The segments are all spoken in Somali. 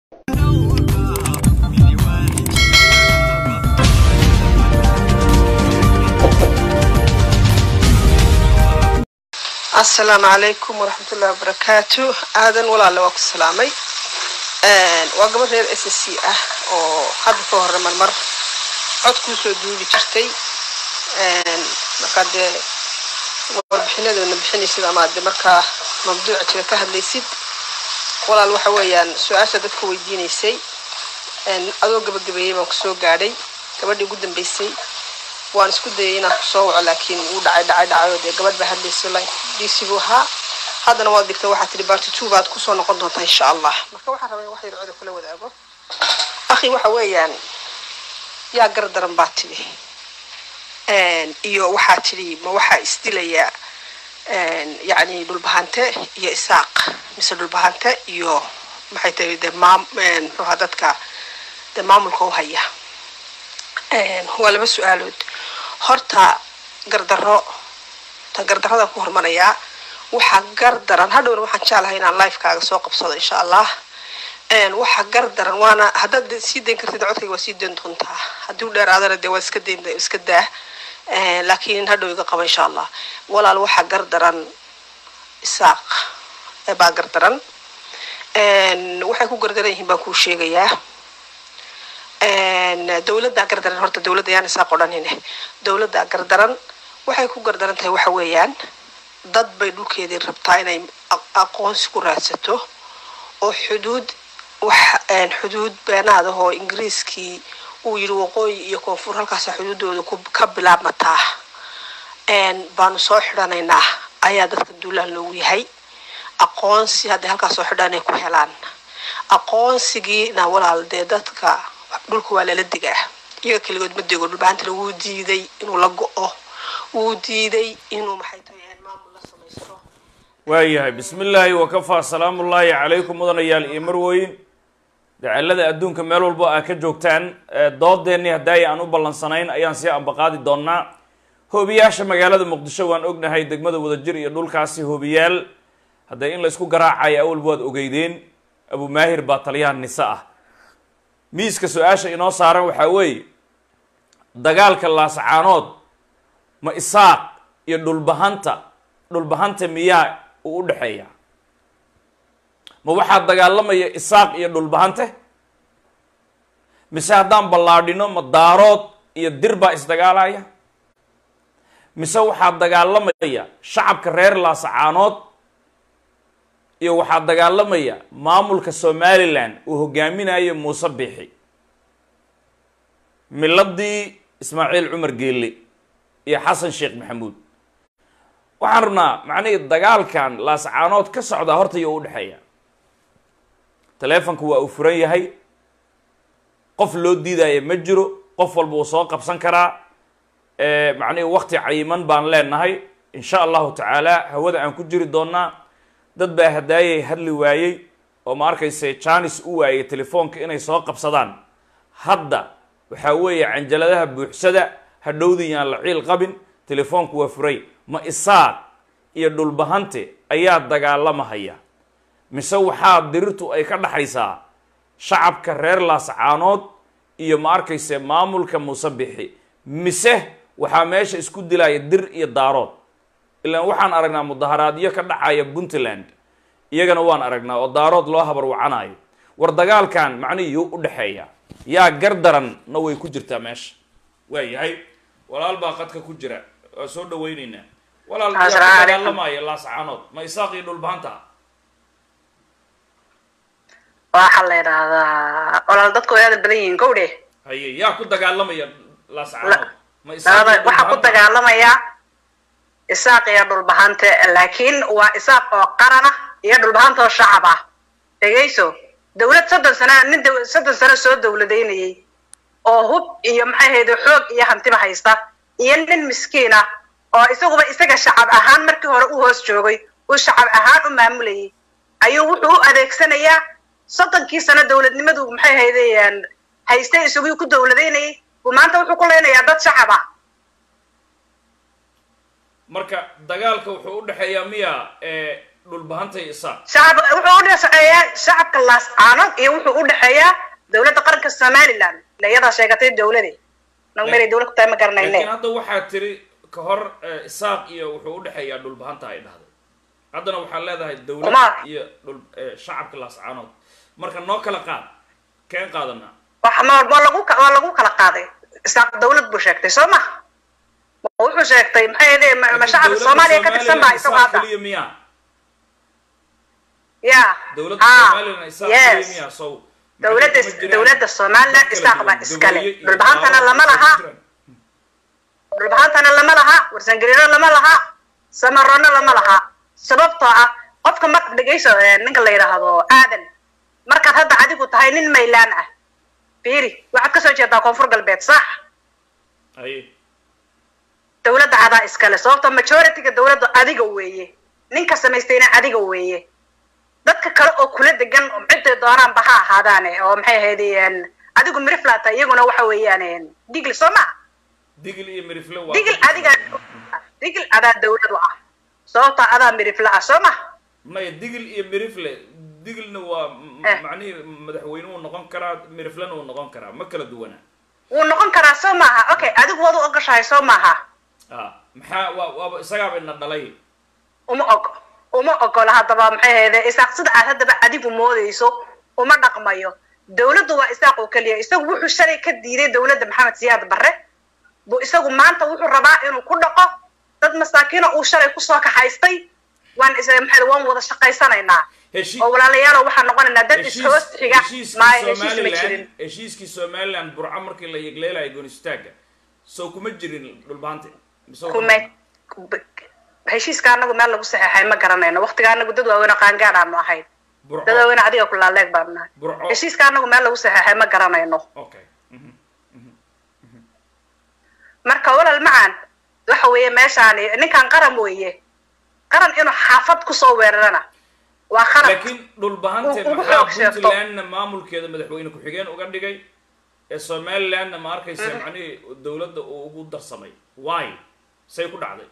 asalaamu calaykum waraxmat ullahi wabarakaatu aadan walaale waa ku salaamay waa gabadh reer s c ah oo hadda ka hore marmar cod kuusoo duubi jirtay markaa dee warbixinadoona bixinaysid ama de markaa mawduuca jira ka hadlaysid walaal waxa weeyaan su-aasha dadka weydiinaysay adoo gabagabeeyey baan kusoo gaadhay gabadhii ugu dambeysay waan isku dayay inaan kusoo waco laakiin wuu dhacay dhacay dhacay oo dee gabadh baa hadlaysay dc buu ahaa haddana waad digtay waxaa tihi barty two baad kusoo noqon doontaa insha allah marka waxaan rabaa in wax yar coda kula wadaago akhi waxa weeyaan yaa gar daran baa tidhi iyo waxaa tidhi ma waxaa isdilaya yacni dhulbahante iyo isaaq mise dhulbahante iyo maxay tahay dee maam muxuuha dadka dee maamulka u haya waa laba su-aalood horta gardarro ta gardarradan ku hormarayaa waxaa gar daran hadhowna waxaan jeclahay inaan lifekaaga soo qabsado insha allah waxaa gar daran waana haddaad sii dayn kartid codkayga waa sii dayn doontaa haddii u dheeraadana dee waa iska dayn iska daa laakiin hadhow iga qaba insha allah walaal waxaa gar daran isaaq baa gar daran waxay ku gardaran yihiin baan kuu sheegayaa dowladdaa gardaran horta dowladda yaan isaaq odhanine dowladdaa gardaran waxay ku gardaran tahay waxa weeyaan dad bay dhulkeedii rabtaa inay aqoonsi ku raadsato oo xuduud wax xuduud beenaada oo ingiriiskii uu yidhi waqooyi iyo koonfur halkaasa xuduudooda ka bilaabmataa baanu soo xidhanaynaa ayaa dadka duulaan loogu yahay aqoonsi hadday halkaas soo xidhaan ay ku helaan aqoonsigiina walaal dee dadka dhulka waa lala digaa iyaga keligood ma dego dhulbaantana wuu diiday inuu la go-o wuu diiday inuu maxay tahay maamul la samaysto waayahay bismi illaahi wakafaa salaamullaahi calaykum mudanayaal iyo marweyn dacalada adduunka meel walbo aa ka joogtaan doodeennii haddaay aan u ballansanayn ayaan sii ambaqaadi doonaa hoobiyaasha magaalada muqdisho waan ognahay degmada wadajir iyo dhulkaasi hoobiyaal hadday in laysku garaacayo awalba waad ogeydeen abumaahir baa taliyaha nise ah miiska su-aasha inoo saaran waxaa weeye dagaalka laascaanood ma isaaq iyo dhulbahanta dhulbahanta miyaa uu u dhexeeya ma waxaa dagaalamaya isaaq iyo dhulbahante mise haddaan ballaadhino ma daarood iyo dir baa isdagaalaya mise waxaa dagaalamaya shacabka reer laascaanood iyo waxaa dagaalamaya maamulka somalilan uu hogaaminayo muuse biixi miladii ismaaciil cumar geelle iyo xasan sheekh maxamuud waxaan rabnaa macnihii dagaalkan laascaanood ka socdaa horta iyo u dhexeeya taleefonka waa uu furan yahay qof loo diidaya ma jiro qof walba uu soo qabsan karaa macnihii wakti cayiman baan leenahay insha allahu tacaala hawada aan ku jiri doonaa dad baa hadaayay hadli waayey oo ma arkayse janis u waayay telefoonka inay soo qabsadaan hadda waxaa weeye canjaladaha buuxsada hadhowdii yaan la ciil qabin telefoonku waa furay ma isaaq iyo dhulbahante ayaa dagaalamahaya mise waxaa dirirtu ay ka dhaxaysaa shacabka reer laascaanood iyo ma arkayse maamulka muuse bixi mise waxaa meesha isku dilaya dir iyo daarood ilaan waxaan aragnaa mudaharaadyo ka dhacaya puntland iyagana waan aragnaa oo daarood loo habar wacanayo war dagaalkan macnihii yuu u dhexeeya yaa gar daranna way ku jirtaa meesha waa yahay walaal baa qadka ku jira waa soo dhawayneynaa walaal yaa ku dagaalamaya laascaanood ma isaaq iyo dhulbahanta waxaa la yidhaahdaa walaal dadku way aada badan yihiin gowdhe haye yaa ku dagaalamaya laascaanood ma waxaa ku dagaalamaya isaaq iyo dhulbahante laakiin waa isaaq oo qaran ah iyo dhulbahante oo shacab ah dhegayso dawlad soddon sana nin soddon sano soo dawladaynayay oo hub iyo maxay hayde xoog iyo hantiba haysta iyo nin miskiin ah oo isaguba isaga shacab ahaan markii hore u hoos joogay uu shacab ahaan u maamulayay ayuu wuxuu u adeegsanayaa soddonkii sano dawladnimadu maxay haydeen haystay isagii ku dawladaynayay buu maanta wuxuu ku leynayaa dad shacab ah marka dagaalka wuxuu u dhexeeyaa miya dhulbahanta iyo isaaq shacab wuxuu u dhexeeyaa shacabka laascaanood iyo wuxuu u dhexeeyaa dowladda qaranka somaliland ila iyadaa sheegatay dowlade nagu meelay dowlad ku tahay ma garanayne laakiin hadda waxaa tiri ka hor eh, isaaq iyo wuxuu u dhexeeyaa dhulbahanta ay dhahday haddana waxaa leedahay dowlad Kuma- iyo dhul eh, shacabka laascaanood marka noo kala qaad keen qaadanaa wax ma waa lagu ka- waa lagu kala qaaday isaaq dowlad buu sheegtay soo ma Ma wuxuu sheegtay maxay ahayd ma ma Laakiin shacabka dowladda soomaaliya ka tirsan baa Somaliland isagoo isaaq hadda keliya miyaa ya dowladda Ah, somaliland isaaq keliya yes miyaa sow dowladda maxay kuma jiraan? dowladda somaliland Kala isaaq baa duwan, iskale Gaboye iyo dhulbahantana Daaro lama kuma laha jiraan. dhulbahantana lama laha warsangeliino lama laha samaroona lama laha sababtoo ah qofka marka dhegeyso eh, ninka la yidhaahdo aadan markaad hadda adigu tahay nin maylaan ah fiiri waxaad kasoo jeedaa koonfur galbeed sax Aye. dowladda adaa iskale sababtoo majorityga dowladda adiga weeye ninka samaystayna adiga weeye dadka kale oo kula degan ciday doonaanba ha ahaadaane oo maxay ahayd een, adigu miriflata iyaguna waxa weeyaan een, digli soo ma digil iyo mirifle waa digil adiga digil adaa dowlad u ah sababtoo adaa mirifla ah soo ma maya digil iyo mirifle digilna waa m- Eh. macnihii madaxweyne uu noqon karaa miriflena uu noqon karaa ma kala duwana wuu noqon karaa soo maaha okay adigu waad u ogashahay soo maaha ah maxaa waa waaba isagaaba ina dhalay uma og uma ogola haddaba maxay ahayde isaaq sida aad haddaba adigu moodayso uma dhaqmayo dowladdu waa isaaq oo keliya isagu wuxuu shalay ka diiday dowladda maxamed siyaad barre buu isagu maanta wuxuu rabaa inuu ku dhaqo dad masaakiina uu shalay kusoo kaxaystay waan is maxay waan wada shaqaysanaynaa heshii oo walaalayaalo waxaan noqonaynaa dad ishoos xiga heshiiskii maayo heshiis ma somaliland jirin heshiiskii somaliland burco markii la yegleelayo goonistaagga soo kuma jirin dhulbaante mise waa- kume heshiiska anagu meel lagu saxeexay ma garanayno waqtiga anagu dad waaweyn oo qaangaad aanu ahayn burco dad waaweyn adiga kulaaleeg baanu nahay burco heshiiska anagu meel lagu saxeexay ma garanayno okay mhm. marka walal macaan waxa weeye meeshaani ninkan qaran weeye qaran inuu xaafad kusoo weerarana waa qaran laakiin dhulbahante Ugu maxaa xoog sheegto. puntlandna maamulkeeda madaxweyne ku-xigeen uga dhigay ee somalilandna ma arkaysa macnihii dowladda uu ugu darsamay why say ku dhacday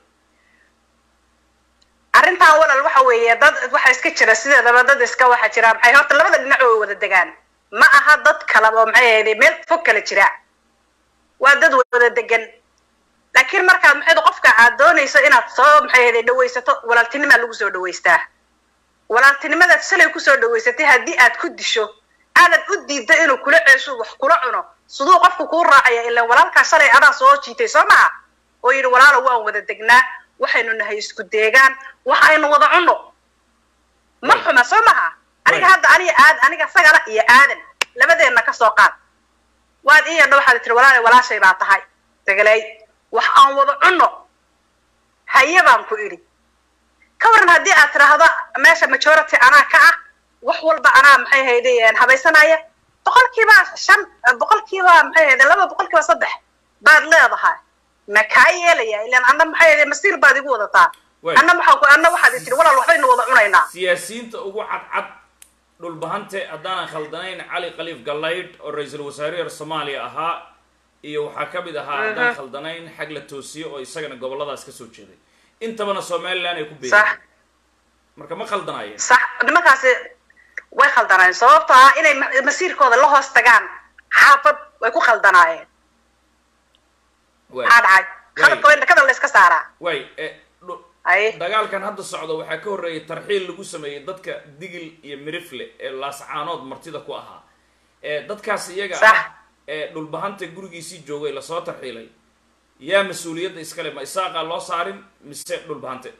arrintan walal waxa weeye dad waxa iska jira sideedaba dad iska waxa jira maxay horta labada dhinac way wada degaan ma aha dad kala oo maxay ahayd meel fog kala jira waa dad wada degan laakiin markaad maxay qofka aad doonayso inaad soo maxay ahayd dhawaysato walaaltinimaa lagu soo dhawaystaa walaaltinimadaad shalay kusoo dhawaysatay haddii aad ku disho aanad u diiddo inuu kula ceesho wax kula cuno siduu qofku kuu raacaya ilaan walaalkaa shalay adaa soo jiitay soo maha oo yidhi walaalo waan wada degnaa waxaynu nahay isku deegaan waxaynu wada cunno ma xuma soo maha aniga Right. hadda aniga aad aniga sagala iyo aadan labadeenna ka soo qaad waad ii yadha waxaad tiri walaale walaashay baa tahay degalay wax aan wada cunno haye baan ku idhi ka waran haddii aad tidhaahdo meesha majority anaa ka ah wax walba anaa maxay hayde habaysanaya boqolkiiba shan boqolkiiba maxay hayde laba boqolkiiba saddex baad leedahay ma kaa yeelaya ilaan anna maxay hayde masiir baad igu wadataa Way. anna maxaa ku anna waxaad i tiri walaal waxbaynu wada cunaynaa siyaasiyiinta ugu cadcad dhulbahante haddaanan khaldanayn cali khaliif gallaydh oo ra-iisul wasaarihii soomaaliya ahaa iyo waxaa ka mid ahaa haddaan khaldanayn xag la toosiye oo isagana gobolladaas ka soo jeeday intabana somaliland ay ku sax beereen marka ma khaldanaayeen sax nimankaasi way khaldanaayeen sababtoo ah inay ma- masiirkooda la hoos tagaan xaafad way ku khaldanaayeen Waay. maxaa dhacay khaladka way dhakada la iska saaraa waay eh, dhu- ay dagaalkan hadda socda waxaa ka horreeyay tarxiil lagu sameeyey dadka digil iyo mirifle ee laascaanood martida ku ahaa ee dadkaas iyaga Sax. ah ee dhulbahanta gurigiisii joogay lasoo tarxiilay yaa mas-uuliyadda iskale ma isaaqaa loo saarin mise dhulbahante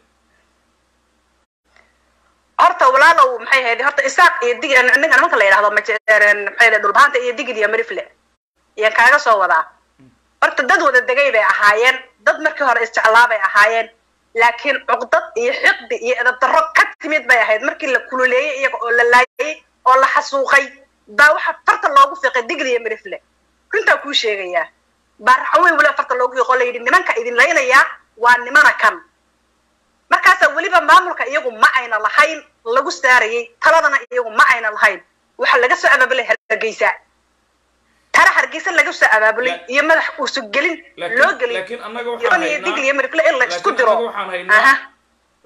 horta walaalow maxay ahayd horta isaaq iyo dig ninka nimanka la yidhahdo maje- maxay ahayd dhulbahanta iyo digid iyo mirifle iyaan kaaga soo wadaa horta dad wada degay bay ahaayeen dad markii hore isjeclaa bay ahaayeen laakiin cuqdad iyo xiqdi iyo edab darro ka timid bay ahayd markii la kululeeyey iyaga oo la laayay oo la xasuuqay baa waxa farta loogu fiiqay digid iyo mirifle runtaa kuu sheegayaa baa raxweyn weliba farta loogu fiiqo la yidhi nimanka idin laynayaa waa nimana kan markaasaa weliba maamulka iyagu ma ayna lahayn lagu saarayay taladana iyagu ma ayna lahayn waxaa laga soo abaabulay hargeysa tara hargeysa laga soo abaabulay La- iyo madax uusu gelin laakiin loo gelin laakiin annaga iyo waxaan iyo haynaa digl iyo mirifle in la isku laakiin diro annaga waxaan haynaa aha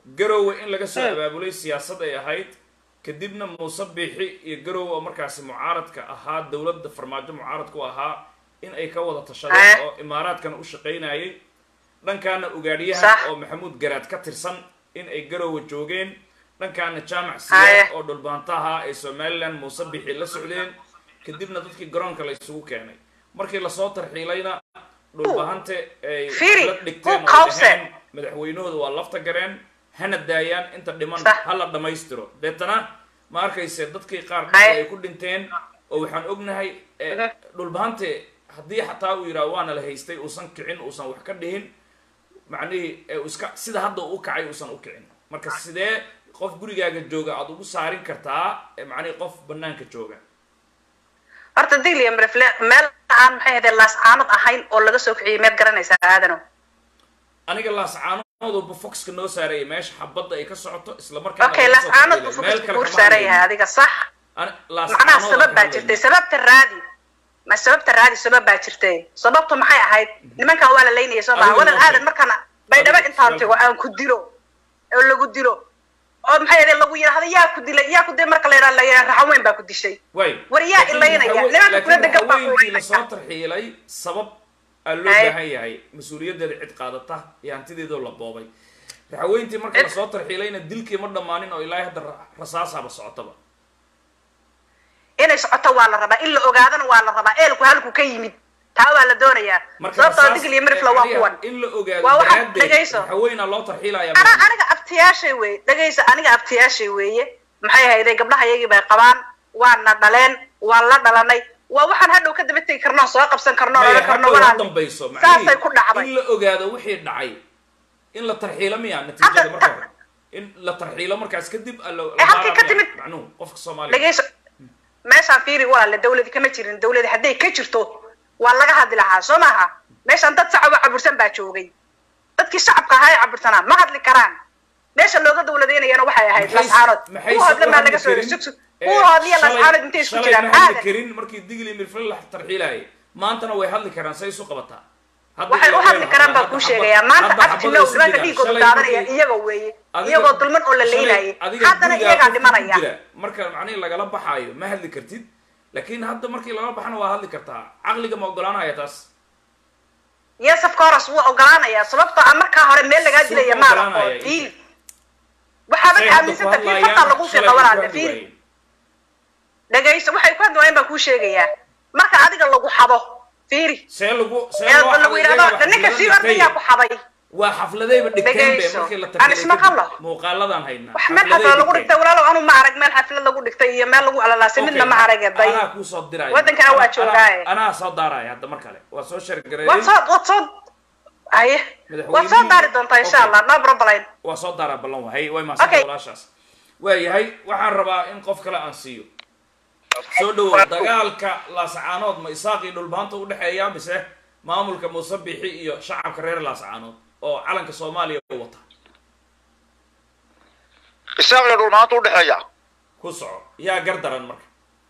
garowe in laga soo abaabulay siyaasad ay ahayd kadibna muuse biixi iyo garowe oo markaasi mucaaradka ahaa dowladda farmaajo mucaaradku ahaa in ay ka wada tashadeen Ah. oo imaaraadkana u shaqaynayay dhankaana ugaadhiyaha Sax. oo maxamuud garaad ka tirsan in ay garowe joogeen dhankaana jaamac Haye. siyaad oo dhulbaantaha ay somaliland muuse biixi la socdeen kadibna dadkii garoonka la isugu keenay markii lasoo tarxiilayna dhulbahante ay Fiiri, la dhigteen ku oo qawse. dhaheen madaxweynahooda waa lafta gareen hana daayaan inta dhiman Sax. ha la dhammaystiro deetana ma arkayse dadkii qaar Haye. ay ku dhinteen oo waxaan ognahay eh, Mhm. dhulbahante haddii xataa uu yidhaha waana la haystay uusan kicin uusan wax ka dhihin macnihii ee uu iska sida hadda uu u kacay uusan u kicin marka sidee qof gurigaaga jooga aada ugu saarin kartaa eh, macnihii qof banaanka jooga horta digli iyo mirifle meel aan maxay ahayd laascaanad ahayn oo laga soo kiciyay meed garanaysaa aadano aniga laascaanooduba foxka noo saaraya meesha xabadda ay ka socoto isla markaana okay laga soo laascaanad tarxiilay. buu Meel fokus kale kuur kama saaran hadlayno. yahay adiga sax Ani- macnaha laascaanood sabab aan baa ka jirtay hadlayno. sababta raadi ma sababta raadi sabab baa jirtay sababtu maxay ahayd nimankan waa la laynaya soo maha Adiga wadan noo aadan sheeg. markaan baydhabo Adiga intaan sheeg. tago aan ku dilo oo lagu dilo oo maxay ahayd lagu yidhaahdo yaa ku dilay yaa ku dilay marka la yidhahdo la yidhahdo raxaweyn baa ku dishay way war yaa Laakiin ilaynaya? hawe- Nimanka laakiin kula degan baa haweenkii ku lasoo tarxiilay sabab aa loo Haye. baahan yahay mas-uuliyaddeeda cid qaadata iyo hantideedoo la boobay raxaweentii markii Cid- lasoo tarxiilayna dilkii ma dhammaanin oo ilaahay hadda ra- rasaasaba socotaba inay socoto waa la rabaa in la ogaadana waa la rabaa eelku halku ka yimid taa waa la doonayaa marka sababtoo rasaas- digli iyo mirifla waa macnihi kuwan in la ogaado Waa waxa- daraaddeed dhegayso. raxaweenaa loo tarxiilaya ana maaha. aniga abtiyaashay weeye dhegaysa aniga abtiyaashay weeye maxay ahayday gabdhaha iyagii bay qabaan waana dhaleen waan la dhalanay waa waxaan hadhow ka daba tegi karno soo qabsan karno Maya, oran karno hadhow ha walaal dambayso saasay ku dhacday in la ogaado wixii dhacay in la tarxiilo miya natiijada Hadda- marka hore in la tarxiilo markaas kadib a la- la Eh, halkay baara ka miya? timid. macnuhu qofka soomaaliya dhegayso meeshaan fiiri walaale dawladi kama jirin dawladi hadday ka jirto waa laga hadli lahaa soo maaha meeshaan dad shacab oo cabursan baa joogay dadkii shacabka ahaa ee cabursanaa ma hadli karaan meesha looga dawladeynayana waxay ahayd Maxay- lascaanood maxay kuwa hodle soo maa hadli laga soo karin? sugsug Eh, kuwa hodliya shalay- lascaanood intay isku shalay jiraan ma hadli aadan karin markii digli mirfle la tarxiilayay maantana way hadli karaan say isu qabataa Hadda waxay u ilaa hadli weel karaan baa hadda kuu xabad- sheegayaa maanta hadda xabad abtilow isu nimanka jiraan. dhiigooda Shalay daadanaya markii- iyaga weeye adiga- iyagoo dulman oo la shalay leynayay adiga haddana gurigaa iyagaa qofka ku dhimanaya jira, marka macnihi lagala baxaayo ma hadli kartid laakiin hadda markii lagala baxana waa hadli kartaa caqliga ma ogolaanaya taas yes of course wuu ogolaanayaa sababtoo ah markaa hore meel lagaa Suu dilaya ku maala ogolaanaya? oo diil waxaaba Say hadda ku aaminsanta fiir hadlaayaan, fartaa lagu shalay fiiqa way ku walaale hadli fiir waayeen. dhegayso waxay ku hadlaayeen baan kuu sheegayaa marka adiga lagu xado fiiri see lagu see ee loo lagu xaday yidhahdo iyaga ninka xaflado sii dhigtay. ordayaa ku xaday waa xafladayba dhigteen be Dhegayso. markii la Aan isma tarxiilay qallo. kadib muuqaaladaan haynaa wax meel Xafladay xaflad lagu dhigteen. dhigtay walaalow anu ma arag meel xaflad lagu dhigtay iyo meel lagu alalaasay midna ma arag day anaa kuu soo diraya Wadankana waa Anaa- joogaaye. anaa soo daaraya hadda mar kale waa soo waad shargareeyey soo waad soo haye waad soo daari doontaa insha Okay. allah no problem waa soo daaraa ballan wahay way maasanta Okay. walaashaas waayahay waxaan rabaa in qof kale aan siiyo soo dhawow dagaalka laascaanood ma isaaq iyo dhulbaanta udhexeeya mise maamulka muuse bixi iyo shacabka reer laascaanood oo calanka soomaaliya wata isaaq iyo dhulmaanta udhexeeya ku soco yaa gardaran marka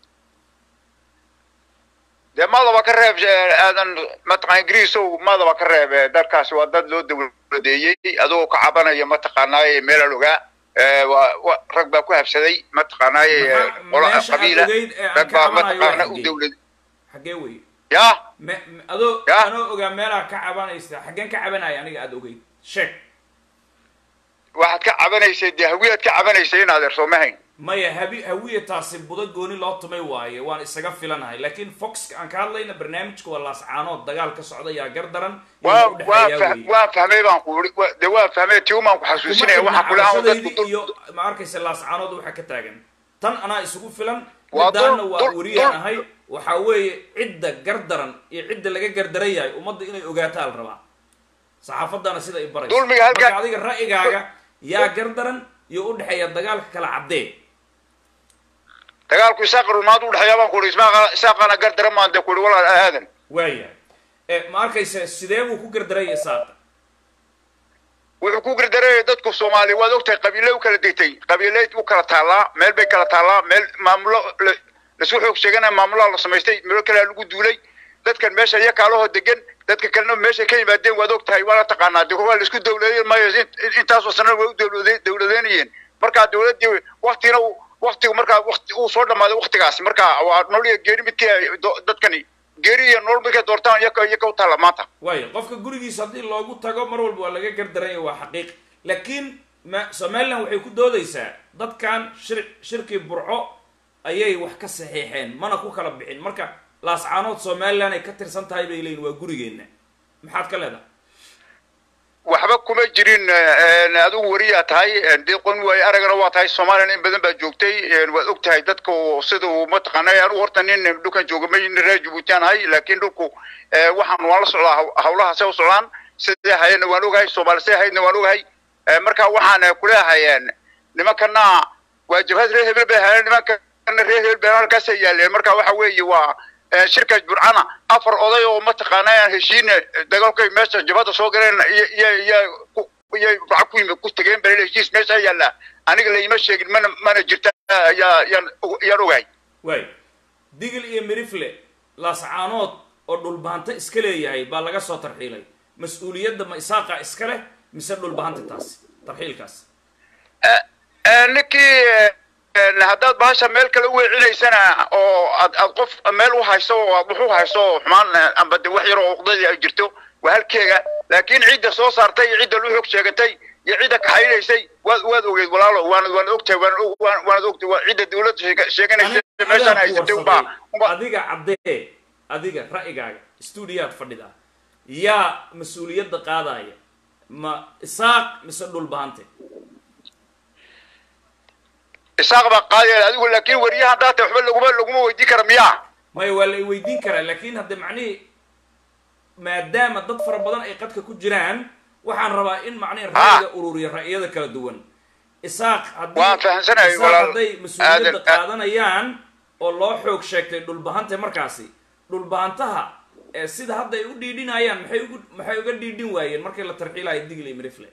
dee madaba ka reeb eh, aadan mataqaan ingiriisow madaba ka reeb eh, dalkaasi waa dad loo dawladeeyey adigoo ka cabanaya mataqaanaaye meelal ogaa Eh, waa wa- rag baa ku habsaday mataqaanaaye eh, Maxaa- qola meesha aad qabiila ogeyd ee aan rag ka baa cabanayo mataqaana waa u xaggee? dawlad xaggee wey ya me me- adoo Ya. anoo ogaa meelaa ka cabanaysa xaggeen ka cabanaya aniga aada ogeyd sheeg waxaad ka cabanaysay dee hawiyaad ka cabanaysay in adeer soo ma hayn maya habi hawiya taasi budo gooni loo tumay waaye waan isaga filanahay laakiin foxka aan ka hadlayna barnaamijka waa laascaanood dagaal ka socda yaa gardaran iyo waa u waa dhexeeyaa fah- weeye. waa fahmay baan ku uri wa- dee waa fahmay tiumaan ku kuma xasuusinaya xidhna waxaa kula dadku cabashadaydi dul iyo ma arkaysa laascaanood waxaa ka taagan tan anaa isugu filan Waa dul- midaana waa dul- wariyaan dul- ahay waxaa weeye cidda gardaran iyo cidda laga gardaran yahay ummadda inay ogaataa la rabaa saxaafadana sida ay barayso Dulmiga halkaa- marka adiga ra'yigaaga yaa gardaran iyo u dhexeeya dagaalka kala caddee dagaalku isaaq iyo dhulmaanta udhexeeya baan ku uri ismaaqa- isaaqana gardaran maan dee ku uri walaal aadan waayahay e ma arkaysa sidee buu ku gardaraya isaaqa wuxuu ku gardareeyay dadku soomaaliya waad ogtahay qabiile u kala degtay qabiile u kala taallaa meel bay kala taallaa meel maamulo la- lasu xoog sheeganaya maamulaha la samaystay meelo kalea lagu duulay dadkan meesha iyo kaalahoo degan dadka kalena meeshay ka yimaadeen waad og tahay waana taqaanaa de waa la isku dawladeyn maayo in- intaasoo sanana way u dawlade- dawladeynayeen markaa dawladdii waktina waktigu markaa wakti uu soo dhammaaday waktigaasi marka waa nolol iyo geeri midkii ay do- dadkani geeri iyo nolol midkay doortaan iyaka iyaka u taalla maanta waayo qofka gurigiisa haddii loogu tago mar walba waa laga gardaranya waa xaqiiq laakiin ma somalilan waxay ku doodaysaa dadkan shir shirkii burco ayay wax ka saxiixeen mana ku kala bixin marka laascaanood somalilan ay ka tirsan tahay bay leeyihin waa gurigeenna maxaad ka leedahay waxba kuma jirin eh, adigu wariyaa tahay eh, dee qon waay aragana waa tahay soomaliya in badan baa joogtay eh, waad og tahay dadka uu- sida uu mataqaanay anigu horta nin dhulkan jooga ma nin reer jabuutiaan ahay laakiin dhulku eh, waxaan waan la socdaa haw- hawlaha say u socdaan siday hayeenna waan ogahay soomaali say haydna waan ogahay Eh, marka waxaan eh, kuleeyahay eh, nimankana waa jabhad reer hebel bay hayeen nimankana reer hebel bay halkaasay yaaleen marka waxa weeye waa eh, shirka burcana afar oday oo mataqaanaa heshiin dagaalkay meesha jabhada soo galeen iyo iyo iyo ku- iyo lacag ku yimid ku tageen bal heshiis meesha yaalla aniga laima sheegin mana mana jirta yaa yaan yaan ogahay waayo digil iyo mirifle laascaanood oo dhulbahanto iska leeyahay baa laga soo tarxiilay mas-uuliyadda ma isaaqa iska leh mise dhulbahanta taasi tarxiilkaas Eh, ninkii eh, haddaad bahasha meel kale u weecinaysana oo aad aad qof meel u hayso oo aad wax u hayso oo xumaan eh, amba de wax yar oo uqdadii ay jirto waa halkeega laakiin cidda soo saartay iyo cidda lu xog sheegatay iyo cidda kaxaynaysay waad waad ogeed walaalo waana waana ogtahay waana og- waan- waanad ogtahay waa cidda dawladda sheega- sheeganaysa Aniga meeshaan adaan ku haysatay warsaday. unbaa unbaa adiga caddee adiga ra'yigaaga stuudiyaad fadhida yaa mas-uuliyadda qaadaya ma isaaq mise dhulbahante isaaq baa qaadaya adigu laakiin wariyaha haddaa tahay waxba laguma laguma weydiin kara miyaa maya waa la i weydiin karaa laakiin hadde macnihii maadaama dad fara badan ay qadka ku jiraan waxaan rabaa in macnihi ra'yiga ururiya ra'yada kala duwan isaaq haddii Waan fahamsanahay, isaaq walaal. hadday mas-uuliyadda Aadan- qaadanayaan oo loo xoog sheegtay dhulbahante markaasi dhulbahantaha ee sida hadda ay u dhiidhinayaan maxay ugu maxay uga dhiidhin waayeen markii la tarxiilayo digli iyo mirifle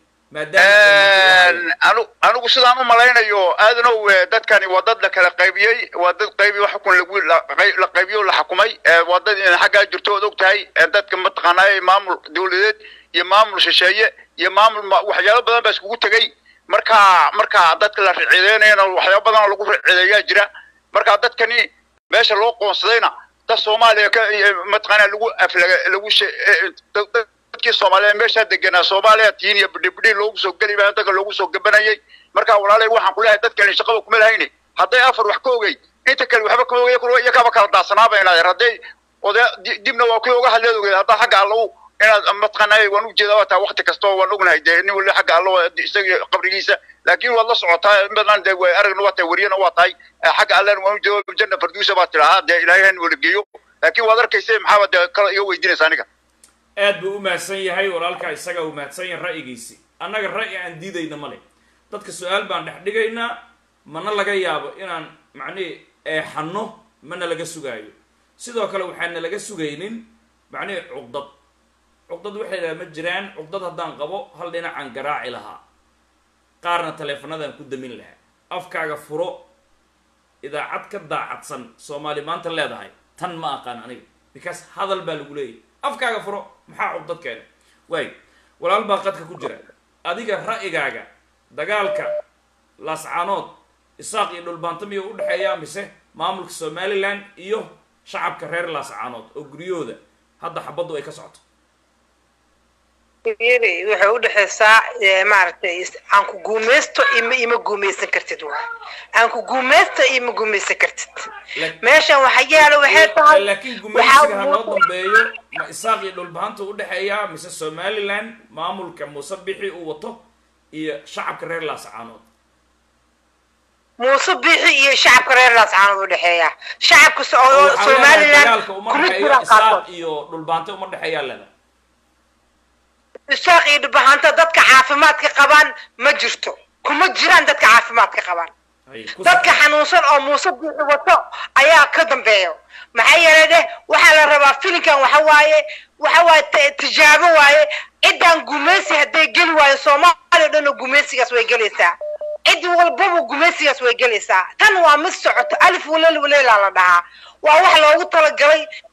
maadaama anu anigu sidaan u malaynayo aadanow eh, dadkani waa dad la kala qaybiyey waa dad qaybiyo xukun lagu la qay- la qaybiyo la xukumay eh, waa dad in xaggaa jirto ood og tahay eh, dadka mataqaanaa maamul dawladeed iyo maamul shisheeye iyo maamul ma- waxyaalo badan baa iskugu tegey marka marka dadka la ricideynayana waxyaalo badan oo lagu ricideeyaa jira marka dadkani meesha loo qoonsadayna dad soomaaliya ka iyo mataqaanaa lagu aflaga lagu she- eh, eh, dad- dad- dadkii soomaaliyeed meeshaa deganaa soomaaliya tiin iyo bidhibidhi loogu soo geli baa dadka loogu soo gabanayay marka walaalay waxaan ku leeyahay dadkani shaqada kuma lahayni hadday afar wax ka ogey inta kale waxba kama ogey kuwa iyakaba kala daadsanaaba inaad hadday oday di- dibna waa kuwa uga hadleed ogeed haddaa xagga alla u inaad mataqaanaa waan u jeedaa waa taa waqti kasta oo waan ognahay dee nin wali xagga alla waa isaga qabrigiisa laakiin waad la socotaa in badan dee way aragna waa tahay wariyana waa tahay eh, xagga allana waan u jeedaa janna farduusa baa tidhaahaa dee ilaahay han wala geeyo laakiin waad arkaysa maxaaba dee kala iga weydiinaysa aniga aad buu u mahadsan yahay walaalkaa isaga uu mahadsan yahay ra'yigiisi annaga ra'yi aan diidayna ma leh dadka su-aal baan dhex dhigaynaa mana laga yaabo inaan macnihi eexanno mana laga sugaayo sidoo kale waxaana laga sugaynin macnihi cuqdad cuqdad waxay dhaha ma jiraan cuqdad haddaan qabo hal dhinacaan garaaci lahaa qaarna taleefanadaan ku damin lahaa afkaaga furo idaacad ka daacadsan soomaali maanta leedahay tan ma aqaan aniga because hadal baa lagu leeyahy afkaaga furo maxaa cuqdad keena waay walaal baa qadka ku jira adiga ra'yigaaga dagaalka laascaanood isaaq iyo dhulbaanto miyuu u dhexeeyaa mise maamulka somaliland iyo shacabka reer laascaanood oo guryahooda hadda xabaddu ay ka socoto yiri waxay u dhexaysaa eh, maaragtay is- aan ku guumaysto ima ima guumaysan kartid waay aan ku guumaysto ima guumaysan kartid Lak- meeshan waxa yaalo waxay tahay laakiin waxaa gumaysiga ha noo muuqda- dambeeyo ma isaaq iyo dhulbahantu u dhexeeyaa mise somaliland maamulka muuse bixi uu wato iyo shacabka reer laascaanood muuse bixi iyo shacabka reer laascaanood u dhexeeya shacabka so- oo waxaa leedahay somaliland dagaalka uma kuma dhexeeyo jiraan isaaq qaarkood iyo dhulbaante uma dhexeeyaa leeda isaaq iyo dhibahanta dadka caafimaadka qabaan ma jirto kuma jiraan dadka caafimaadka qabaan Hay, ku dadka soo- xanuunsan oo muuse biixi wato ayaa ka dambeeyo maxaa yeelay deh waxaa la rabaa filinkan waxa waaye waxa waaye t- tijaabo waaye ciddaan gumaysi hadday geli waayo soomaaliya o dhan oo gumaysigaas way gelaysaa cid walbaba gumaysigaas way gelaysaa tan waa mid socoto alif waleel waleelaa la dhahaa waa wax loogu talagalay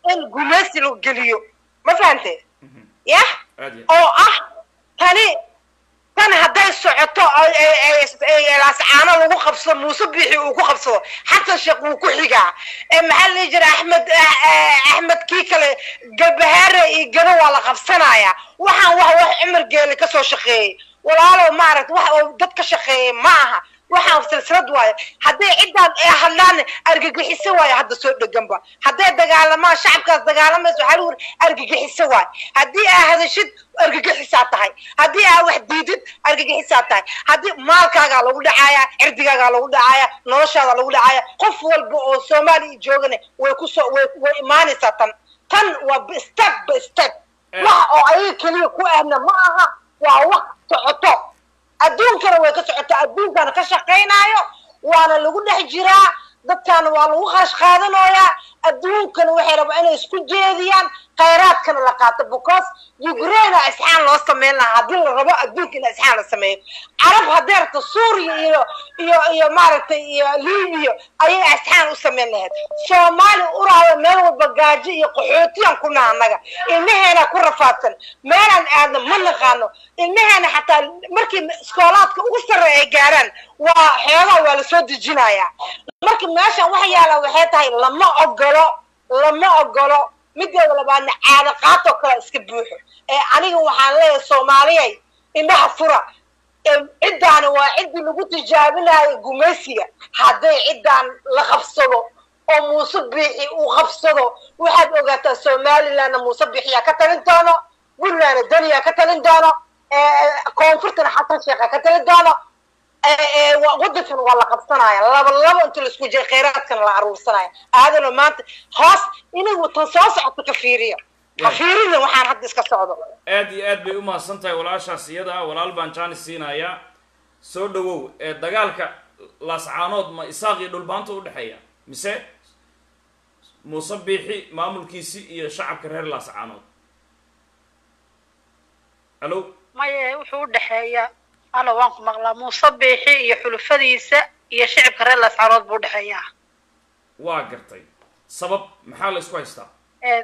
in gumaysi la geliyo ma fahante yah aad iyo oo ah tani tan hadday socoto oo ay- ay- ay- laascaano lagu qabsado muuse biixi uu ku qabsado xasan sheekh wuu ku xigaa ee maxaa la dhihi jira axmed ah- ah- axmed kii kale galbahaare iyo gano waa la qabsanaya waxaan wax wax cumar geele kasoo shaqeeyey walaalow maaragta wax oo dad ka shaqeeyey ma aha waxaan silsilad waayo hadday ciddaan ay hadlaan argagixiso waayo hadda soo dheganba hadday dagaalamaan shacabkaas dagaalamayso waxaa lagu yiri argagixiso waayo haddii aa hadashid argagixisaa tahay haddii aa wax diidid argagixisaa tahay haddii maalkaagaa lagu dhacaaya cirdigaagaa lagu dhacaaya noloshaada lagu dhacaaya qof walba oo soomaaliya joogana way kusoo way way imaanaysaa tan tan waa b- step by step Eh. wax oo ayaga keliya ku ahna ma aha waa wax socoto adduunkana way ka socotaa adduunkana ka shaqaynaayo waana lagu dhex jiraa dadkaana waa lagu kharash qaadanayaa adduunkana waxay rabaa inay isku jeediyaan khayraadkana la qaato because ukraina isxaan loo sameyn lahaa haddii la rabo adduunka in isxaan la sameeyo carab haddee rabto suuriya iyo iyo iyo maaragtay iyo libiya ayay isxaan u sameyn lahayd soomaali uraada meel walba gaajo iyo qaxootiyaan ku naha annaga ilmaheena ku rafaadsan meelaan aadna ma naqaano ilmaheena xataa markii iskoolaadka ugu sarreeya ay gaaraan waa xoogaa waa lasoo dejinayaa marka meeshan wax yaala waxay tahay lama ogolo lama ogolo mideeda labaadna caado qaatoo kale iska buuxo ee aniga waxaan leeyahay soomaaliyay indhaha fura ee ciddaani waa ciddii lagu tijaabinayo gumaysiga hadday ciddaan la qabsado oo muuse biixi uu qabsado waxaad ogaataa somalilandna muuse biixiyaa ka talin doono puntlandna daniyaa ka talin doono ee, koonfurtana xasan sheekha ka talin doono ee, ee, wa- waddankan waa la qabsanaya laba laba inta la isku jira khayraadkana la aruursanaya aadano maanta hoos inagu tan soo socoto ka fiiriyo ka fiirina waxaan hadda iska socdo aad iyo aad bay u mahadsan tahay walaashaas iyada ah walaal baan jaanis siinayaa soo dhawow ee dagaalka laascaanood ma isaaq iyo dhulbaanta u dhexeeya mise muuse biixi maamulkiisi iyo shacabka reer laascaanood alo maye wuxuu u dhexeeyaa alla waan ku maqlaa muuse biixi iyo xulufadiisa iyo shicibka reer laascaanood buu u dhexeeyaa waa gartay sabab maxaa la isku haystaa ee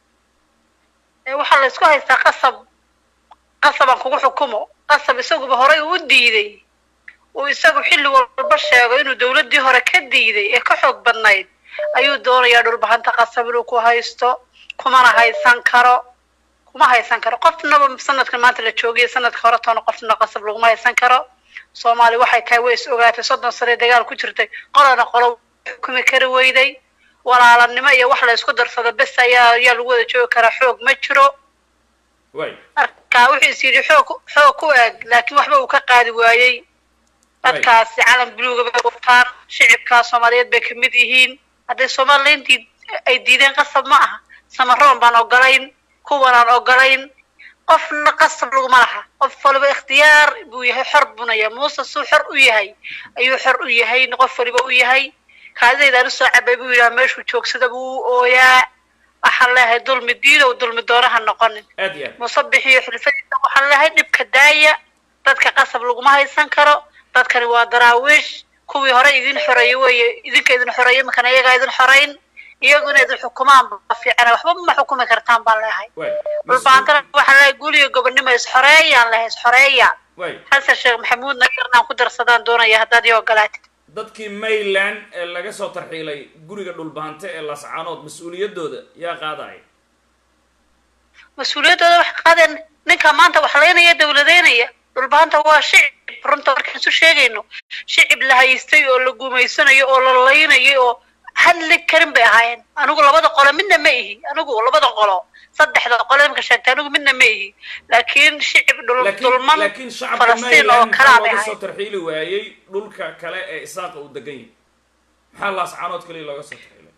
ee waxaa la isku haystaa qasab qasabaan kugu xukumo qasab isaguba horay uu u diiday uu isagu xilli walba sheego inuu dawladdii hore ka diiday ee ka xoog badnayd ayuu doonayaa dhulbahanta qasab inuu ku haysto kumana haysan karo kuma haysan karo qofnaba sanadkan maanta la joogaya sanadka hore toona qofna qasab laguma haysan karo soomaali waxay tahay way is ogaatay soddon sane dagaal ku jirtay qolana qolo xukumi kari weyday walaalanimo iyo wax la isku darsado bes ayaa ayaa lagu wada joogi karaa xoog ma jiro waay marka wuxuu is yidhi xoog xoog ku eeg laakiin waxba uu ka qaadi waayey dadkaasi calan buluuga bay wataan shicibkaa soomaaliyeed bay kamid yihiin hadday somalilantii ay diideen qasab ma aha samaroon baan ogolayn kuwanaan ogolayn qofna qasab laguma laha qof waliba ikhtiyaar buu yahay xor buna yahay muuse suu xor u yahay ayuu xor u yahay qof waliba u yahay kaadidaydaan usoo cabay buu yidhaha meeshuu joogsada buu u ooyaa waxaan leeyahay dulmi diidow dulmi doonaha noqonin aad iyo aad musabix iyo xulfadiisa waxaan leeyahay dhibka daaya dadka qasab laguma haysan karo dadkani waa daraawiish kuwii hore idin xoreeyey weeye idinka idin xoreeyey imakana iyagaa idin xorayn iyagu inay idin xukumaan ba fiican waxba ma xukumi kartaan baan leeyahay waay dhulbaantana waxaan leeyahay guliyo gobonimo isxoreeyaan leeyahay isxoreeya waay xasan sheekh maxamuud nagarnaan ku darsadaan doonaya haddaad ii ogolaatid dadkii mayland ee laga soo tarxiilay guriga dhulbahante ee laascaanood mas-uuliyaddooda yaa qaadaya mas-uuliyaddooda wax qaadeen ninka maanta wax laynaya dawladeynaya dhulbaanta waa shicib runta markaan isu sheegayno shicib la haystay oo la gumaysanayo oo la laynayay oo hadli karin bay ahaayeen anigu labada qolo midna ma ihi anigu labada qolo saddexda qolo imka sheegtay anigu midna ma ihi laakiin shicib dhul laakiin dulman laakiin shacabka falastiin oo mayland kalaa maxaa bay looga soo ahaayeen tarxiili waayey dhulka kale ee isaaqa uu degan yahay maxaa laascaanood kaliya looga soo tarxiilay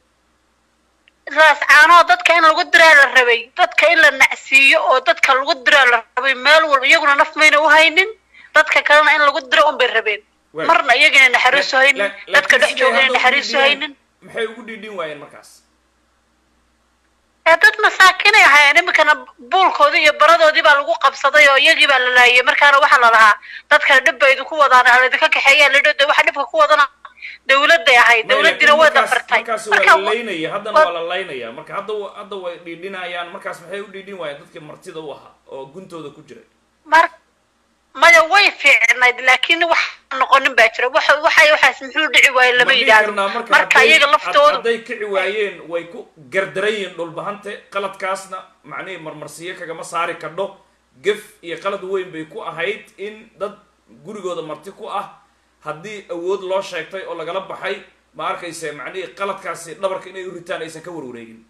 raas caanoo dadka in lagu diraa la rabay dadka in la nacsiiyo oo dadka lagu diraa la rabay meel walba iyaguna naf mayna u haynin dadka kalena in lagu diro un bay rabeen Waay. marna iyagana naxariisu La- haynin la- dadka laakiin dhex siday joogana hadda ugu naxariisu dhiidhiyeen, haynin maxay ugu dhiidhin waayeen markaas ee dad masaakinay ahaayeen iminkana buulkoodii iyo baradoodii baa lagu qabsaday oo iyagii baa la laayay markaana waxaa la lahaa dadkana dhib bay idinku wadaan ha laydinka kaxeeyaa lidho de waxa dhibka ku wadana dawladday ahayd Maya, dawladdina laakiin way markaas- dafartay markaas marka waa la laynaya haddana wa- waa la laynaya marka hadda wa- hadda way dhiidhinayaan markaas maxay u dhiidhin waayeen dadkii martida u ahaa oo guntooda ku jiray mar maya way fiicnayd laakiin wax noqonin baa jira waxa waxay waxaas muxuu dhici waaye lama Ma dhihi yidhaahdo karnaa marka marka hadday- iyaga had- laftoodu hadday kici waayeen way ku gardarayiin dhulbahante qaladkaasna macnihii marmarsiyo kagama saari kadho gef iyo qalad weyn bay ku ahayd in dad gurigooda marti ku ah haddii awood loo sheegtay oo lagala baxay ma arkayse macnihii qaladkaasi dhabarka inay u ritaan aysan ka warwareegin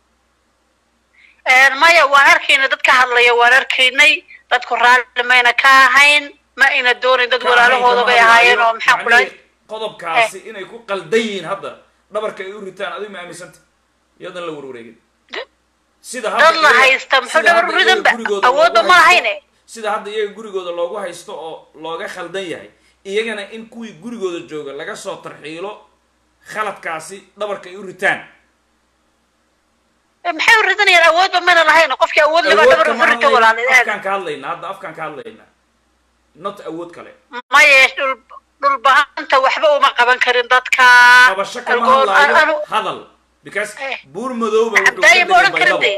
Een, maya waan arkaynay dad ka hadlaya waan arkaynay dadku raalli mayna ka ahayn ma ayna doonayn dad walaalahooda bay ahaayeen oo maxaa ku dhahay Macnihii qodobkaasi inay ku qaldan yihiin hadda dhabarka ay u ritaan adigu ma aaminsanta iyadan la warwareegin sida hadda dad la iyaga- haysta muxuu sida hadda dhabar ridanba iyaga gurigooda awoodba loogu ma haysto- lahayne sida hadda iyaga gurigooda loogu haysto oo looga khaldan yahay iyagana in kuwii gurigooda jooga laga soo tarxiilo khaladkaasi dhabarka ay u ritaan Eh, maxay u ridanayaan awoodba mayna lahayn qofkii awood laba awood dhabar kama u rito hadlayna walaalayaal afkaan ka hadlaynaa hadda afkaan ka hadlaynaa not awood kale maya dhul dhulbahanta waxba uma qaban karin dadka qabasho kama Algool- hadlaayo anu- hadal because Eh. buur madowba wuxuu ka cabdaaye ma odhan degay karin baydhabo de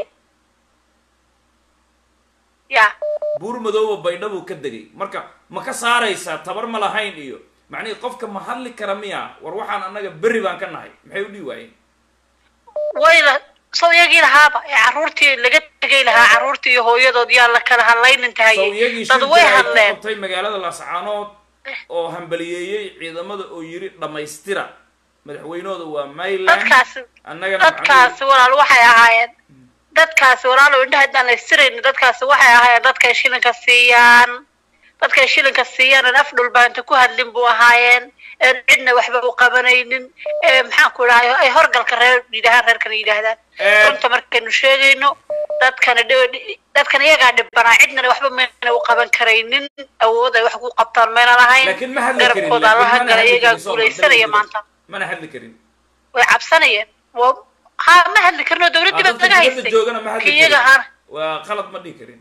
ya buur madowba baydhabuu ka degay marka ma ka saaraysaa tabar ma lahayn iyo macnihii qofka ma hadli kara miya war waxaan annaga berri baan ka nahay maxay u dhihi waayeen wayla soo iyagii lahaaba ee carruurtii laga tegay lahaa carruurtii iyo hooyadood yaa la kala hadlaynin sow tahaye iyagii dad shir way jira ay ku hadleen qabtay magaalada laascaanood oo hambaliyeeyey ciidamada oo yiri dhammaystira madaxweynahooda waa mayland dadkaasi annagana dadkaasi walaal waxay ahaayeen dadkaasi walaal oo indhaha haddaan la istiraynin dadkaasi waxay ahaayeen dadkay shilinka siiyaan dadkay shilinka siiyaan aan af dhulbaanta ku hadlin buu ahaayeen een cidna waxba u qabanaynin ee maxaan ku dhahay ay horgalka reer yidhahaan reerkana yidhaahdaan Eh. runta markaynu sheegayno dadkana dh- dadkan iyagaa dhibanaa cidnana waxba mayna u qaban karaynin awood ay wax ku qabtaan mayna lahayn laakiin ma hadli karin garabkooda laakiin allaha mana gala hadli iyagaa karin, Soomaa, guulaysanaya dawladda. maanta mana hadli karin way cabsanayeen waa ha ma hadli karin oo dawladdii Ah, baa dadka laga dibadda haystay joogana ma hadli kii iyaga karin ahaana waa qalad ma dhihi karin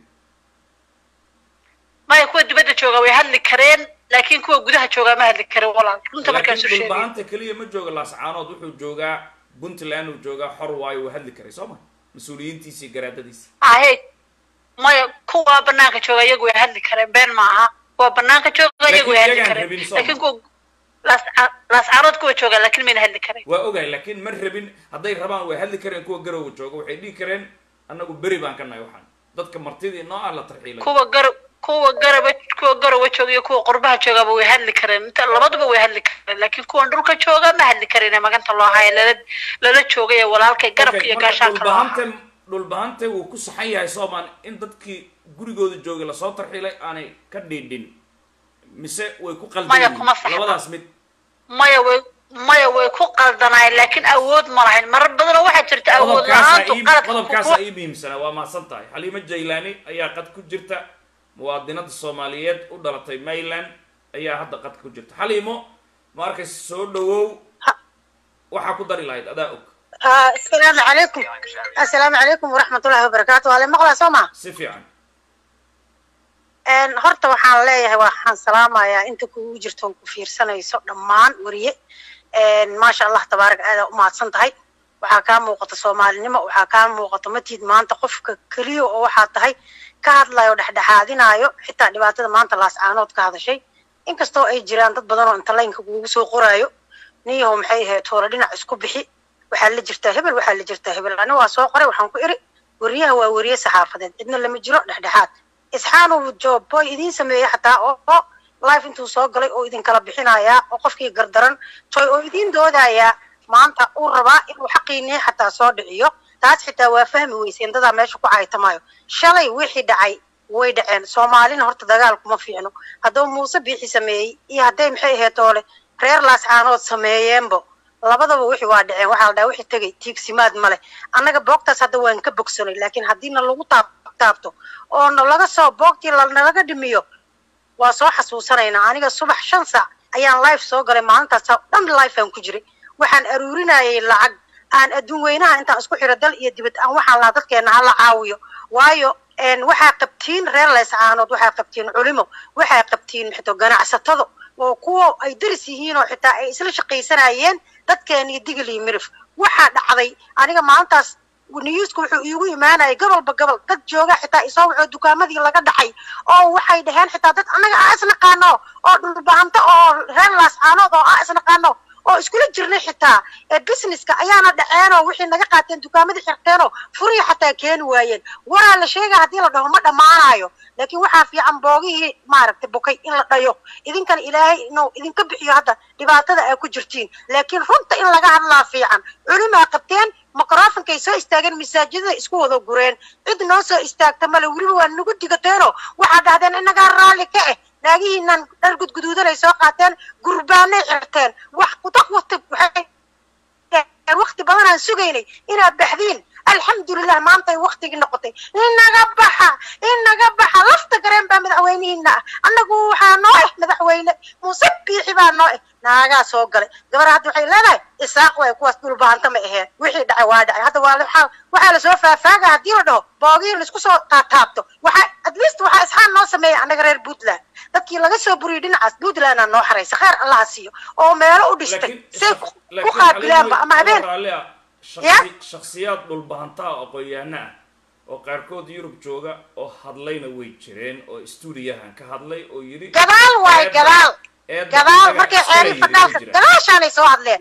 maya kuwa dibadda jooga way hadli kareen laakiin kuwa gudaha joogaa ma hadli karin walaal runta markaan soo laakiin sheegay dhulbahanta keliya ma jooga laascaanood wuxuu joogaa puntland uu joogaa xor waayo wuu hadli karay soo ma mas-uuliyiintiisi iyo garaadadiisi ahe maya kuwa banaanka jooga iyagu way hadli kareen been ma aha kuwa banaanka jooga iyagu way Laakiin hadli iyagaan kareen rabin, soo laakiin ma? kuwa laas- laascaanood kuwa jooga laakiin mayna hadli kareen waa ogahay laakiin ma rabin hadday rabaan way hadli kareen kuwa garowa jooga waxay dhihi kareen annagu beri baan ka nahay waxaan dadka martidii noo ah la tarxiilay kuwa gar kuwa garaba kuwa garowa jooga iyo kuwa qurbaha joogaba way hadli kareen inta labaduba way hadli kareen laakiin kuwan dhulka jooga ma hadli karin ee maganta loo haayo lala lala joogay ee walaalkay garabka Okay, iyo marka gaashaanka loo ahaa dhulbahante dhulbahante wuu ku saxan yahay soomaan in dadkii gurigooda joogay lasoo tarxiilay aanay ka dhiidhin mise way ku qaldan Maya, yihiin kuma saxna. labadaas mid maya way maya way ku qaldanaayeen laakiin awood ma lahayn marar badanoo waxaa jirta awood qodobkaasa la-aantu ii qaladka qodobkaasa ku- ii muhiimsanaa waa mahadsan tahay xaliimo jaylaani ayaa qad ku jirta muwaadinada soomaaliyeed u dhalatay mayland ayaa hadda qad ku jirta xaliimo ma arkaysa soo dhawow waxaa ku dari lahayd adaa og آه، السلام عليكم السلام عليكم ورحمة الله وبركاته وعلى مقلة سوما si fiican een horta waxaan leeyahay waxaan salaamayaa inta kugu jirto ku fiirsanayso dhammaan wariye een maasha allah tabaarak aada u mahadsan tahay waxaa kaa muuqata soomaalinimo waxaa kaa muuqata matid maanta qofka keliya oo waxaa tahay ka hadlayo dhexdhexaadinayo xitaa dhibaatada maanta laascaanood ka hadashay inkastoo ay jiraan dad badan oo inta laynka kugu soo qoraayo niyahow maxay ahayd toole dhinac isku bixi waxaa la jirtaa hebel waxaa la jirtaa hebel ani waa soo qoray waxaan ku iri wariyaha waa wariye saxaafadeed cidna lama jiro dhexdhexaad isxaanu jooboy idiin sameeyey xataa oo oo life intuu soo galay oo idin kala bixinayaa oo qofkii gardaran toy oo idiin doodayaa maanta uu rabaa inuu xaqiinii xataa soo dhiciyo taas xitaa waa fahmi weyseen dadaa meesha ku caytamayo shalay wixii dhacay way dhaceen soomaalina horta dagaal kuma fiicno hadduu muuse biixi sameeyey iyo hadday maxay ahayd toole reer laascaanood sameeyeenbo labadaba wixii waa dhaceen waxaa la dhaha wixii tegay tiigsimaad male annaga boogtaas hadda waan ka bogsanay laakiin haddiina lagu taab taabto oo na laga soo boogtii lanalaga dhimiyo waa soo xasuusanaynaa aniga subax shan saac ayaan life soo galay maalintaas oo dhan life aan ku jiray waxaan aruurinayay lacag aan adduun weynaha intaan isku xiro dal iyo dibad aan waxaan lahaa dadkeena hala caawiyo waayo een waxaa qabtiin reer leyscaanood waxaa qabtiin culimo waxaa qabtiin xito ganacsatado oo kuwa ay daris yihiin oo xitaa ay isla shaqaysanayeen dadkeeni digil iyo mirif waxaa dhacday aniga maalintaas niyuuska wuxuu iigu imaanayay gobolba gobol dad jooga xitaa isoo wuxuu dukaamadii laga dhacay oo waxay dhaheen xitaa dad annaga aa isnaqaano oo dhulbahanto oo reer laascaanood oo aa isnaqaano oo iskula jirnay xitaa ee businesska ayaana dhaceenoo wixii naga qaateen dukaamadii xirteenoo furihii xataa keeni waayeen waraa la sheegaya haddii la dhaho ma dhammaanayo laakiin waxaa fiican boogihii maaragtay bukay in la dhayo idinkana ilaahay inuu idinka bixiyo hadda dhibaatada ay ku jirtiin laakiin runta in laga hadlaa fiican culimaa qabteen microfonkay soo istaageen masaajidada isku wada gureen cid noo soo istaagta male weliba waa nagu digateenoo waxaa dhahdeen inagaa raalli ka ah naagihiinan dhar gudguduudanay soo qaateen gurbaanay xirteen wax kudak wati waxay wakti badanaan sugaynay inaad baxdiin alxamdulilah maantay waktigii noqotay inaga baxa inaga baxa lafta gareen baa madaxweynihiina ah annagu waxaa noo ah madaxweyne muuse biixi baa noo ah naagaa soo galay gabar hadda waxay leedahay isaaq way kuwaas dhulbahanta ma aheen wixii dhacay waa dhacay hadda waa waxaa waxaa lasoo faafaaga haddii la dhaho boogii laisku soo taataabto waxaa at least waxaa isxaan noo sameeya annaga reer puntland dadkii laga soo buriyay dhinacaas puntland aa noo xaraysa kheer allaha siiyo oo meelo u dhistay say ku qaabilaanba ama habeen shaksiyaad dhulbahantaa aqoon-yahana ah oo qaarkood yurub jooga oo hadlayna way jireen oo stuudiyahan ka hadlay oo yidhi gadaal waay gadaal gadaal markay xeeri fadhaalka gadaashaanay soo hadleen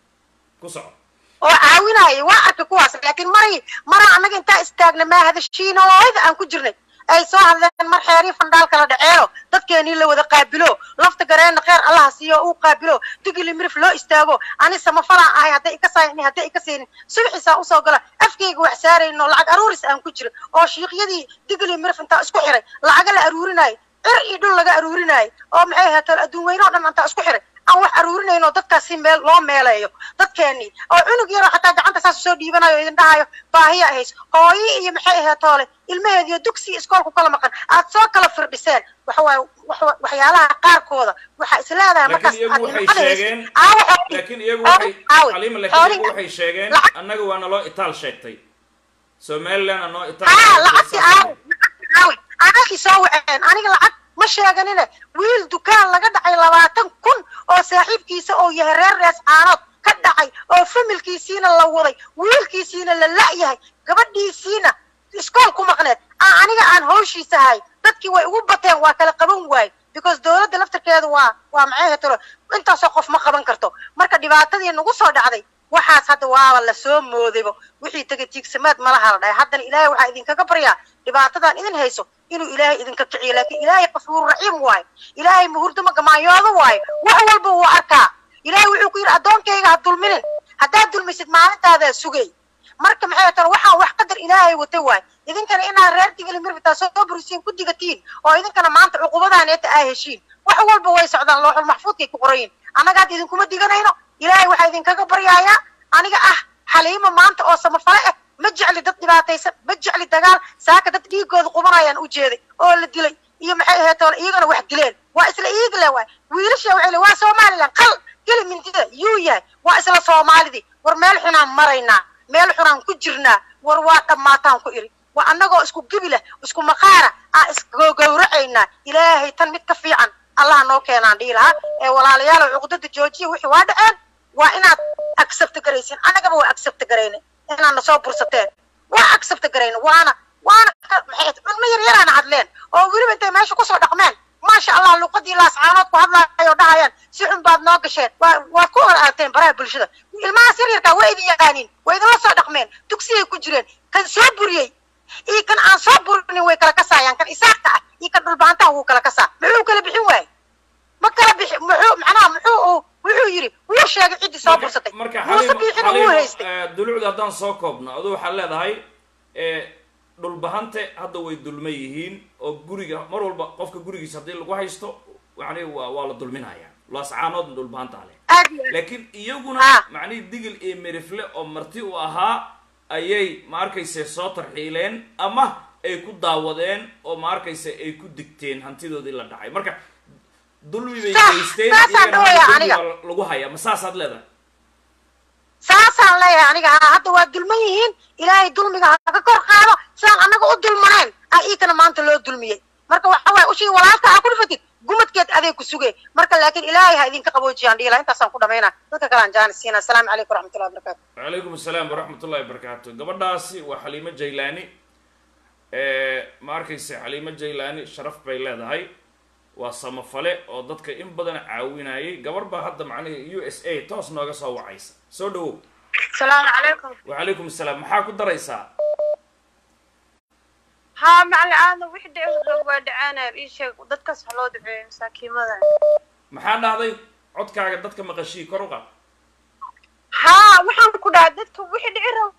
ku soco oo caawinayay waa arkay kuwaas laakiin maray maraa annaga intaa istaagna maa hadashiinooyda aan ku jirnay ay soo hadleen mar xeerii fandhaal kala dhaceeno dadkeenii la wada qaabilo lafta gareenna kheer allaha siiyo uu qaabilo digili mirif loo istaago ani samafalaan ahay hadday ika saayni hadday ika saynin subaxiisaa usoo gala afkayga wax saarayno lacag aruuris aan ku jira oo shiikyadii digili mirif intaa isku xiray lacaga la aruurinaayo cir iyo dhul laga aruurinaayo oo maxay ahaatee adduun weyne oo dhan intaa isku xiray aan wax aruurinayno dadkaas si meel loo meeleeyo dadkeenii oo cunug yaroo xataa gacanta saas soo dhiibanayo idin dhahayo baahiya ahays hooyi iyo maxay ahayd toole ilmaheediyo dugsiga iskoolku kala maqan aad soo kala firdhiseen waxawaaye waxyaalaha qaarkooda waxaa is leedahay markaas laakiin iyagu waxay sheegeen laakiin iyagu waxay xaliima laakiin iyagu waxay sheegeen annaga waa naloo itaal sheegtay somalilandna noo itaal lacagti aawi aawi anagii soo waceen aniga lacag ma sheeganine wiil dukaan laga dhacay labaatan kun oo saaxiibkiisa oo yahay reer rees caanood ka dhacay oo familkiisiina la waday wiilkiisiina la la'yahay gabadhiisiina iskool ku maqneed aan aniga aan hawshiisa ahay dadkii way ugu bateen waa kala qaban waaye because dowladda laftarkeedu waa waa maxay hetolo intaasoo qof ma qaban karto marka dhibaatadii nagu soo dhacday waxaas hadda waaba lasoo moodaybo wixii tegay tiigsamaad malaha la dhahay haddana ilaahay waxaa idinkaga baryaa dhibaatadan idin hayso inuu ilaahay idinka kiciyo laakiin ilaahay qafuur raxiim waayo ilaahay muhurdama gamaanyoodo waayo wax walba wuu arkaa ilaahay wuxuu ku yidhi addoonkayga ha dulminin haddaad dulmisid maalintaadaa sugay marka maxay tan waxaan wax qadar ilaahay watay waayo idinkana inaad reer digili mirbitaa soo burisiin ku digatiin oo idinkana maanta cuqubadaaneeta aa heshiin wax walba way socdaan looxul maxfuudkay ku qorayin annaga hadda idinkuma diganayno ilaahay waxaa idinkaga baryaayaa aniga ah xaliimo maanta oo samafale ah ma jecli dad dhibaataysan ma jecli dagaal saaka dad dhiigooda qubanayaan u jeeday oo la dilay iyo maxay ahayd toole iyagana wax dileen waa isla iigle waay wiilasha waxay le waa somaliland qal geli mindida yuu yahay waa isla soomaalidii war meel xunaan maraynaa meel xunaan ku jirnaa war waa dhammaataan ku iri waa annagoo isku gebilah isku maqaara aan isgowracaynaa ilaahay tan mid ka fiican allaha noo keenaan dhihi lahaa ee walaalayaal cuqdada joojiya wixii waa dhaceen waa inaad accept garaysin annagaba waa accept garayna inaad nasoo bursateen waa accept garayna waana waana maxay culmo yar yaraana hadleen oo weliba intay meesha kusoo dhaqmeen maasha allah luqadii laascaanood ku hadlaayoo dhahayaan si xun baad noo gasheen waa waad ku hor aagteen baraha bulshada ilmahaas yar yarkaa waa idin yaqaaniin waa idinla soo dhaqmeen dugsiyay ku jireen kan soo buriyey iyo kan aan soo burinin way kala kasaayaan kan isaaqka ah iyo kan dhulbaantaha wuu kala kasaa muxuu kala bixin waaye ma kala bixi muxuu macnaha muxuu uu wuxuu yidhi wuu sheegay ciddii soo bursatay marka muuse biixina wuu haystay xaliimo dulucda haddaan soo koobno adu waxaad leedahay dhulbahante hadda way dulman yihiin oo guriga mar walba qofka gurigiisa haddii lagu haysto yani waa waa la dulminaya laascaanoodna dhulbahantaa leh aad iyo aad laakiin iyaguna Ah. macnihii digil iyo merifle oo marti u ahaa ayay ma arkayse soo tarxiileen ama ay ku daawadeen oo ma arkayse ay ku digteen hantidoodii la dhacay marka dulmi bay Saas- geysteen saasaan iyagana dhawayaa hadda aniga. dulmi baa lagu hayaa ma saasaad leedahay saasaan leeyahay aniga haa hadda waa dulman yihiin ilaahay dulmiga haka kor qaado sidaan annaga u dulmaneen ah iikana maanta loo dulmiyey marka waxa waaye ushii walaalka aa ku dhifatid gumadkeed aday ku sugay marka laakiin ilaahay ha idinka qaboojiyaan dhiila intaasaan ku dhamaynaa dadka kale aan jaanis siina asalaamu calaykum waraxmatullahi wabarakatu wacalaykum asalaam waraxmat ullahi wabarakaatu gabadhaasi waa xaliimo jaylaani ma arkaysa xaliimo jaylaani sharaf bay leedahay waa samafale oo dadka in badan caawinayay gabar baa hadda macnihi u s a toos nooga soo wacaysa soo dhawow السلام عليكم wacalaykum asalaam maxaa ku daraysaa ها مع العادة وحدة أسرق دعانا إيش دتك سحلود بعين مساكين ماذا maxaa dhahday codkaaga dadka maqashii kor u qaad ها وحن كنا دتك وحدة عرب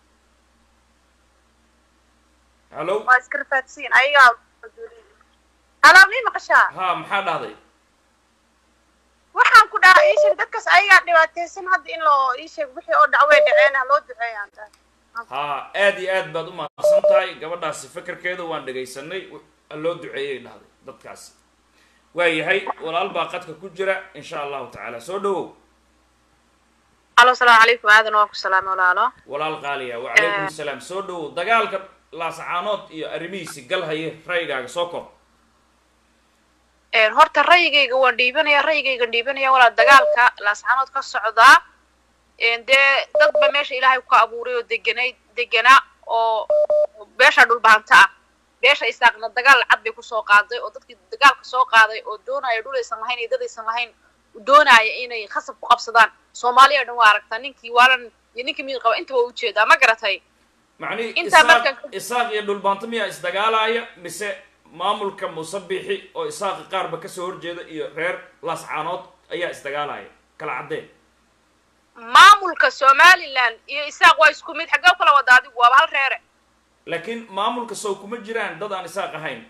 hallow واسكر فاتسين أيها أنا مني مقشا ha maxaa dhahday waxaan ku dhahaa ii sheeg dadkaas ayagaa dhibaataysan hadda in loo ii sheeg wixii oo dhacway dhaceen ha loo duceeya anta ha aad iyo aad baad u mahadsan tahay gabadhaasi fekerkeeda waan dhegaysanay w- loo duceeyay dhahday dadkaasi waayahay walaal baa qadka ku jira insha allahu tacaala soo dhawow alo asalaamu calaykum aadan waa ku salaamay walaalo walaal qaaliya wacalaykum asalaam soo dhawow dagaalka laasacaanood iyo arrimihiisi gal haye ra'yigaaga soo kor horta ra'yigayga waan dhiibanaya ra'yigayga dhiibanaya walaa dagaalka laascaanood ka socdaa dee dadba meesha ilaahay ku abuuray oo deganay deganaa oo beesha dhulbahanta ah beesha isaaqna dagaal cad bay kusoo qaaday oo dadkii dagaalka soo qaaday oo doonaya dhul aysan lahayn iyo dad aysan lahayn doonaya inay khasab ku qabsadaan soomaaliya o dhan waa aragtaa ninkii waalan iyo ninkii mid qaba intaba waa ujeedaa ma garatay macnihi Intaa isaaq markan- isaaq iyo dhulbaanto miyaa isdagaalaya mise maamulka musabixi oo isaaqa qaarba kasoo horjeeda iyo reer laascaanood ayaa isdagaalaya kala caddee maamulka somaliland iyo isaaq waa isku mid xaggee kala wada adigu waaba hal reere laakiin maamulka sow kuma jiraan dad aan isaaq ahayn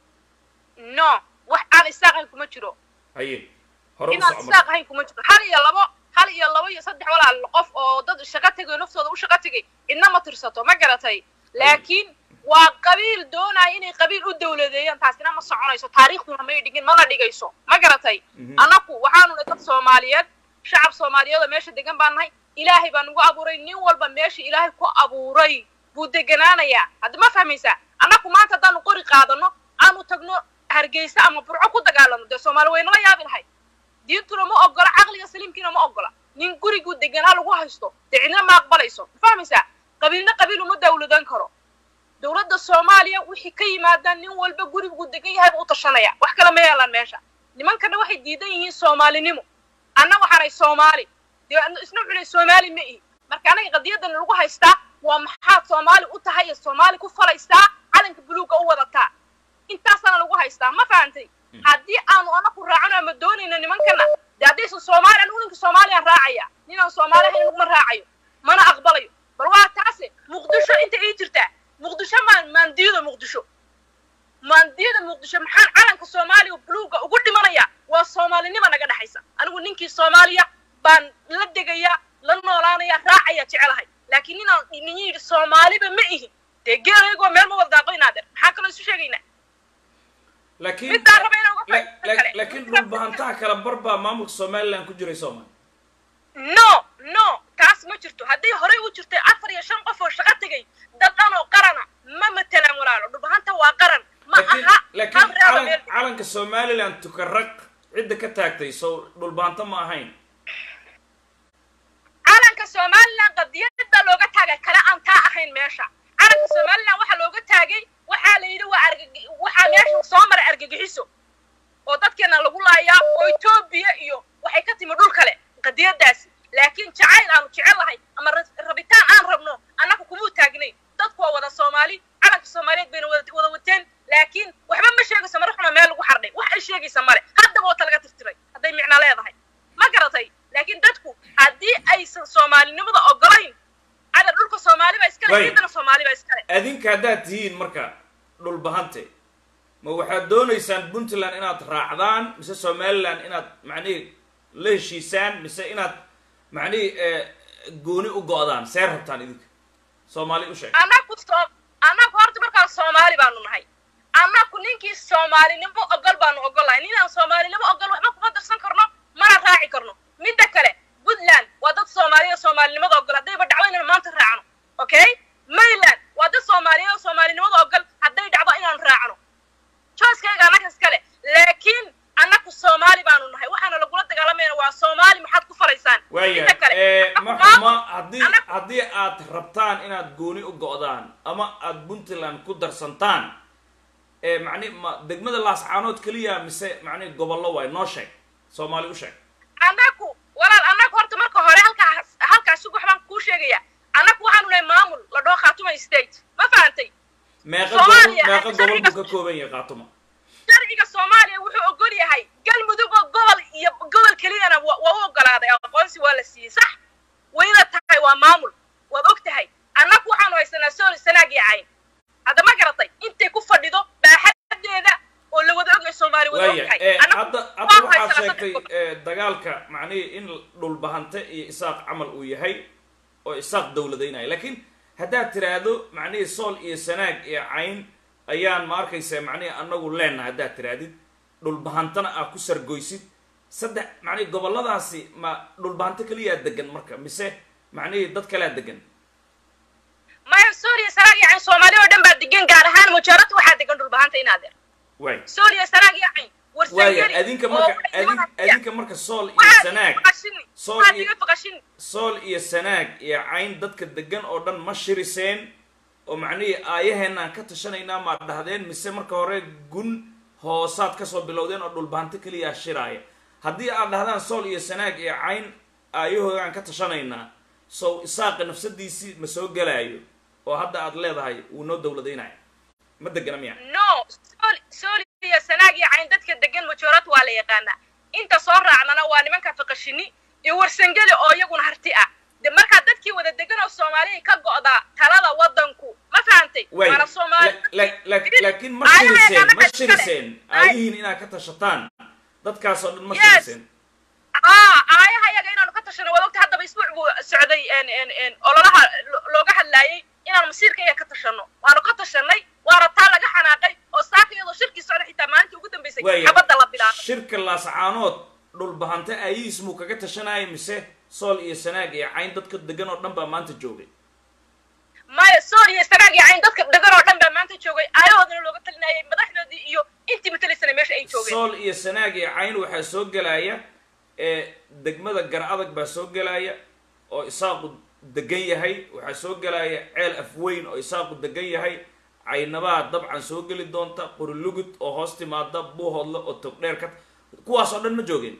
no wax aan isaaq ahayn kuma jiro haye hore u inaan soco isaaq marka ahayn kuma jiro hal iyo labo hal iyo labo iyo saddex walaal qof oo dad shaqo tegay naftooda u shaqo tegay idna ma tirsato ma garatay laakiin waa qabiil doonaya inay qabiil u dawladeeyaan taasina ma soconayso taariikhduna may dhigin mana dhigayso ma garatay Mhm. annaku waxaanu nahay dad soomaaliyeed shacab soomaaliyeed oo meesha degan baan nahay ilaahay baa nagu abuuray nin walba meesha ilaahay ku abuuray buu deganaanayaa hadda ma fahmaysaa annaku maanta haddaanu qori qaadano aanu tagno hargeysa ama burco ku dagaalano dee soomaali waynala yaabi lahay diintuna ma ogola caqliga saliimkiina ma ogola nin guriguu deganaa lagu haysto dee cidna ma aqbalayso ma fahmaysaa qabiilna qabiil uma dawladan karo dowladda soomaaliya wixii ka yimaadaan nin walba guriguu degan yahay buu u tashanaya wax kale ma yeelaan meesha nimankana waxay diidan yihiin soomaalinimo anna waxaanay soomaali dee adna isna cunay soomaali ma ihi marka anaga qadiyadan lagu haystaa waa maxaad soomaali u tahay iyo soomaali ku falaysaa calanka buluugga u wadataa intaasana lagu haystaa ma fahantay haddii aanu anaku raacano ama doonayno nimankana dee haddaysan soomaali anigu ninka soomaaliyaan raacaya ninaan soomaali ahayn aniguma raacayo mana aqbalayo bal waa taase muqdisho inta ii jirtaa muqdisho maan maandiyada muqdisho maandiyada muqdisho maxaan calanka soomaaliya buluugga ugu dhimanaya waa soomaalinima naga dhexaysa anigu ninkii soomaaliya baan la degaya la noolaanaya raacaya jecelahay laakiin ninaan nin yidhi soomaaliba ma ihin dee geelaygoo meel ma wada daaqo inaadeer maxaan kaloo isu sheegaynaa laakiin midaan raba inaan uga la- faa'iideysto la- kale. laakiin dhulbahantaha kala bar baa maamulka somaliland ku jiray sooma no no taas ma jirto hadday horey u jirtay afar iyo shan qof oo shaqo tegay dad dhan oo qarana ma matelaan walaalo dhulbahanta waa qaran ma laakiin aha laakiin hal reeba calan meel calanka somaliland tukaraq cidda ka taagtay sow dhulbaanto ma ahayn calanka somaliland qadiyada looga taagay kale aan taa ahayn meesha calanka somaliland waxaa looga taagay waxaa la yidhi waa argagi waxaa meesha soo maray argagixiso oo dadkeena lagu laayaa oo etoobiya iyo waxay ka timi dhul kale qadiyadaasi laakiin jacayl aanu jecel lahay ama ra- rabitaan aan rabno annaga kumuu taagnayn dadku waa wada soomaali calanka soomaaliyeed bayna wada wada wateen laakiin waxba ma sheegayso mara xuna meel lagu xardhay wax ay sheegaysa male haddaba wata laga tirtiray hadday micno leedahay ma garatay laakiin dadku haddii aysan soomaalinimada ogolayn ada dhulka soomaali baa iskale Way. ciidana soomaali baa iskale adinka haddaad tihiin marka dhulbahante ma waxaad doonaysaan puntland inaad raacdaan mise somaliland inaad macnihi la heshiisaan mise inaad macnihi eh, gooni u go'daan see rabtaan idinka soomaali u sheeg annaku soo annaku horta markaan soomaali baanu nahay annaku ninkii soomaalinimo ogol baanu ogolahay ninaan soomaalinimo ogol waxba kuma darsan karno mana raaci karno midda kale puntland waa dad soomaaliya oo soomaalinimada ogol haddayba dhacdo inaan maanta raacno okay maryland waa dad soomaaliya oo soomaalinimada ogol hadday dhacdo inaan raacno jooskayga annaga iskale laakiin waaya Inta kale, eh, ma maamul- xuma haddii anagu- haddii aad rabtaan inaad gooni u go'daan ama aad puntland ku darsantaan ee macni ma degmada laascaanood keliya mise macni gobollo waay noo sheeg soomaali u sheeg annagu walaal annagu horta marka hore halkaas halkaas sug waxbaan kuu sheegaya annagu waxaanu nahay maamul la dhoo khaatuma state ma fahantay meeqa Soomaaliya, gobol meeqa gobol sharciga- buu ka kooban yahay qaatuma sharciga soomaaliya wuxuu ogol yahay galmudug oo gobol iyo gobol keliyana wa- waa u ogolaaday aqoonsi waa la siiyey sax wayna tahay waa maamul waad og tahay annagu waxaanu haysanaa sooli sanaag iyo cayn hadda ma garatay intay ku fadhido baaxadeeda oo la wada ogyahay soomaali wada waaya ogtahay eh, Annagu hadda hadda waanu waxaad haysanaa sheegtay saddex eh, dagaalka macnihii in dhulbahante iyo isaaq camal uu yahay oo isaaq dowladaynaya laakiin haddaad tiraahdo macnihii sool iyo sanaag iyo cayn ayaan ma arkaysa macnihii anagu leenahay haddaad tirahdid dhulbahantana aa ku sargoysid saddex macnihii gobolladaasi ma dhulbahanto keliyaa degan marka mise macnihii dad kalea degan maya sooliya sanaag iyo cayn soomaali oo dhan baa degan gaar ahaan mujaarad waxaa degan dhulbahanta inaadeer waay sooliya sanaag iyo cayn waaya warsangeli adinka oo marka waxay adin doonayaan- adinka marka sool iyo waxaad sanaag iga faqashini sool waxaad iyo iga faqashini sool iyo sanaag iyo cayn dadka degan oo dhan ma shiriseen oo macnihii aayaheenaan ka tashanaynaa maad dhahdeen mise marka hore gun hoosaad kasoo bilowdeen oo dhulbahanto keliya shiraaya haddii aad dhahdaan sool iyo sanaag iyo cayn aayahoogaan ka tashanaynaa sow isaaqa nafsadiisii ma soo gelaayo oo hadda aad leedahay wuu noo dowladaynaya ma degana miya no sool- sooliya sanaag iyo cayn dadka degan mujaarad waa la yaqaanaa inta soo raacnana waa nimanka faqashini iyo warsangeli oo iyaguna harti ah de markaa dadkii wada degan oo soomaaliya ka go'daa talada wadanku ma fahantay way waana soomaali la- la- la- laakiin ma Aayaheena shiriseen ma annaga iskale. shiriseen Ay- aayihiin inaad ka tashataan dadkaasoo dhan ma Yes. shiriseen aa aayaha iyaga inaanu ka tashano waad ogta haddaba isbuuc buu socday en- en- en ololaha lo- looga hadlaayay inaanu masiirka iyaga ka tashano waanu ka tashanay waana taa laga xanaaqay oo saaka iyadoo shirkii socda xitaa maalintii ugu dambeysay Waaya, xabadda la bilaabay shirka laascaanood dhulbahante aayihiis muu kaga tashanaya mise sool iyo sanaag iyo cayn dadka degan oo dhan baa maanta joogay maya sool iyo sanaag iyo cayn dadka degan oo dhan baa maanta joogay aayahoodana looga talinayay madaxdoodii iyo intii matalaysana meesha ay joogeen sool iyo sanaag iyo cayn waxaa soo gelaya ee degmada gar adag baa soo gelaya oo isaaqu degan yahay waxaa soo gelaya ceel afweyn oo isaaqu degan yahay caynabaa dabcan soo geli doonta qorilugud oo hoos timaada buuhoodle oo togdheer ka kuwaas oo dhan ma joogeen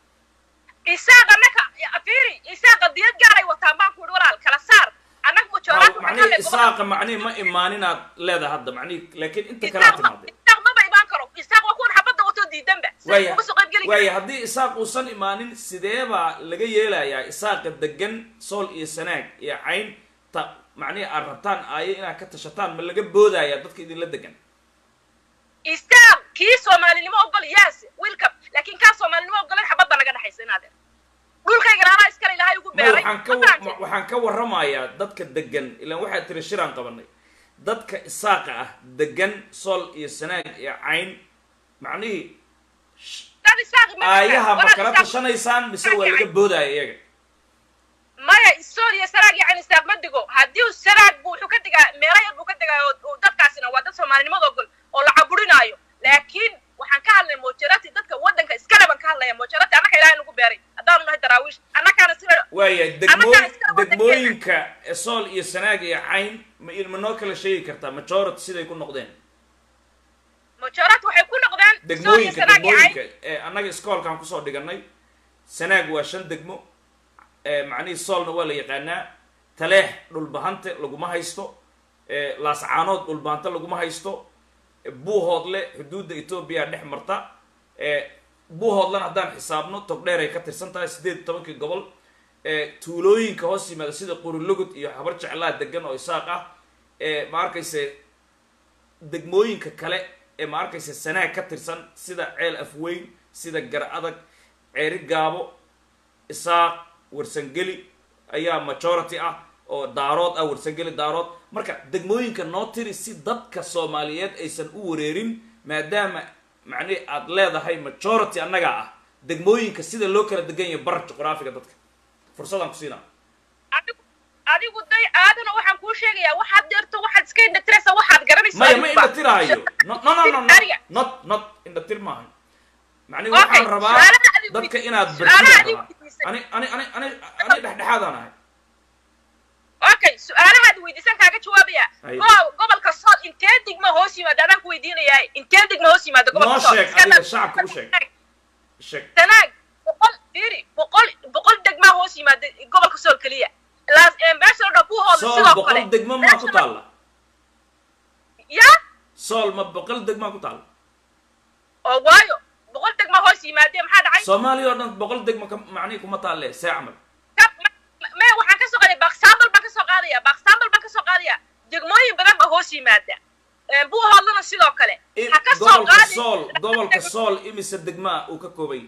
isaaqa naka fiiri isaaqa diyad gaaray wataan baan ku ihi walaal kala saar annaga mujoolaad macnihi isaaqa macnihi ma imaaninaad leedahay hadda macnihi laakiin inta kalaa timaadeen isaaq maba imaan karo isaaq waa kuwan xabadda watoo diidanba waaya uga soo qaybgeli waaya haddii isaaq uusan imaanin sidee baa laga yeelayaa isaaqa degan sool iyo sanaag iyo cayn ta macnihi aad rabtaan aayo inaad ka tashataan ma laga boodaya dadka idinla degan isaaq kii soomaalinimo ogol yaas wiilkab laakiin kaa soomaalinimo ogolan xabadda naga dhexaysa inaadeer dhulkaygana anaa iskale ilaahay ugu ma beeray waxaan ka ma fahamtay? waxaan ka warramayaa dadka degan ilaan waxaad tiri shiraan qabanay dadka isaaqa ah degan sool iyo sanaag iyo cayn macnihii dad isaaq ma aayaha ma walaal kala isaaq- tashanaysaan mise waa laga boodaya iyaga maya isool iyo sanaag iyo cayn isaaq ma digo haddii uu sanaag buu wuxuu ka digaa meelo yar buu ka digaa oo- oo dadkaasina waa dad soomaalinimada ogol oo la caburinaayo laakiin waxaan ka hadlay mojarati dadka wadanka iskale baan ka hadlaya mojarati annaka ilaahay nagu beeray haddaanu nahay daraawiish annakaana sida waaya Annagaa degmooy iska wada degmooyinka sool iyo sanaag iyo cayn ma ma noo kala sheegi kartaa majority siday ku noqdeen mojarati waxay ku noqdeen sool iyo degmooyinka sanaag iyo cayn degmooyinka ee annaga iskoolkaan kusoo dhiganay sanaag waa shan degmo ee macnihii soolna waa la yaqaanaa taleex dhulbahante laguma haysto ee laascaanood dhulbahante laguma haysto ee buuhoodle xuduudda etoobiya dhex marta ee buuhoodlana haddaan xisaabno togdheer ay ka tirsan tahay siddeed iyo tobankii gobol ee tuulooyinka hoos yimaada sida qurilugud iyo habar jeclaa degan oo isaaq ah ee ma arkayse degmooyinka kale ee ma arkaysa sanaag ka tirsan sida ceel afweyn sida gar adag ceeri gaabo isaaq warsangeli ayaa majority ah oo daarood ah warsangeli daarood marka degmooyinka noo tiri si dadka soomaaliyeed aysan u wareerin maadaama macnihi aad leedahay majority annaga ah degmooyinka sida loo kala degan yahay bar juqraafiga dadka fursadaan ku siinaa adigu adigu day aadana waxaan kuu sheegayaa waxaad deerto waxaad iska indhatiraysa waxaad garanaysa maya ma adigu ba. indhatiraayo no no no no no Ariga. not not indhatir maaha macnihi Okay, waxaan rabaa su'aalaha adigu dadka weydiis- inaad su'aalaha bartida adigu rabaa weydiisay. ani ani ani ani ani dhexdhexaadaan ahay okay su-aalahaad weydiisan kaaga jawaabaya Ay. go- gobolka sool intee digma hoos yimaada adaan ku weydiinayaa intee digma hoos yimaada noo gobolka sool sheeg Iska adiga dhaaf. shacabka u sheeg sheeg tanaag boqol fiiri boqol boqol degmaa hoos yimaada gobolka sool keliya Laas- ee, meesha la dhaho buuhooda sool sidoo kale boqol degmo maa ku Meesha la- taalla ya sool ma boqol degmaa ku taalla oo waayo boqol degmaa hoos yimaadee maxaa dhacay soomaaliya oo dhan boqol degmo ka macnihi kuma taalle see camal Ka- ma- me waxaan ka soo qaadaya baksambal baan ka soo qaadaya baksambal baan ka soo qaadaya degmooyin badan baa hoos yimaada Ee, buuhoodana sidoo kale In- ha ka soo gobolka qaadi sool gobolka sool imise degmaa uu ka koobay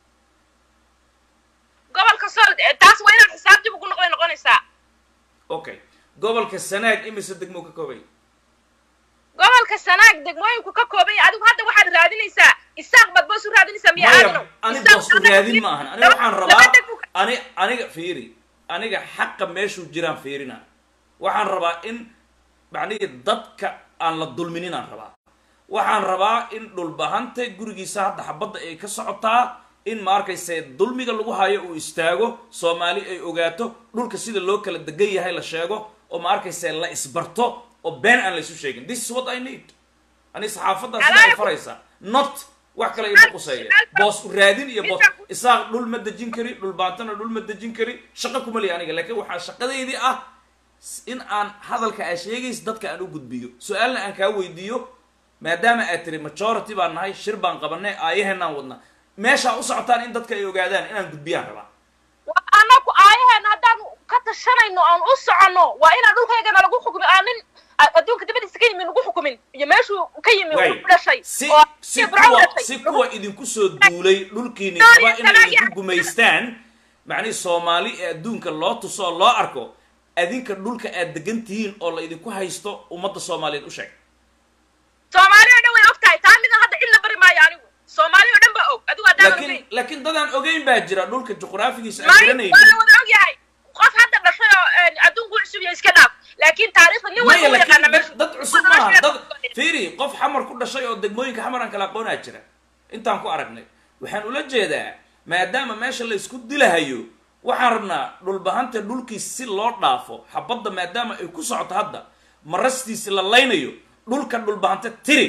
gobolka sool ee, taas waa inaad xisaab dib ugu noqday noqonaysaa okay gobolka sanaag imise degmo uu ka koobay gobolka sanaag degmooyinku ka kooban yahay adigu hadda waxaad raadinaysaa isaaq baad boos u raadinaysaa miya maya aadanow ani Isaaq boos u anaga- raadin ma ahan aniga waxaan laba rabaa degmo ka- ani aniga fiiri aniga xaqa meeshuu jiraan fiirina waxaan rabaa in macnihi dadka aan la dulminin aan rabaa waxaan rabaa in dhulbahante gurigiisa hadda xabadda ay ka socotaa in ma arkayse dulmiga lagu hayo uu istaago soomaali ay ogaato dhulka sida loo kala degan yahay la sheego oo ma arkayse la isbarto oo been aan la isu sheegin this is what i need ani saxaafaddaa sida ay faraysaa not wax kale ima quseeya boos u raadin iyo boos isaaq dhul ma dejin kari dhul baantana dhul ma dejin kari shaqo kuma liya aniga laakiin waxaa shaqadeydii ah in aan hadalka aa sheegaysa dadka aan u gudbiyo su-aalna aan kaa weydiiyo maadaama aad tiri majority baan nahay shir baan qabanay aayaheenaan wadna meeshaa u socotaan in dadka ay ogaadaan inaan gudbiyaan rabaa Waa anaku aayaheena haddaanu ka tashanayno aan u soconno waa inaan dhulkaygana lagu xukumin aan nin a- adduunka dibadiisa ka yimi lagu xukumin iyo meeshuu ka yimi Way, u dhashay si oo si Ibrahim kuwa dhashay. si kuwa idinku soo duulay dhulkiini Sorry, raba inay Sanaag, idinku gumaystaan macnihi soomaali ee adduunka loo tuso oo loo arko adinka dhulka aad degan tihiin oo la idinku haysto ummadda soomaaliyeed u sheeg soomaali oo dhan way og tahay taa midan hadda cid la bari maayo anigu soomaali oo dhan baa og adigu haddaanan laakiin ogeyn laakiin dadaan ogeyn baa jira dhulka juqraafigiisa aan maayo garanaynin waa la wada og yahay qof hadda dhashay oo een, adduunku cusub yahay iska dhaaf laakiin taariikhda nin maya walba u yaqaana laakiin meeshu dad- dad cusub maaha dad fiiri qof xamar ku dhashay oo degmooyinka xamar aan kala aqoonaa jira intaan ku aragnay waxaan ula jeedaa maadaama meesha la isku dilahayo waxaan rabnaa dhulbahanta dhulkiis si loo dhaafo xabadda maadaama ay ku socoto hadda marastiisi la laynayo dhulka dhulbahanta tiri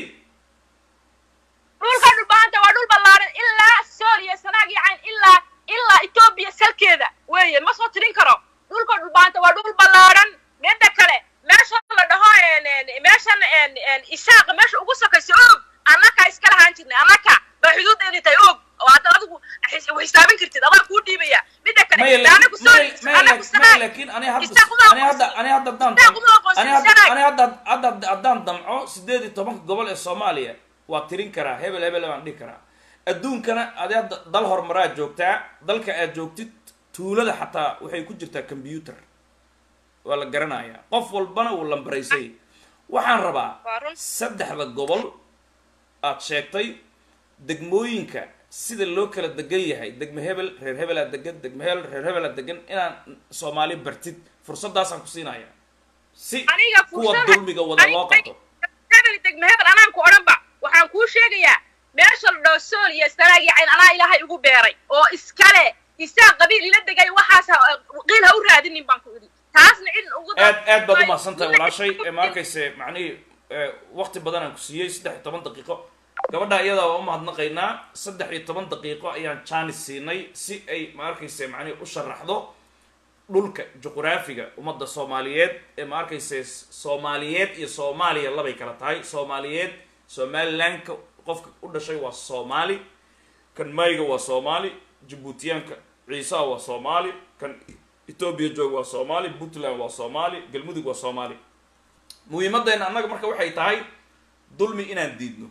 dhulka dhulbahanta waa dhul ballaaran ilaa sool iyo sanaag iyo cayn ilaa ilaa etoobiya salkeeda weeye ma soo tirin karo dhulka dhulbahanta waa dhul ballaaran midda kale meesha la dhaho een, een, meeshan een, een, isaaqa meesha ugu sokaysa og annaka iska lahaan jirnay annaka baa xuduudeedii tahay og oo hadda adigu xis- u xisaabin kartid adaa kuu dhiibaya midda kale maya dee anagu sool anagu maya sanaag laakiin ani hadda Isaaq uma ani hadda ani hadda haddaan Isaaq uma aqoonsan ani hadda Sanaag. ani hadda hadda haddaan damco sideed iyo tobanka gobol ee soomaaliya waa tirin karaa hebel hebel baan dhihi karaa adduunkana adi hadda dal horumaraa joogtaa dalka aad joogtid tuulada xataa waxay ku jirtaa computer waa la garanayaa qof walbana wuu lambaraysay waxaan rabaa Waa run. saddexda gobol aad sheegtay degmooyinka sida loo kala degan yahay degme hebel reer hebelaa degan degme hebel reer hebelaa degan inaan soomaali bartid fursadaasaan ku siinaya si aniga kuwa fursada- dulmiga wada loo aniga- qabto hebel degme hebel anaan ku odhanba waxaan kuu sheegayaa meesha la dhaho sool iyo sanaag iyo cayn anaa ilaahay ugu beeray oo iskale isaa qabiil ila degay waxaas ha- qiil ha u raadinin baan ku idhi taasna cid ugu aad aad baad umahadsan tahay walaashay ee ma arkayse macnihii waqti badan aan ku siiyey saddex iyo toban daqiiqo gabadha iyadaa waa umahadnaqaynaa saddex iyo toban daqiiqo ayaan jaanis siinay si ay ma arkayse macnihi u sharaxdo dhulka juqraafiga ummadda soomaaliyeed ee ma arkayse soomaaliyeed iyo soomaaliya labay kala tahay soomaaliyeed somalilandka qofka u dhashay waa soomaali kan mayga waa soomaali jabuutiyaanka ciisaha waa soomaali kan etoobiya jooga waa soomaali puntland waa soomaali galmudug waa soomaali muhiimaddeena annaga marka waxay tahay dulmi inaan diidno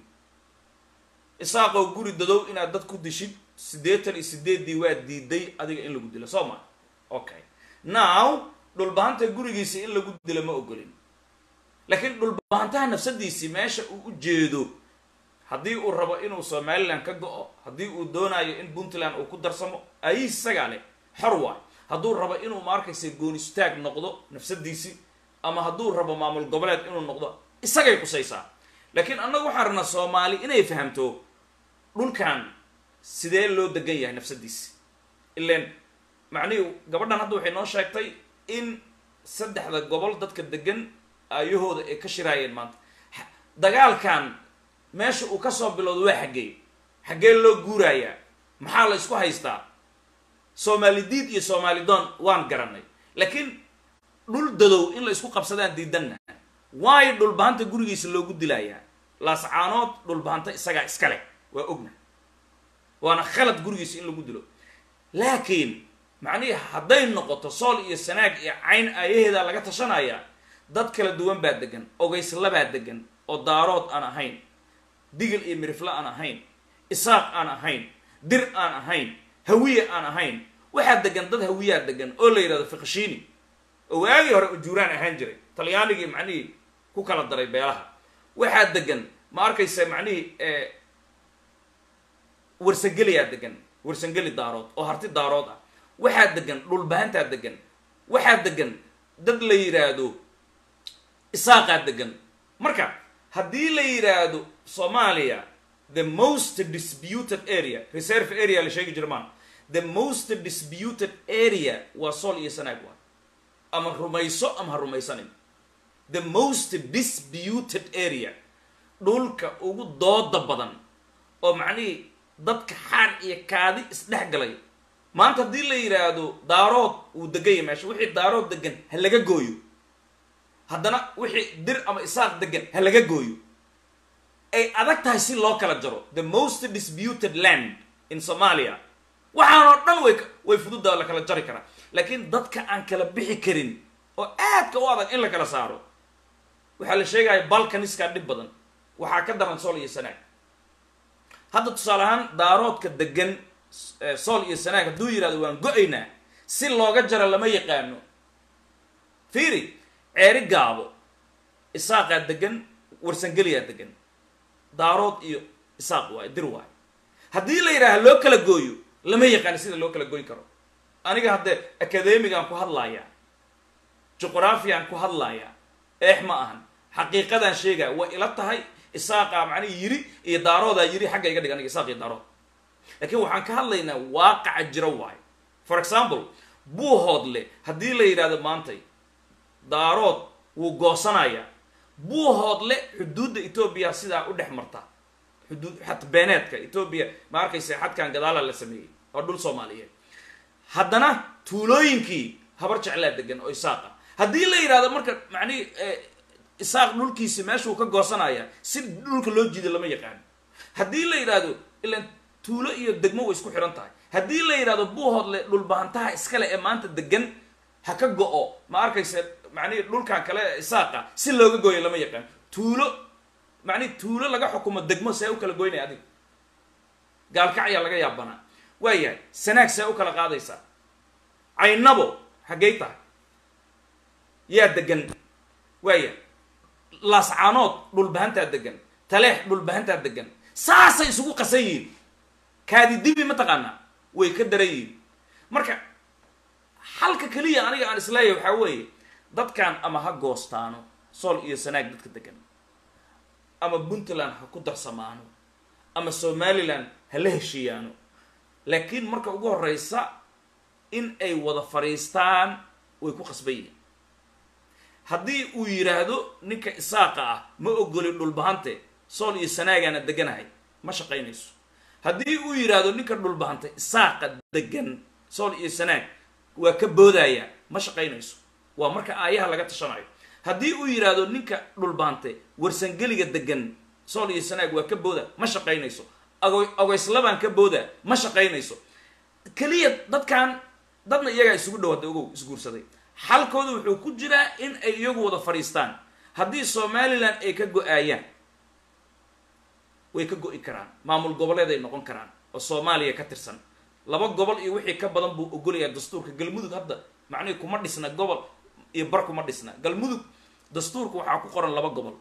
isaaqoo guri dadow inaad dad ku dishid siddeetan iyo sideeddii waa diiday adiga in lagu dilo soo ma okay now dhulbahanta gurigiisa in lagu dilo ma ogolin laakiin dhulbahantaha nafsadiisii meesha uu u jeedo haddii uu rabo inuu somaliland ka go-o haddii uu doonayo in puntland uu ku darsamo ayis isagaa leh xor waay hadduu rabo inuu ma arkaysa goonistaag noqdo nafsadiisii ama hadduu rabo maamul goboleed inuu noqdo isagay qusaysaa laakiin annagu waxaan rabnaa soomaali inay fahamto dhulkan sidee loo degan yahay nafsadiisi ilan macnihii gabadhan hadda waxay noo sheegtay in saddexda gobol dadka degan ayahooda ay ka shiraayeen maanta Ha- dagaalkan meesha uu kasoo bilowdo waa xaggee xaggee loo guurayaa maxaa la isku haystaa soomaali diid iyo soomaali doon waan garanay laakiin dhul dadow in la isku qabsadaan diidanna waayo dhulbahanta gurigiisa loogu dilayaa laascaanood dhulbahanta isagaa iska leh waa ogna waana khalad gurigiisa in lagu dilo laakiin macnihii hadday noqoto sool iyo sanaag iyo cayn ayaheeda laga tashanaya dad kala duwan baa degan ogeyslabaa degan oo daarood aan ahayn digil iyo mirifle aan ahayn isaaq aan ahayn dir aan ahayn hawiye aan ahayn waxaa degan dad hawiyaa degan oo la yidhahdo fiqshiini oo waagii hore ujuuraan ahaan jiray talyaanigii macnihii ku kala daray beelaha waxaa degan ma arkaysa macnihii warsangeliyaa degan warsangeli daarood oo harti daarood ah waxaa degan dhulbahantaa degan waxaa degan dad la yidhaahdo isaaqaa degan marka haddii la yidhaahdo soomaaliya the most disputed area reserve area la sheegi jira maan the most disputed area waa sool iyo sanaag waa ama rumayso ama ha rumaysanin the most disputed area dhulka ugu dooda badan oo macnihii dadka xaar iyo kaadi isdhex galay maanta haddii la yidhaahdo daarood uu deganya meesha wixii daarood degan ha laga gooyo haddana wixii dir ama isaaq degan ha laga gooyo ay adag tahay si loo kala jaro the most disputed land in somalia waxaanoo dhan way way fududa la kala jari karaa laakiin dadka aan kala bixi karin oo aadka u adag in la kala saaro waxaa la sheegaya balkaniskaa dhib badan waxaa ka daran sool iyo sanaag hadda tusaale ahaan daaroodka degan sool iyo sanaag hadduu yidhahdo waan go-aynaa si looga jaro lama yaqaano fiiri ceeri gaabo isaaqaa degan warsangeliyaa degan daarood iyo isaaq waayo dir waayo haddii la yidhaha loo kala gooyo lama yaqaano sida loo kala goyn karo aniga haddee academigaan ku hadlayaa juqraafiyan ku hadlayaa eex ma ahan xaqiiqadaan sheegaya way ila tahay isaaqaa macnihi yiri iyo daaroodaa yiri xagga iga dhig aniga isaaq iyo daarood laakiin waxaan ka hadlaynaa waaqaca jira waayo for example buuhoodle haddii la yidhahdo maantay daarood wuu goosanayaa buuhoodle xuduudda etoobiya sidaa u dhex marta xuduud xad beeneedka etoobiya ma arkaysa xadkan gadaala la sameeyey oo dhul soomaaliyeed haddana tuulooyinkii habar jeclaa degan oo isaaqa haddii la yidhahdo marka macnihi isaaq dhulkiisi meeshuu ka goosanaya si dhulka loo jiido lama yaqaano haddii la yidhaahdo ilan tuulo iyo degmo way isku xihan tahay haddii la yidhahdo buuhoodle dhulbahantaha iskale ee maanta degan ha ka go-o ma arkaysa macnihi dhulkan kale isaaqa si looga gooyo lama yaqaano tuulo macnihi tuulo laga xukumo degmo see u kala goynaya adiga gaalkac ayaa laga yaabanaa waayahay sanaag see u kala qaadaysaa caynabo haggay tahay yaa degan waaya laascaanood dhulbahantaa degan taleex dhulbahantaa degan saasay isugu qasan yihiin kaadi dibi mataqaanaa way ka daran yihiin marka halka keliya aniga aan isleeyahay waxaa weeye dadkan ama ha goostaano sool iyo sanaag dadka degan ama puntland ha ku darsamaano ama somaliland ha la heshiiyaano laakiin marka ugu horeysa in ay wada fadhiistaan way ku qasban yihiin haddii uu yidhaahdo ninka isaaqa ah ma ogolin dhulbahante sool iyo sanaagaana deganahay ma shaqaynayso haddii uu yidhaahdo ninka dhulbahante isaaqa degan sool iyo sanaag waa ka boodaya ma shaqaynayso waa marka aayaha laga tashanayo haddii uu yidhaahdo ninka dhulbahante warsangeliga degan sool iyo sanaag waa ka booda ma shaqaynayso ago ageyslabaan ka booda ma shaqaynayso keliya dadkan dadna iyagaa isugu dhawaaday ogow isguursaday xalkooda wuxuu ku jiraa in ay iyagu wada fadhiistaan haddii somalilan ay ka go-aayaan way ka go-i karaan maamul goboleed ay noqon karaan oo soomaaliya ka tirsan laba gobol iyo wixii ka badan buu ogolayaa dastuurka galmudug hadda macnihii kuma dhisna gobol iyo bar kuma dhisna galmudug dastuurka waxaa ku qoran laba gobol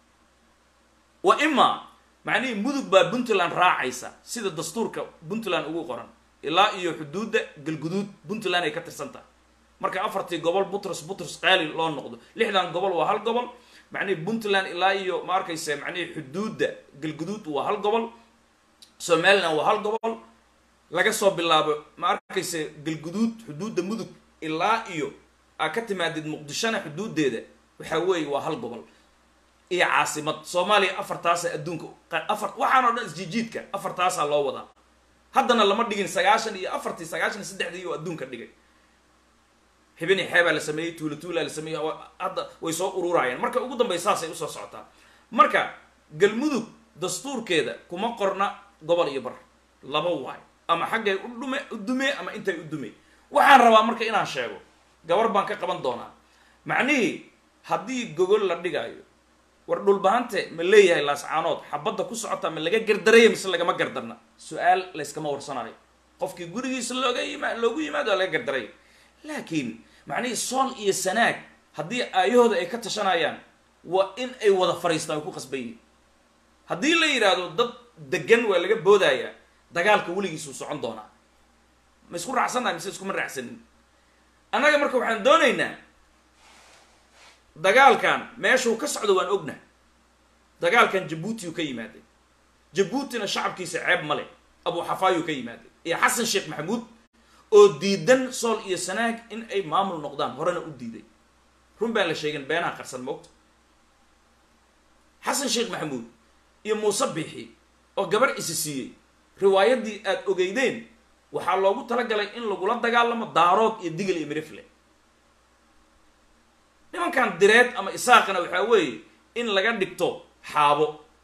wa ima macnihii mudug baa puntland raacaysa sida dastuurka puntland ugu qoran ilaa iyo xuduudda galguduud puntland ay ka tirsan tahay marka afartii gobol butros butros qaali loo noqdo lixdan gobol waa hal gobol macnihii puntland ilaa iyo ma arkaysa macnihii xuduudda galguduud waa hal gobol somaliland waa hal gobol laga soo bilaabo ma arkaysa galguduud xuduudda mudug ilaa iyo aa ka timaadid muqdishona xuduuddeeda waxaa weeye waa hal gobol iyo caasimad soomaaliya afartaasa adduunka afar waxaan oo dhan isjijiidka afartaasaa loo wadaa haddana lama dhigin sagaashan iyo afartii sagaashan iyo saddexdii oo adduunka dhigay xibini xeebaa la sameeyey tuula tuulaa la sameeyey hadda way soo ururayaan marka ugu dambey saasay usoo socotaa marka galmudug dastuurkeeda kuma qorna gobol iyo bar laba waay ama xaggay u dhume u dumee ama intay u dumey waxaan rabaa marka inaan sheego gabar baan ka qaban doonaa macnihii haddii gogol la dhigaayo war dhulbahante ma leeyahay laascaanood xabadda ku socota ma laga gardaraya mise lagama gardarna su-aal layskama warsanayo qofkii gurigiisa looga yima loogu yimaado waa laga gardaraya laakiin macnihii sool iyo sanaag haddii aayahooda ay ka tashanayaan waa in ay wada fariistaan ay ku qasban yihin haddii la yidhaahdo dad degan waa laga boodayaa dagaalka weligiisuu socon doonaa ma isku raacsannahay mise iskuma raacsanin annaga marka waxaan doonaynaa dagaalkan meeshuu ka socdo waan ogna dagaalkan jabuutiyu ka yimaaday jabuutina shacabkiisa ceeb male abu xafaayuu ka yimaaday iyo xasan sheekh maxamuud oo diidan sool iyo sanaag in ay maamul noqdaan horena u diiday run baan la sheegin beenaha qarsan moogta xasan sheekh maxamuud iyo muuse biixi oo gabar isi siiyey riwaayaddii aad ogeydeen waxaa loogu talagalay in lagula dagaalamo daarood iyo digil iyo mirifle nimankan direed ama isaaqana waxaa weeye in laga dhigto xaabo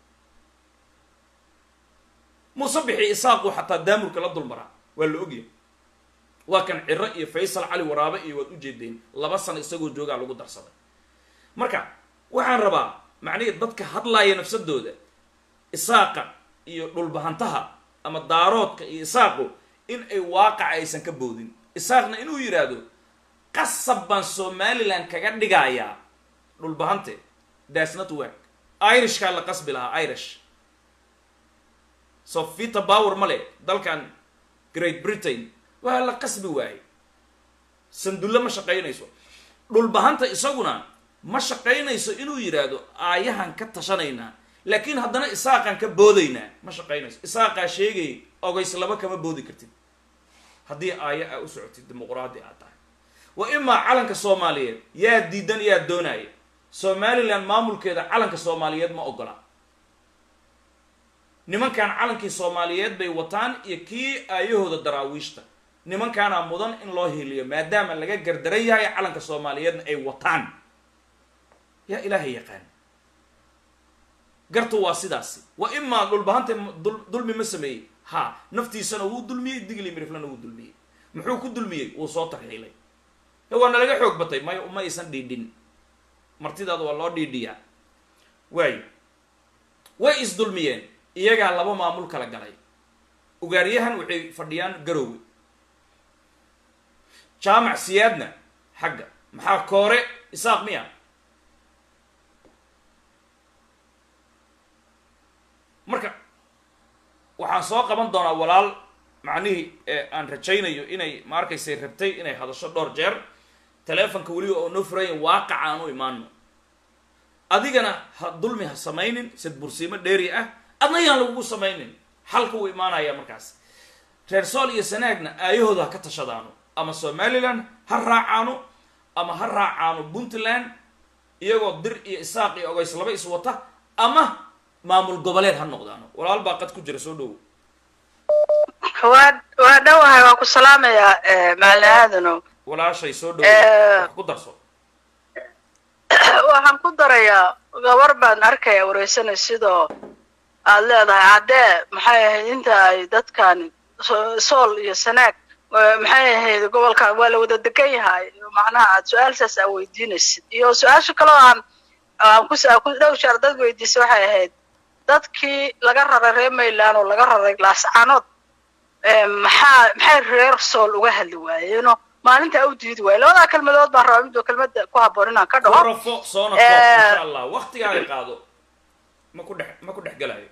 muuse bixi isaaqu xataa daamurka la dulmaraa waa la ogyahay waa kan ciro iyo faysal cali waraabe iyo waad ujeedeen laba sano isagoo joogaa lagu darsaday marka waxaan rabaa macnihii dadka hadlaaya nafsadooda isaaqa iyo dhulbahantaha ama daaroodka iyo isaaqu in ay waaqaca aysan ka boodin isaaqna inuu yidhaahdo qasab baan somalilan kaga dhigayaa dhulbahante das not work irishkaa la qasbi lahaa irish so vita power male dalkan great britain waa la qasbi waaye sandulle ma shaqaynayso dhulbahanta isaguna ma shaqaynayso inuu yidhaahdo aayahan ka tashanaynaa laakiin haddana isaaqaan ka boodaynaa ma shaqaynayso isaaqaa sheegay ogays laba kama boodi kartid haddii aaya aa u socotid dimuqraadi aad tahay wa imaa calanka soomaaliyeed yaa diidan yaa doonaya somalilan maamulkeeda calanka soomaaliyeed ma ogola nimankan calankii soomaaliyeed bay wataan iyo kii aayahooda daraawiishta nimankaanaa mudan in loo hiliyo maadaama laga gardaran yahay calanka soomaaliyeedna ay wataan yaa ilaahay yaqaan gartu waa sidaasi wa imaa dhulbahanta dulmi ma sameeyey ha naftiisana wuu dulmiyey digli miriflana wuu dulmiyey muxuu ku dulmiyey wuu soo tarxiilay waa nalaga xoog batay may ma aysan dhiidhin martidaada waa loo dhiidhiyaa waayo way isdulmiyeen iyagaa laba maamul kala galay ugaaryahan waxay fadhiyaan garowe jaamac siyaadna xagga maxaa koore isaaq miya marka waxaan soo qaban doonaa walaal macnihii aan rajaynayo inay ma arkaysay rabtay inay hadasho dhowr jeer teleefonka weliba oo noo furayan waaqaca aan u imaano adigana ha dulmi ha samaynin sid bursiimo dheeri ah adna yaan lagugu samaynin xalka wuu imaanaya markaas reer sool iyo sanaagna aayahooda ha ka tashadaano ama somalilan ha raacaano ama ha raacaano puntland iyagoo dir iyo isaaq iyo ogays laba is wata ama maamul goboleed ha noqdaano walaal baa qad ku jira soo dhowo waa waa dhowahay waa ku salaamayaa maalin aadano walaashay soo dhowo wax ku darso waxaan ku darayaa gabar baan arkaya wareysanay sidoo aad leedahay caddee maxay ahayd inta ay dadkan sool iyo sanaag maxay ahayd gobolkan waa la wada degan yahay macnaha aad su-aalsaas aa weydiinaysid iyo su-aasha kaloo aan aan ku ku dhow jeer dad weydiisay waxay ahayd dadkii laga raray reer mayland oo laga raray laascaanood maxaa maxay reer sool uga hadli waayeeno maalintaa u diidi waaye labadaa kelmadood baan rabaa midoo kelmada ku habboon inaan ka dhaho rafo soona koob insha allah waktigaaga qaado ma ku dhex ma ku dhex gelayo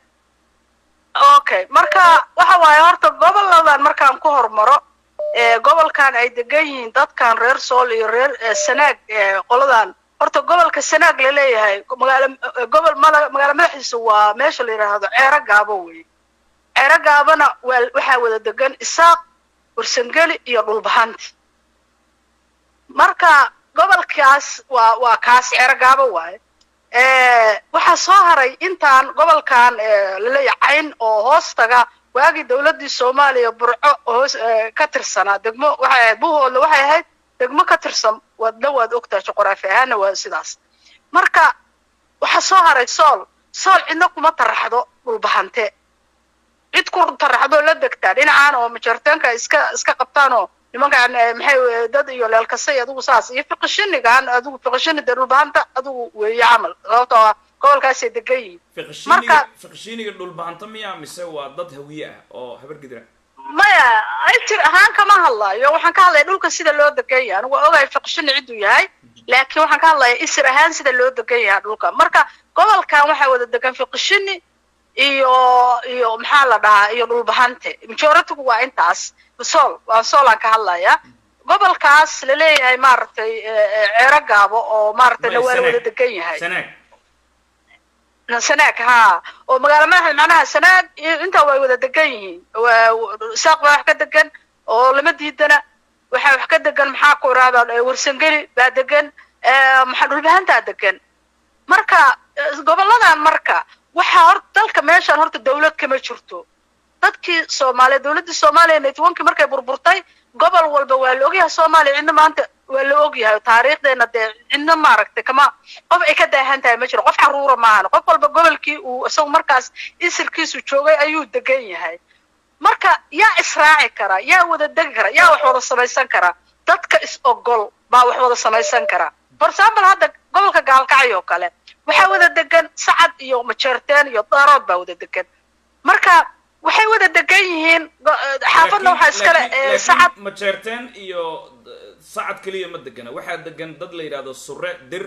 okay marka waxa waaye horta goboladan markaan ku hormaro gobolkan ay degan yihiin dadkan reer sool iyo reer sanaag qoladan horta gobolka sanaag laleeyahay magaalo gobol magaalo madaxiisa waa meesha la yidhaahdo ceero gaabo wey cerogaabana waa waxaa wada degan isaaq warsangeli iyo dhulbahanti marka gobolkaas waa waa kaas cerogaabo waaye waxaa soo haray intaan gobolkan laleeyahay cayn oo hoos taga waagii dowladdii soomaaliya burco hoos ka tirsanaa degmo waxay ahayd buhoodle waxay ahayd degmo ka tirsan wadna waad ogtahay juqraafi ahaana waa sidaas marka waxaa soo haray sool sool cidna kuma taraxdo dhulbahante cid ku taraxdoo la degtaa dhinacaan oo majarteenka iska iska qabtaan oo nimankaan maxay dad iyo leelkasay adigu saas iyo fiqishinigan adigu fiqishini dee dhulbahanta adigu weeye camal sababtoo ah gobolkaasay degan yihiin fiqishiniga fiqishiniga dhulbahanta miya mise waa dad hawiye ah oo habar gidra maya ajir ahaan kama hadlayo waxaan ka hadlaya dhulka sida loo degan yahay anigu waa ogahay fiqishini cidduu yahay laakiin waxaan ka hadlaya isir ahaan sida loo degan yahay dhulka marka gobolkan waxaa wada degan fiqishini iyo iyo maxaa la dhahaa iyo dhulbahante majoritigu waa intaas sool waa soolaan ka hadlaya gobolkaas laleeyahay maaragtay ceero gaabo oo maaragtay dhawaal wada degan yahay sanaag sanaag ha oo magaalo madaxda macnaha sanaag intaa way wada degan yihiin saaq baa wax ka degan oo lama diidana waxaa wax ka degan maxaa ku irahdaa warsangeli baa degan maxaa dhulbahantaa degan marka goboladan marka waxaa hor dalka meeshaan horta dawlad kama jirto dadkii soomaaliya dawladdii soomaaliya netwonkii markay burburtay gobol walba waa la ogyahay soomaaliya cidna maanta waa la ogyahay taariikhdeena dee cidna maaragtay kama qof ay ka daahan tahay ma jiro qof xaruura maahan qof walba gobolkii uu isagu markaas isirkiisu joogay ayuu degan yahay marka yaa israaci kara yaa wada degi kara yaa wax wada samaysan kara dadka is ogol baa wax wada samaysan kara for example hadda gobolka gaalkacay oo kale waxaa wada degan sacad iyo majeerteen iyo daarood baa wada degan marka waxay wada degan yihiin xaafadna waxaa iskale sacad majeerteen iyo sacad keliya ma degana waxaa degan dad la yidhahdo sure dir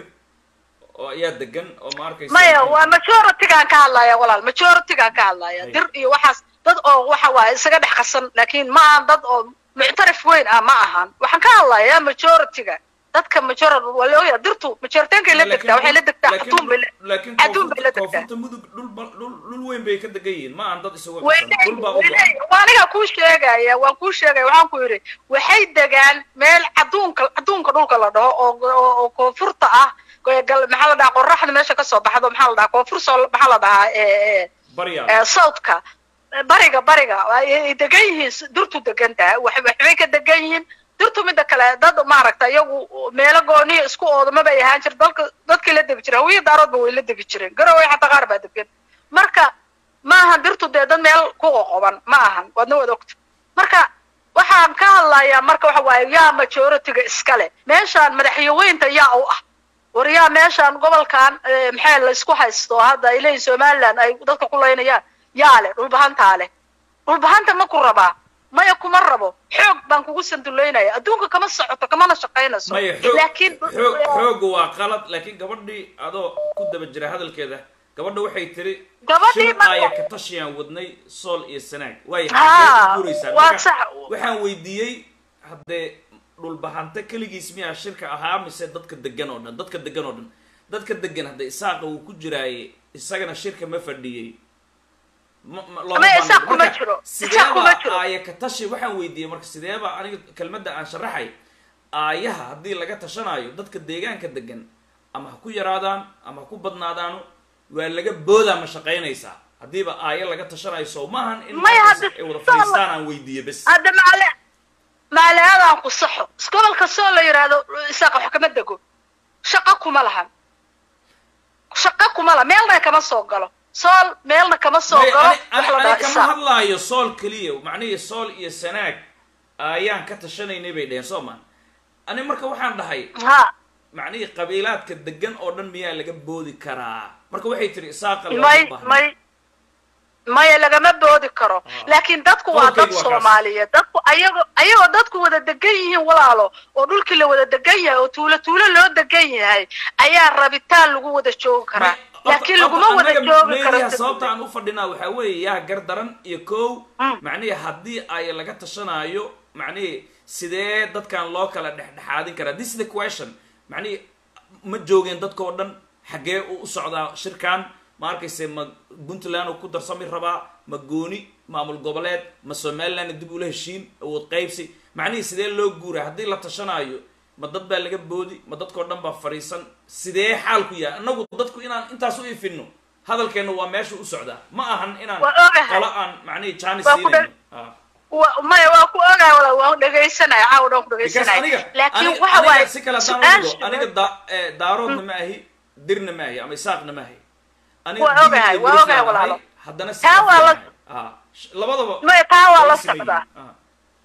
oo ayaa degan oo ma arkaysa maya waa majoritygaan ka hadlaya walaal majoritygaan ka hadlaya dir iyo waxaas dad oo waxa waaye isaga dhex qasan laakiin ma ahan dad oo muctarif weyn ah ma ahan waxaan ka hadlayaa majorityga dadka majority waa la ogyahay dirtu majoritenkay la degtaa waxay la degtaa xatuun bay laakiin xatuun bay la degtaa koonfurta mudug dhul ba- dhul dhul weyn bay ka degan yihiin ma aan dad isugu qasan dhul baa u go-an waa aniga kuu sheegaya waan kuu sheegaya waxaan ku yidhi waxay degaan meel caduunka caduunka dhulka la dhaho oo oo oo koonfurta ah gal maxaa la dhahaa qoraxda meesha kasoo baxdo maxaa la dhahaa koonfur soo maxaa la dhahaa ee barya southka bariga bariga ay degan yihiin dirtu degan tahay wax- waxbay ka degan yihiin dirtu midda kale dad maaragta iyagu meelo gooniya isku oodama bay ahaan jir dalka dadkii la degi jiray hawiya daaroodba way la degi jireen garowe xataa qaar baa degan marka ma ahan dirtu dee dad meel ku qoqoban ma ahan waadna wada ogta marka waxaan ka hadlayaa marka waxa waaye yaa majoritiga iskale meeshaan madaxyaweynta yaa u ah war yaa meeshaan gobolkan eh, maxaa la isku haysto hadda ay leeyihin somaliland ay dadka ku laynayaan yaa leh dhulbahantaa leh dhulbahanta ma ku rabaa maya kuma rabo xoog baan kugu sanduleynaya adduunka kama socoto kamana shaqaynayso maya xoog laakiin xoog xooga waa qalad laakiin gabadhii adoo ku daba jira hadalkeeda gabadha waxay tiri Gabadhii shir marka- aaya ka tashiyaan wadnay sool iyo sanaag waay Haa, guuraysaa waa Marka, sax. waxaan weydiiyey haddee dhulbahante keligiis miyaa shirka ahaa mise dadka degan oo dhan dadka degan oo dhan dadka degan hadda isaaqa uu ku jiraaye isagana shirka ma fadhiyey ma- ma- looma Ama baahna. isaaq kuma Marka, jiro. sideeba Isaaq kuma jiro. aaya ka tashi waxaan weydiiyey marka sideeba aniga kelmadda aan sharaxay aayaha haddii laga tashanaayo dadka deegaanka degan ama ha ku yaraadaan ama ha ku badnaadaano waa laga boodaa ma shaqaynaysaa haddiiba aayo laga tashanayo soo maahan in Maya, markaas hadda ay wada soo- fadhiistaan aan weydiiye bes hadda maale maaleadaan ku saxo gobolka soo la yidhaahdo isaaqa wax kama dego shaqo kuma lahan shaqo kuma laha meelna kama soo galo sool meelna kama soo Maya, galo ani- wax ani- la dhaha ani kama isaaq hadlaayo sool keliya macnihii sool iyo sanaag ayaan ka tashanaynay bay dheheen soo maan ani marka waxaan dhahay ha macnihii qabiilaadka degan oo dhan miyaa laga boodi karaa marka waxay tiri isaaqa looma may baahna. may maya lagama boodi karo laakiin dadku waa dad Qodobkaygu waa kaas. soomaaliyeed dadku ayagoo ayagoo dadku wada degan yihiin walaalo oo dhulkii la wada degan yahay oo tuulo tuulo loo degan yahay ayaa rabitaan lagu wada joogi karaa laakiin laguma wada joogi karo meediyaha sababta aan u fadhinaa waxaa weeye yaa gar daran iyo kow macnihii haddii ay laga tashanaayo macnihii sidee dadkan loo kala dhexdhexaadin karaa this is the question macnihii ma joogeen dadkoo dhan xaggee u u socdaa shirkan ma arkayse ma puntland uu ku darsami rabaa ma gooni maamul goboleed ma somaliland dib ula heshiin awood qaybsi macnihii sidee loo guuray haddii la tashanaayo ma dad baa laga boodi ma dadkao dhan baa fadhiisan sidee xaalku yahay annagu dadku inaan intaas u ifino hadalkeena waa meesha u socdaa ma ahan inaan Waa ogahay. qolo aan macnihii jaanis Waa ku siinayno Ah. wa- maya waa ku ogaa wala waan dhegaysanaya caawa dhan ku because dhegaysanaya aniga laakiin aniga- waxa aniga waaye si kale haddaan u dhigo su-aasha- aniga da- eh, daaroodna ma ahi dirna ma ahi ama isaaqna ma ahi aniga Waa digil ogahay, iyo waa biriflaan ogahay ahay, walaalo. haddana si Taa waa la- ahay. Ah, sh- labadaba maya taa waa la way siman socdaa yihiin. Ah.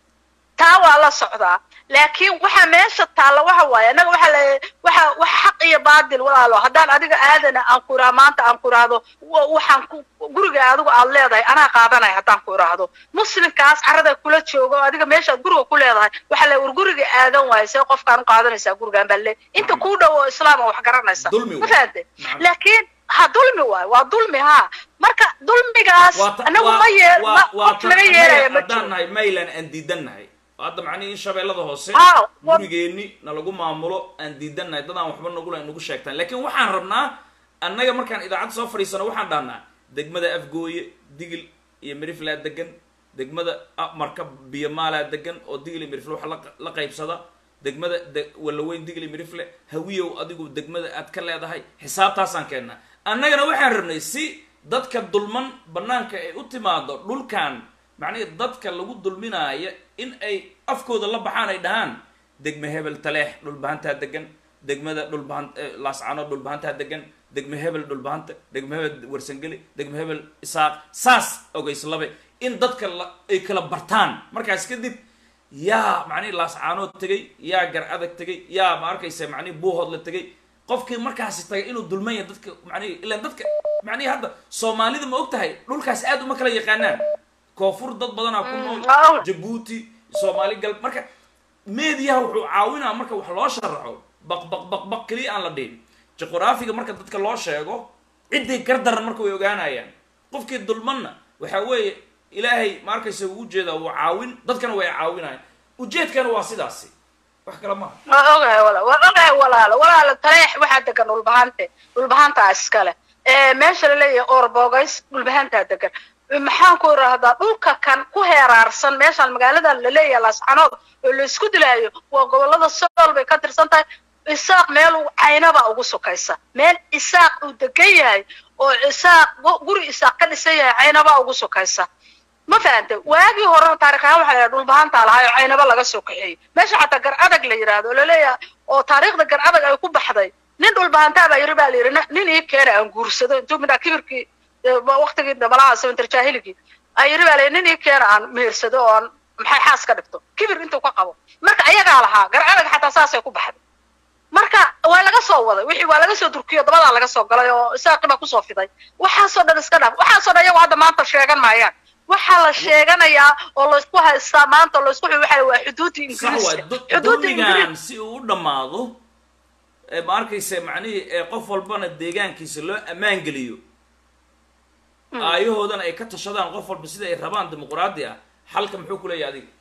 taa waa la socdaa laakiin waxa meesha taalla waxa waaye annaga waxa la waxa wax xaq iyo baadil walaalo haddaan adiga aadana aan ku iraa maanta aan ku iraahdo wa- waxaan ku guriga adigu aad leedahay anaa qaadanaya haddaan ku iraahdo muslimkaas carada kula jooga oo adiga meeshaad guriga ku leedahay waxa la war guriga aadan waayo see qofkaan u qaadanaysaa gurigaan baa le inta kuu dhow oo islaam oo wax garanaysa Dulmi ma waay. fahante Nacam. laakiin ha dulmi waayo waa dulmi ha marka dulmigaas Waa ta- anagu waa- ma yee waa- ma- waa qof tan laga annaga yeelaya ma haddaan jiro nahay maylan aan diidan nahay hadda macnihi in shabeellada hoose Ah, wa- gurigeenni nalagu maamulo aan diidan nahay dad aan waxba nagula nagu sheegtaan laakiin waxaan rabnaa annaga markaan idaacadda soo fadhiisano waxaan dhahnaa degmada afgooye digil iyo miriflaa degan degmada ah, marka biyomaalaa degan oo digil iyo mirifle waxa la- la qaybsada degmada de- walaweyn digil iyo mirifle hawiyow adigu degmada aad ka leedahay xisaabtaasaan keennaa annagana waxaan rabnay si dadka dulman banaanka ay u timaado dhulkan macnihi dadka lagu dulminaaya in ay afkooda la baxaan ay dhahaan degme hebel taleex dhulbahantaa degan degmada dhulbahan eh, laascano dhulbahantaa degan degme hebel dhulbahanta degme hebel warsangeli degme hebel isaaq saas ogeyslabe in dadka la, ay kala bartaan markaas kadib yaa macnihi laascaanood tegay yaa gar adag tegay yaa ma arkaysa macnihi buuhoodla tegay qofkii markaasi tagay inuu dulman yahay dadka macnihi ilaan dadka macnihi hadda soomaalida ma og tahay dhulkaas aad uma kala yaqaanaan koonfur dad badanaa ku nool waa- jabuuti soomaali gal marka meediyaha wuxuu caawinaa marka wax loo sharaxo baq baq baq baq keliya aan la dhihin juqraafiga marka dadka loo sheego ciddii gardaran marka way ogaanayaan qofkii dulmanna waxa weeye ilaahay ma arkaysa uu ujeedaa wuu caawin dadkana way caawinayaan ujeedkana waa sidaasi wax kale maaha waa ogahay wala waa ogahay walaalo walaalo taleex waxaa degan dhulbahante dhulbahantaa iskale ee meesha laleeyahay orbogays dhulbahantaa degan maxaan ku irahdaa dhulka kan ku heeraarsan meeshaan magaalada laleeyahay laascanood oo laisku dilaayo waa gobolada sool bay ka tirsan tahay isaaq meel uu caynaba ugu sukaysa meel isaaq uu degan yahay oo isaaq gu- guri isaaq ka dhisan yahay caynaba ugu sukaysa ma fahante waagii horena taarikh ahaan waxaa la yidhaha dhulbahantaa lahaa oo caynaba laga soo kaxeeyey meesha xataa gar adag la yidhaahdo oo laleeyahay oo taariikhda gar adag ay ku baxday nin dhulbahantaa baa yiri baa la yidhi "Nin- nin ii keena aan guursado intuu midhaa kibirkii eh, waqtigii dabalaha sabantar jaahiligii ay yiri baa la yidhi nin ii keena aan mehersado oo aan maxay xaas ka dhigto kibir intuu ka qabo marka ayagaa lahaa gar adag xataa saasay ku baxday marka waa laga soo waday wixii waa laga soo durkiyo dabadaa laga soo galay oo isaaqi baa kusoo fiday waxaasoo dhan iska dhaaf waxaasoo dhan iyagu hadda maanta sheegan maayaan waxaa la sheeganayaa oo laysku haystaa maanta oo laysku waxa waa xuduudda sax waay ingiriiska du- xuduudda dulmigan ingiriiska si uu u dhammaado ee ma arkaysa macnihii ee qof walbana deegaankiisa loo ammaan geliyo aayahoodana ay ka tashadaan qof walba sida ay rabaan dimuqraadi ah xalka muxuu ku leeyahay adiga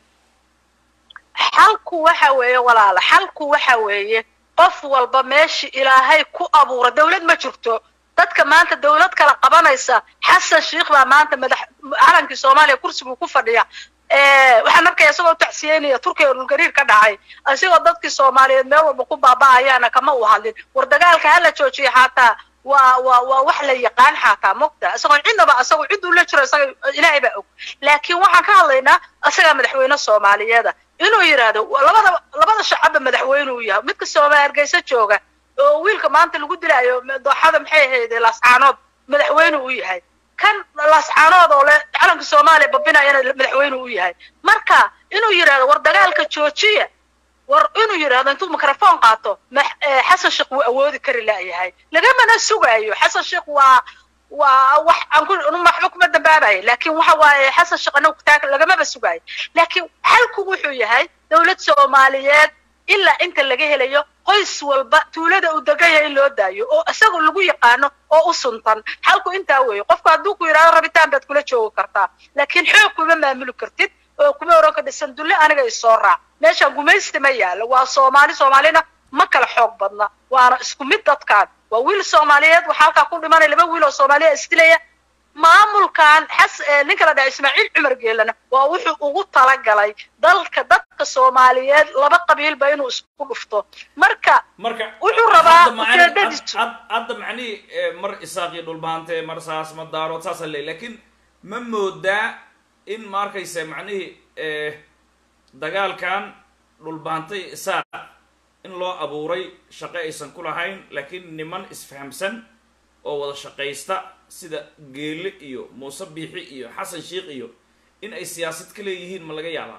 xalku waxa weeye walaala xalku waxa weeye qof walba meeshii ilaahay ku abuura dawlad ma jirto dadka maanta dawlad kala qabanaysa xasan sheikh baa maanta madax calankii soomaaliya kursiguu ku fadhiya Eh, waxaan arkaya isagoo tacsiyeynaya turkiga dhulgariir ka dhacay isagoo dadkii soomaaliyeed meel walba ku baaba'ayaana kama u hadlin war dagaalka hala joojiya xataa waa waa waa wax la yaqaan xataa mogta isagoo cidnaba isagoo cid uu la jiro isaga ilaahay baa og laakiin waxaan ka hadlaynaa isagaa madaxweyne soomaaliyeeda inuu yidhaahdo labada labada shacabba madaxweyne uu yahay midka soomaali hargeysa jooga oo wiilka maanta lagu dilaayo dooxada maxay ahayd laascaanood madaxweyne uu yahay kan laascaanood oo le calanka soomaaliya babinayana madaxweyne uu yahay marka inuu yidhahdo war dagaalka joojiya war inuu yidhahdo intuu microphone qaato ma- eh, xasan sheekh wuu awoodi kari laayahay lagamana sugaayo xasan sheekh waa waa wax aan ku waxba kuma dambaabayo laakiin waxa waaye xasan sheekh anagu taag lagamaba sugaayo laakiin xalku wuxuu yahay dawlad soomaaliyeed ilaa inta laga helayo qoys walba tuulada uu degan yahay in loo daayo oo isaga lagu yaqaano oo u suntan xalku intaa weeye qofku hadduu ku yidhahdo rabitaan baad kula joogi kartaa laakiin xoog kuma maamuli kartid oo kuma oran ka dhisan dulle aniga isoo raac meeshaan gumaysti ma yaalo waa soomaali soomaalina ma kala xoog badna waana isku mid dadkaan waa wiil soomaaliyeed waxaa halkaa ku dhimanaya laba wiil oo soomaaliya isdilaya maamulkan xas ninka la dhaha ismaaciil cumar geelana waa wuxuu ugu talagalay dalka dadka soomaaliyeed laba qabiilba inuu isku dhufto marka marka wuxuu rabaa hadda macni- ujeedadiisu had- hadda macnihii eh, mar isaaqii dhulbaante mar saas ma daarood saasa leey laakiin ma moodaa in ma arkaysa macnihii eh, dagaalkan dhulbaantay isaaq in loo abuuray shaqo aysan ku lahayn laakiin niman isfahamsan oo wada shaqaysta sida geele iyo muuse biixi iyo xasan sheikh iyo in ay siyaasad ka leeyihiin ma laga yaabaa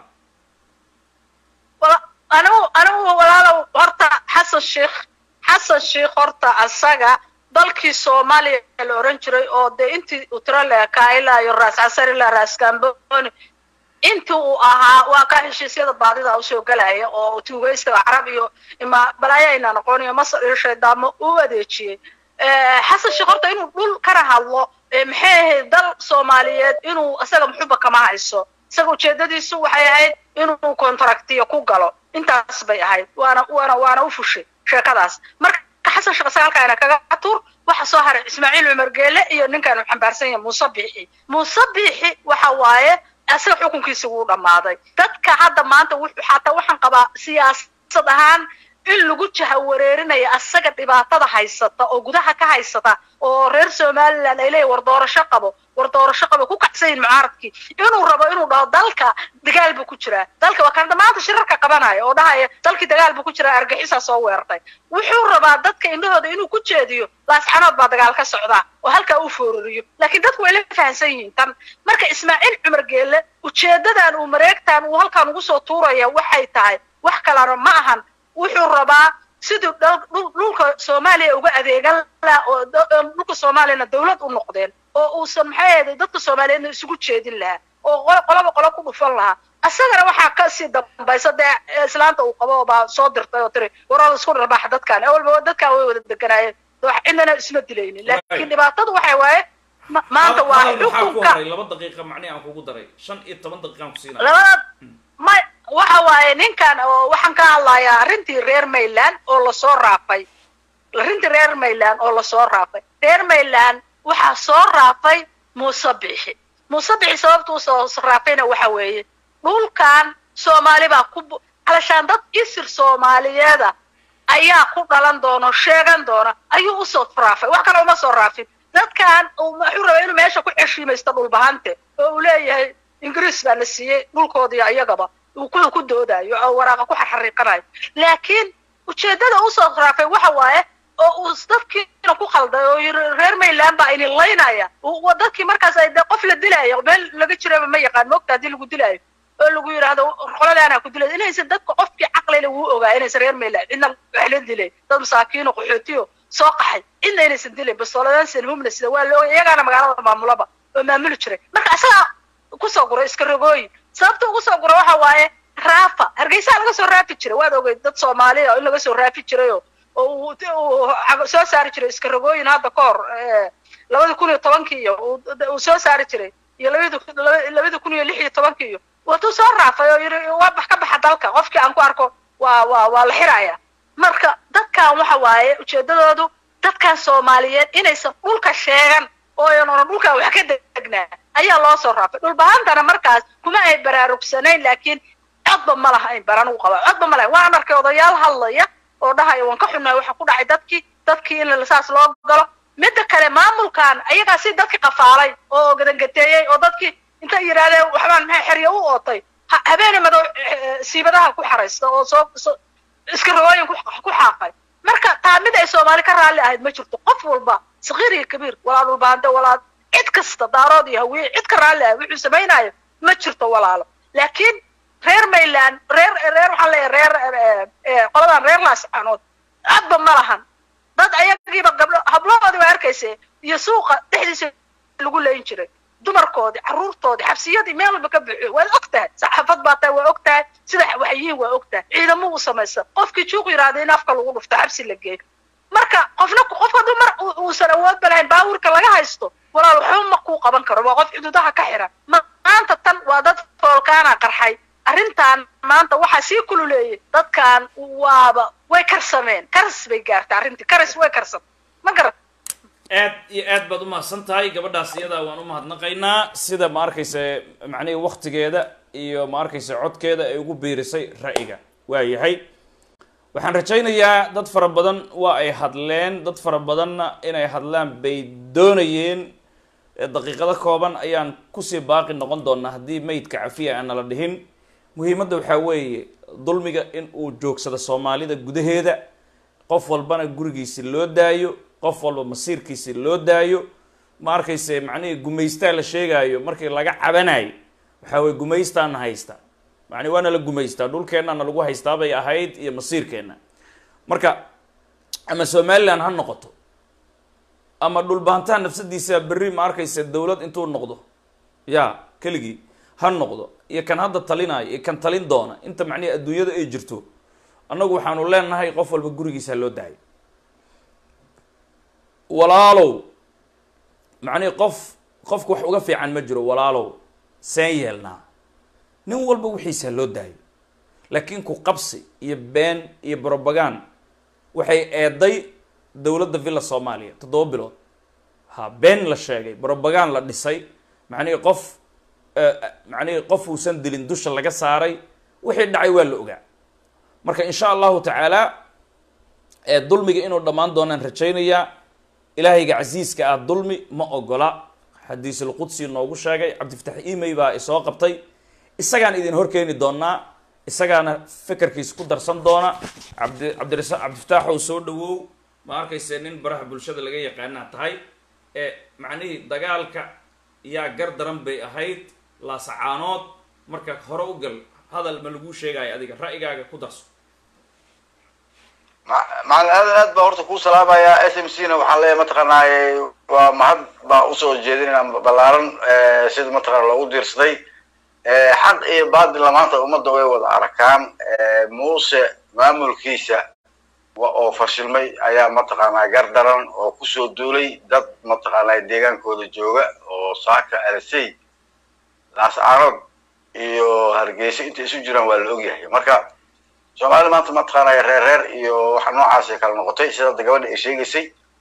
wala- anigu anigu walaalow horta xasan sheikh xasan sheikh horta asaga dalkii soomaaliya la oran jiray oo dee intii uu tiro leekaa ilaa iyo raas casar ilaa raas gamboni intii uu ahaa waa ka heshiisyada baadida usoo gelaya oo tuugaysiga carab iyo ima balaayo ayna noqon iyo masar iyo shaydaamo u adeejiyey Eh, xasan sheekh horta inuu dhul kana hadlo eh, maxay ahayd dal soomaaliyeed inuu isaga muxuba kama hayso isaga ujeedadiisu waxay ahayd inuu contractiyo ku galo intaas bay ahayd waana waana waana u fushay sheekadaas marka xasan sheekh isaga halkaana kaga tuur waxa soo haray ismaaciil cumar geele iyo ninkan uu xambaarsan yahay muuse biixi muuse biixi waxa waaye isaga xukunkiisa wuu dhammaaday dadka hadda maanta wuxuu xataa waxaan qabaa siyaasad ahaan in lagu jahawareerinayo asaga dhibaatada haysata oo gudaha ka haysata oo reer somaliland ay leeyihin war doorasho qabo war doorasho qabo ku kacsan yihin mucaaradkii inuu rabo inuu dhaho dalka dagaal buu ku jiraa dalka waa kan maanta shirarka qabanaya oo dhahaya dalkii dagaal buu ku jiraa argaxisaa soo weerartay wuxuu rabaa dadka indhahooda inuu ku jeediyo laasxanood baa dagaal ka socdaa oo halkaa u foorariyo laakiin dadku way la fahamsan yihiin tan marka ismaaciil cumar geelle ujeedadan uu mareegtan uu halkaan ugu soo tuuraya waxay tahay wax kalena ma ahan wuxuu rabaa siduu dhal- dhul- dhulka soomaaliya uga adeegan lahaa oo da- oo dhulka soomaaliyana dawlad u noqdeen oo uusan maxay ahayd dadka soomaaliyeedna isugu jeedin lahaa oo qo- qoloba qolo ku dhufan lahaa isagana waxaa kasii dambaysa dee islaanta uu qabo baa soo dirtay oo tiri waraa isku dharbaaxa dadkan awalba dadkan way wada deganaayeen wax cidnana isma dilaynin laakiin dhibaatadu waxay waaye ma- maanta waa Hadal maxaa ku xukunka horay laba daqiiqa macnihi aan kugu daray shan iyo toban daqiiqaan ku siinaya labada ma waxa waaye ninkan oo waxaan ka hadlayaa arrintii reer mayland oo lasoo raafay arrintii reer mayland oo lasoo raafay reer mayland waxaa soo raafay muuse bixi muuse bixi sababta usoo raafayna waxa weeye dhulkan soomaali baa ku bu- alashaan dad isir soomaaliyeeda ayaa ku dhalan doona oo sheegan doona ayuu usoo raafay wax kale uma soo raafin dadkan uu wuxuu rabaa inuu meesha ku xeshiimaysto dhulbahante oo uu leeyahay ingiriis baa na siiyey dhulkoodii ayagaba uu ku ku doodayo oo waraaqa ku xarxariiqanayo laakiin ujeedada usoo raafay waxa waaye oo uu dadkiina ku qalday oo yiri reer mayland baa ini laynaya uu- waa dadkii markaas ay dee qof la dilaayo meel laga jiraba ma yaqaan moogta haddii lagu dilaayo oo lagu yidhaahdo qoladaana ku dilay inaysan dadka qofkii caqlile wuu ogaa inaysan reer mayland cidna wax la dilay dad masaakiino qaxootiyo soo qaxay cidna inaysan dilayn bastooladan sanhumna sida waa la ogay iyagaana magaalada maamulaba oo maamuli jiray marka isagaa kusoo guro iska rogooyin sababta ugu soo guro waxa waaye raafa hargeysaa laga soo raafi jiray waad ogey dad soomaaliya oo in laga soo raafi jirayoo oo uu uu cag- soo saari jiray iska rogooyin hadda ka hor eh, labada kun iyo tobankii iyo uu uu soo saari jiray iyo labada kun- laba- labada kun iyo lix iyo tobankii iyo watuu soo raafay oo yidhi waa bax ka baxa dalka qofkii aan ku arko waa waa waa la xiraya marka dadkan waxa waaye ujeedadoodu dadkan soomaaliyeed inaysan dhulka sheegan oo aynan oran dhulkan wax ka degnaa ayaa loo soo raafay dhulbahantana markaas kuma ay baraarugsanayn laakiin codba ma lahayn baran u qaba codba ma lahayn waan arkay odayaal hadlaya oo dhahaya waan ka xunnahay waxa ku dhacay dadkii dadkii in saas loo galo midda kale maamulkan ayagaa si dadki qafaalay oo gadangateeyey oo dadkii intay yidhaahdeen waxbaan maxay xeryo u ootay ha- habeene madow eh, siibadaha ku xaraysta oo soo soo- iska rogooyin ku ku xaaqay marka taa mid ay soomaali ka raalli ahayd ma jirto qof walba sakiir iyo kabiir walaa dhulbaante walaa cid kasta daarood iyo hawiye cid ka raalli ahayd wuxuu samaynayo ma jirto walaalo laakiin reer mayland reer reer waxaan leeyahay reer eh, eh, qoladan reer laascanood codba ma lahan dad ayagiiba gabdho hablahoodii waa arkaysa iyo suuqa dhexdiisa lagu leyn jiray dumarkoodii carruurtoodii xabsiyadii meel walba ka buuxiyo waad og tahay saxaafad baa tahay waa og tahay sida waxyihiin waa og tahay ciidamo u samaysa qofkii juuq yidhaahda in afka lagu dhufto xabsi la geeyo marka qofna qofka dumar uu- uusan awoodba lahayn baawurka laga haysto walaal waxba ma kuu qaban karo waa qof xuduudaha ka xiran Ma- maanta tan waa dad foolkaana qarxay arrintan maanta waxaa sii kululeeyay dadkan waaba way karsameen karas bay gaartay arrintii karas way karsan ma garan aad iyo aad baad umahadsan tahay gabadhaas iyadaa waan umahadnaqaynaa sida ma arkaysa macnihii waktigeeda iyo ma arkaysa codkeeda ay ugu biirisay ra'yiga waa yahay waxaan rajaynayaa dad fara badan waa ay hadleen dad fara badanna inay hadlaan bay doonayeen ee daqiiqado kooban ayaan kusii baaqi noqon doonaa haddii maydka cafiya aan nala dhihin muhiimadda waxaa weeye dulmiga in uu joogsado soomaalida gudaheeda qof walbana gurigiisi loo daayo qof walba masiirkiisi loo daayo ma arkayse macnihii gumaystaa la sheegaayo markii laga cabanayo waxaa weye gumaystaana haysta macni waana la gumaystaa dhulkeennana lagu haystaa bay ahayd iyo masiirkeenna marka ama somaliland ha noqoto ama dhulbaantaha nafsadiisa berri ma arkaysa dawlad intuu noqdo ya keligii ha noqdo iyo kan hadda talinayo iyo kan talin doona inta macnihi adduunyada ay jirto annagu waxaanu leenahay qof walba gurigiisa ha loo daayo walaalow macnihi qof qofka wax uga fiican ma jiro walaalow seen yeelnaa nin walba wixiisa loo daayo laakiin ku qabsi iyo been iyo brobagand waxay eeday dowladda villa soomaaliya toddoba bilood ha been la sheegay brobagand la dhisay macnihii qof macnihii qof uusan dilin dusha laga saaray wixii dhacay waa la ogaa marka insha allahu tacaala ee dulmiga inuu dhammaan doonaan rajaynayaa ilaahayga casiiska ah dulmi ma ogola xadiisulqudsi noogu sheegay cabdifatax imey baa isoo qabtay isagaan idin horkeeni doonaa isagaana fekerkiisa ku darsan doona cabdi cabdirasa cabdifataaxow soo dhawow ma arkayse nin baraha bulshada laga yaqaanaa tahay ee macnihii dagaalka yaa gar daran bay ahayd laasacaanood marka hore u gal hadal ma laguu sheegayo adiga ra'yigaaga ku darso macalin aadan aad baa horta kuu salaamayaa s m c na waxaan leeyahay mataqaanaaye waa mahad baa usoo jeedinayna ballaaran sida mataqana loogu diirsaday xaq iyo baadilla maanta ummadda way wada arkaan muuse maamulkiisa oo fashilmay ayaa mataqaanaa gar daran oo kusoo duulay dad mataqaanaa deegaankooda jooga oo saaka alisey laascaanood iyo hargeysa intay isu jiraan waa la ogyahay marka soomaalida maanta mataqaanaya reer reer iyo waxa noocaasay kala noqotay sida hadda gabadha ay sheegaysay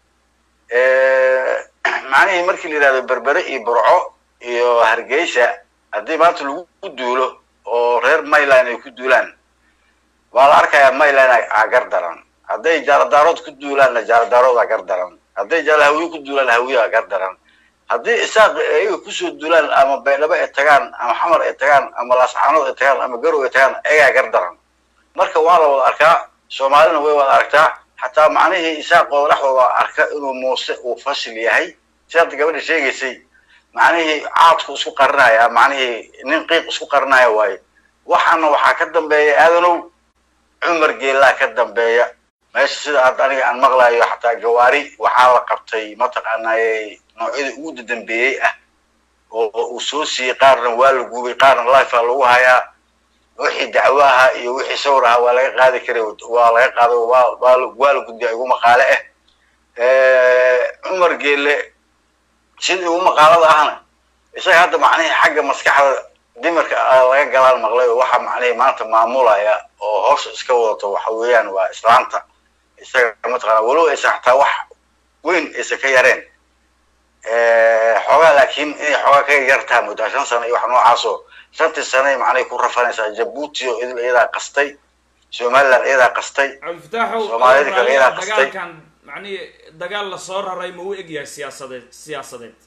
macnihii markii la yidhahdo berbere iyo burco iyo hargeysa haddii maanta lagu duulo oo reer mayline ay ku duulaan waa la arkayaa mayline aa gar daran hadday jaaladaarood ku duulaanna jaaladaarood aa gar daran hadday jaalahawiye ku duulaan hawiye aa gar daran haddii isaaq ayaga kusoo duulaan ama baydhabo ay tagaan ama xamar ay tagaan ama laascaanood ay tagaan ama garow ay tagaan ayagaa gar daran marka waa la wada arkaa soomaalina way wada aragtaa xataa macnihii isaaqooda dhexdooda arka inuu muuse uu fashil yahay si hadda gabadha sheegaysay macnihii caadku isku qarinaya macnihii nin qiiq isku qarinaya waaye waxaana waxaa ka dambeeya aadanow cumar geelaa ka dambeeya meesha sida hadda aniga aan maqlayo xataa gawaari waxaa la qabtay mataqaanaaye noocyada ugu dadambeeyey ah oo uu soo siiyey qaarna waa la gubay qaarna lifea lagu hayaa wixii dacwo ahaa iyo wixii sawir ahaa waa laga qaadi karay waa laga qaado waa waa la gudbiya igu maqaale ah cumar geelle sida igu maqaalada ahna isaga hadda macnihii xagga maskaxda dimarka laga galaal maqlay oo waxa macnihii maanta maamulaya oo hawsha iska wadato waxa weeyaan waa islaanta isaga mataqaana walow aysan xataa wax weyn aysan ka yareen xoogaa laakiin inay xoogaa ka yartaa muddaa shan sano iyo wax noocaasoo shantii sanay macnay ku rafanaysaa jabuuti oo idil iyadaa qastay somaliland iyadaa qastay cabdifataaxow Soomaalida kale iyadaa qastay. dagaalkan macnihi dagaal lasoo raray ma u egyahay siyaasadeed siyaasadeed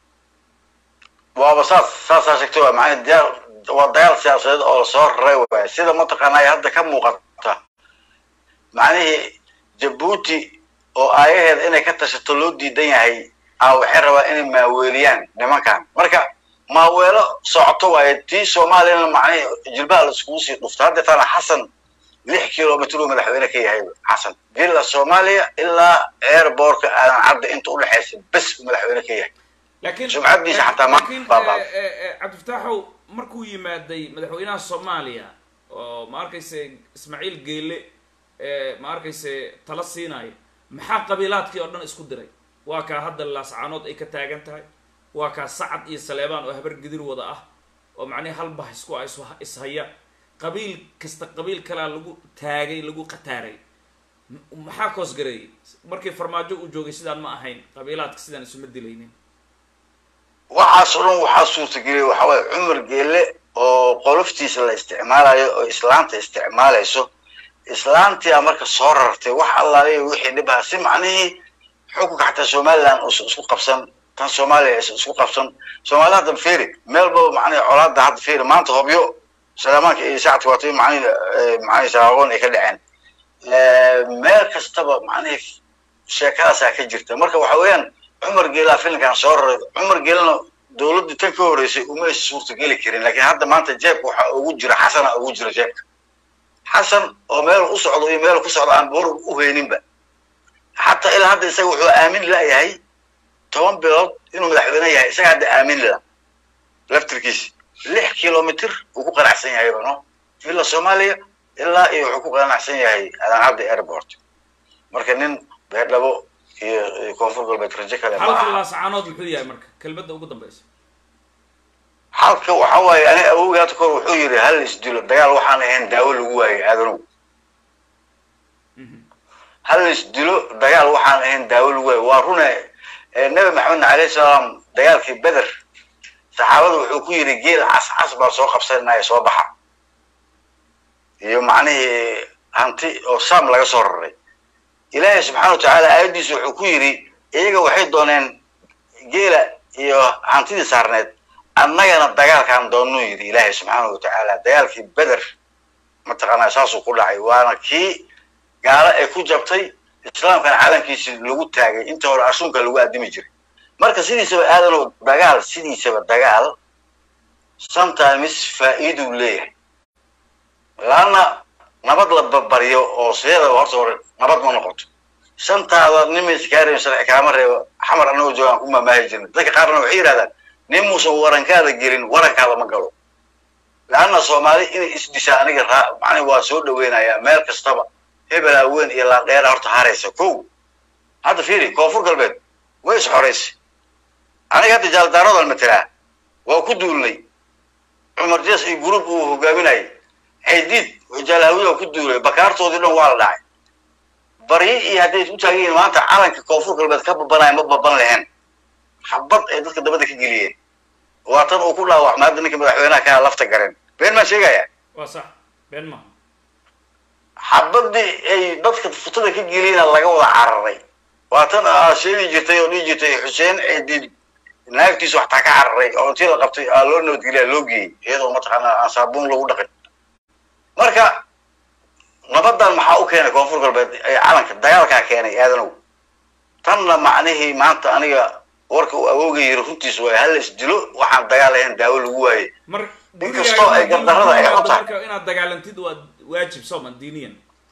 waaba saas saasaa sheegtay waa macnii diyaar waa dagaal siyaasadeed oo lasoo raray waaya sida mataqaanaa hadda ka muuqata macnihii jabuuti oo aayaheeda inay ka tashato loo diidan yahay a waxay rabaa inay maaweeliyaan nimankan marka maaweelo socoto waaye tii soomaaliyana macnihii jilbaha la iskugu sii dhufta hadda tana xasan lix kilomitr uu madaxweyne ka yahay xasan villa soomaaliya ilaa airbortka aadan cadda inta udhexaysa bes uu madaxweyne ka yahay laakiin Sumcaddiisa xataa ma laakiin, baaba'do. eh, eh, eh, cabdifataaxow markuu yimaaday madaxweynaha soomaaliya oo ma arkayse ismaaciil geele eh, ma arkayse tala siinayo maxaa qabiilaadkii oo dhan isku diray waa kaa hadda laascaanood ay ka taagan tahay waa kaa sacad iyo saleebaan oo habar gidir wada ah oo macnihi hal bah isku ah isu- ishaya qabiil kasta qabiil kalaa lagu taagay lagu qataaray M- maxaa koos gareeyey markii farmaajo uu joogay sidaan ma ahayn qabiilaadka sidaan isuma dilaynin waxaas oo dhan waxaa suurtageliyay waxaa waaye cumar geelle oo qoloftiisa la isticmaalayo oo islaanta isticmaalayso islaantia marka soo rartay wax allaaliya wixii dhibaha si macnihii xukunka xataa somaliland uusan isku qabsan tan soomaaliya aysan isku qabsan soomaalida hadda feri meel baba macnihi colaada hadda feri maanta hobyo salaamaanka iyo sacadka waatay macnihi macnihi saaqoon ay ka dhaceen meel kastaba macnihi sheekadaasaa ka jirta marka waxa weeyaan cumar geelaa filinkan soo raray cumar geelana dowladdii tan ka horreysay uma aysan suurtageli karin laakiin hadda maanta jeebka waxaa ugu jira xasana ugu jira jeebka xasan oo meel u socdo iyo meel ku socdo aan boor u hayninba xataa ilaa hadda isaga wuxuu aamin layahay toban bilood inuu madaxweyne yahay isaga hadda aamin la laftirkiisa lix kilomitr uu ku qanacsan yahay no villa soomaaliya ilaa iyo wuxuu ku qanacsan yahay adancadda airport marka nin beerdhabo iyo iyo koonfur galbeed rajo kale ma halka aha laasacaanood muxuu yahay marka kelmadda ugu dambaysa halka waxa waaye ani awowgii hadda kahor wuxuu yidhi hal isdilo dagaal waxaan ahayn daawo lagu waayay aadanow hal isdilo dagaal waxaan ahayn daawo lagu waayay waa rune eh, nabi maxamedna alayhi salaam dagaalkii beder saxaabada wuxuu ku yidhi geel cas cas baan soo qabsanaya soo baxa iyo macnihii hanti oo sam laga soo raray ilaahay subxaana wa tacaala aayaddiisa wuxuu ku yidhi iyaga waxay dooneen geela iyo hantidii saarneed annagana dagaalkaan doonuu yidhi ilaahay subxaana wa tacaala dagaalkii beder mataqaanaa saasuu ku dhacay waana kii gaalo ay ku jabtay islaamkana calankiisi lagu taagay inta hore ashuunka lagu addimi jiray marka sidiisaba aadanoo dagaal sidiisaba dagaal sometimes faa'iiduu leeyahay laanna nabad la barbaryo oo sideedaba horta hore nabad ma noqoto shantaada nin maysa kaa reebin sharci kaama reebo xamar annagoo joogaan ku mamaahi jirna dadka qaarna waxay yidhahdaan nin muusan warankaada gelin warankaada ma galo laanna soomaali inay isdishaa aniga raa macni waa soo dhaweynayaa meel kastaba hebel haween iyo laandheera horta haraysa kow hadda fiiri koonfur galbeed way is xoraysay aniga hadda jaaldaaradan matelaa waa ku duulnay cumar jees iyo group uu hogaaminayay xaydiid jaalhawiya waa ku duulay bakaartoodii dhan waa la dhacay baryi iyo hadday u taagan yihiin maanta calanka koonfur galbeed ka babanaya ma baban lahayn xabad ay dadka dabada ka geliyeen waa tan uu ku dhaawacmay hadda ninka madaxweynaha kaa lafta gareen been maa sheegaya waa sax been maaha xabadii ay dadka futada ka geliyena laga wada cararay waa tan aa sheegi jirtay oo dhihi jirtay xuseen ciidid naagtiisu waxtaa ka cararay oo intii la qabtay aa loo nabadgeliya loo geeyey iyadoo mataqaanaa aan saabuun lagu dhaqin marka nabadan maxaa u keenay koonfur galbeed ee calanka dagaalkaa keenay aadanow tanna macnihii maanta aniga warka uu awooga yiri runtiis waay hal is dilo waxaan dagaal ahayn daawo lagu waayey mar Inkastoo ay gardarrada ay gurigaaga xun tahay. marka inaad dagaalantid waa waajib sooman diiniyan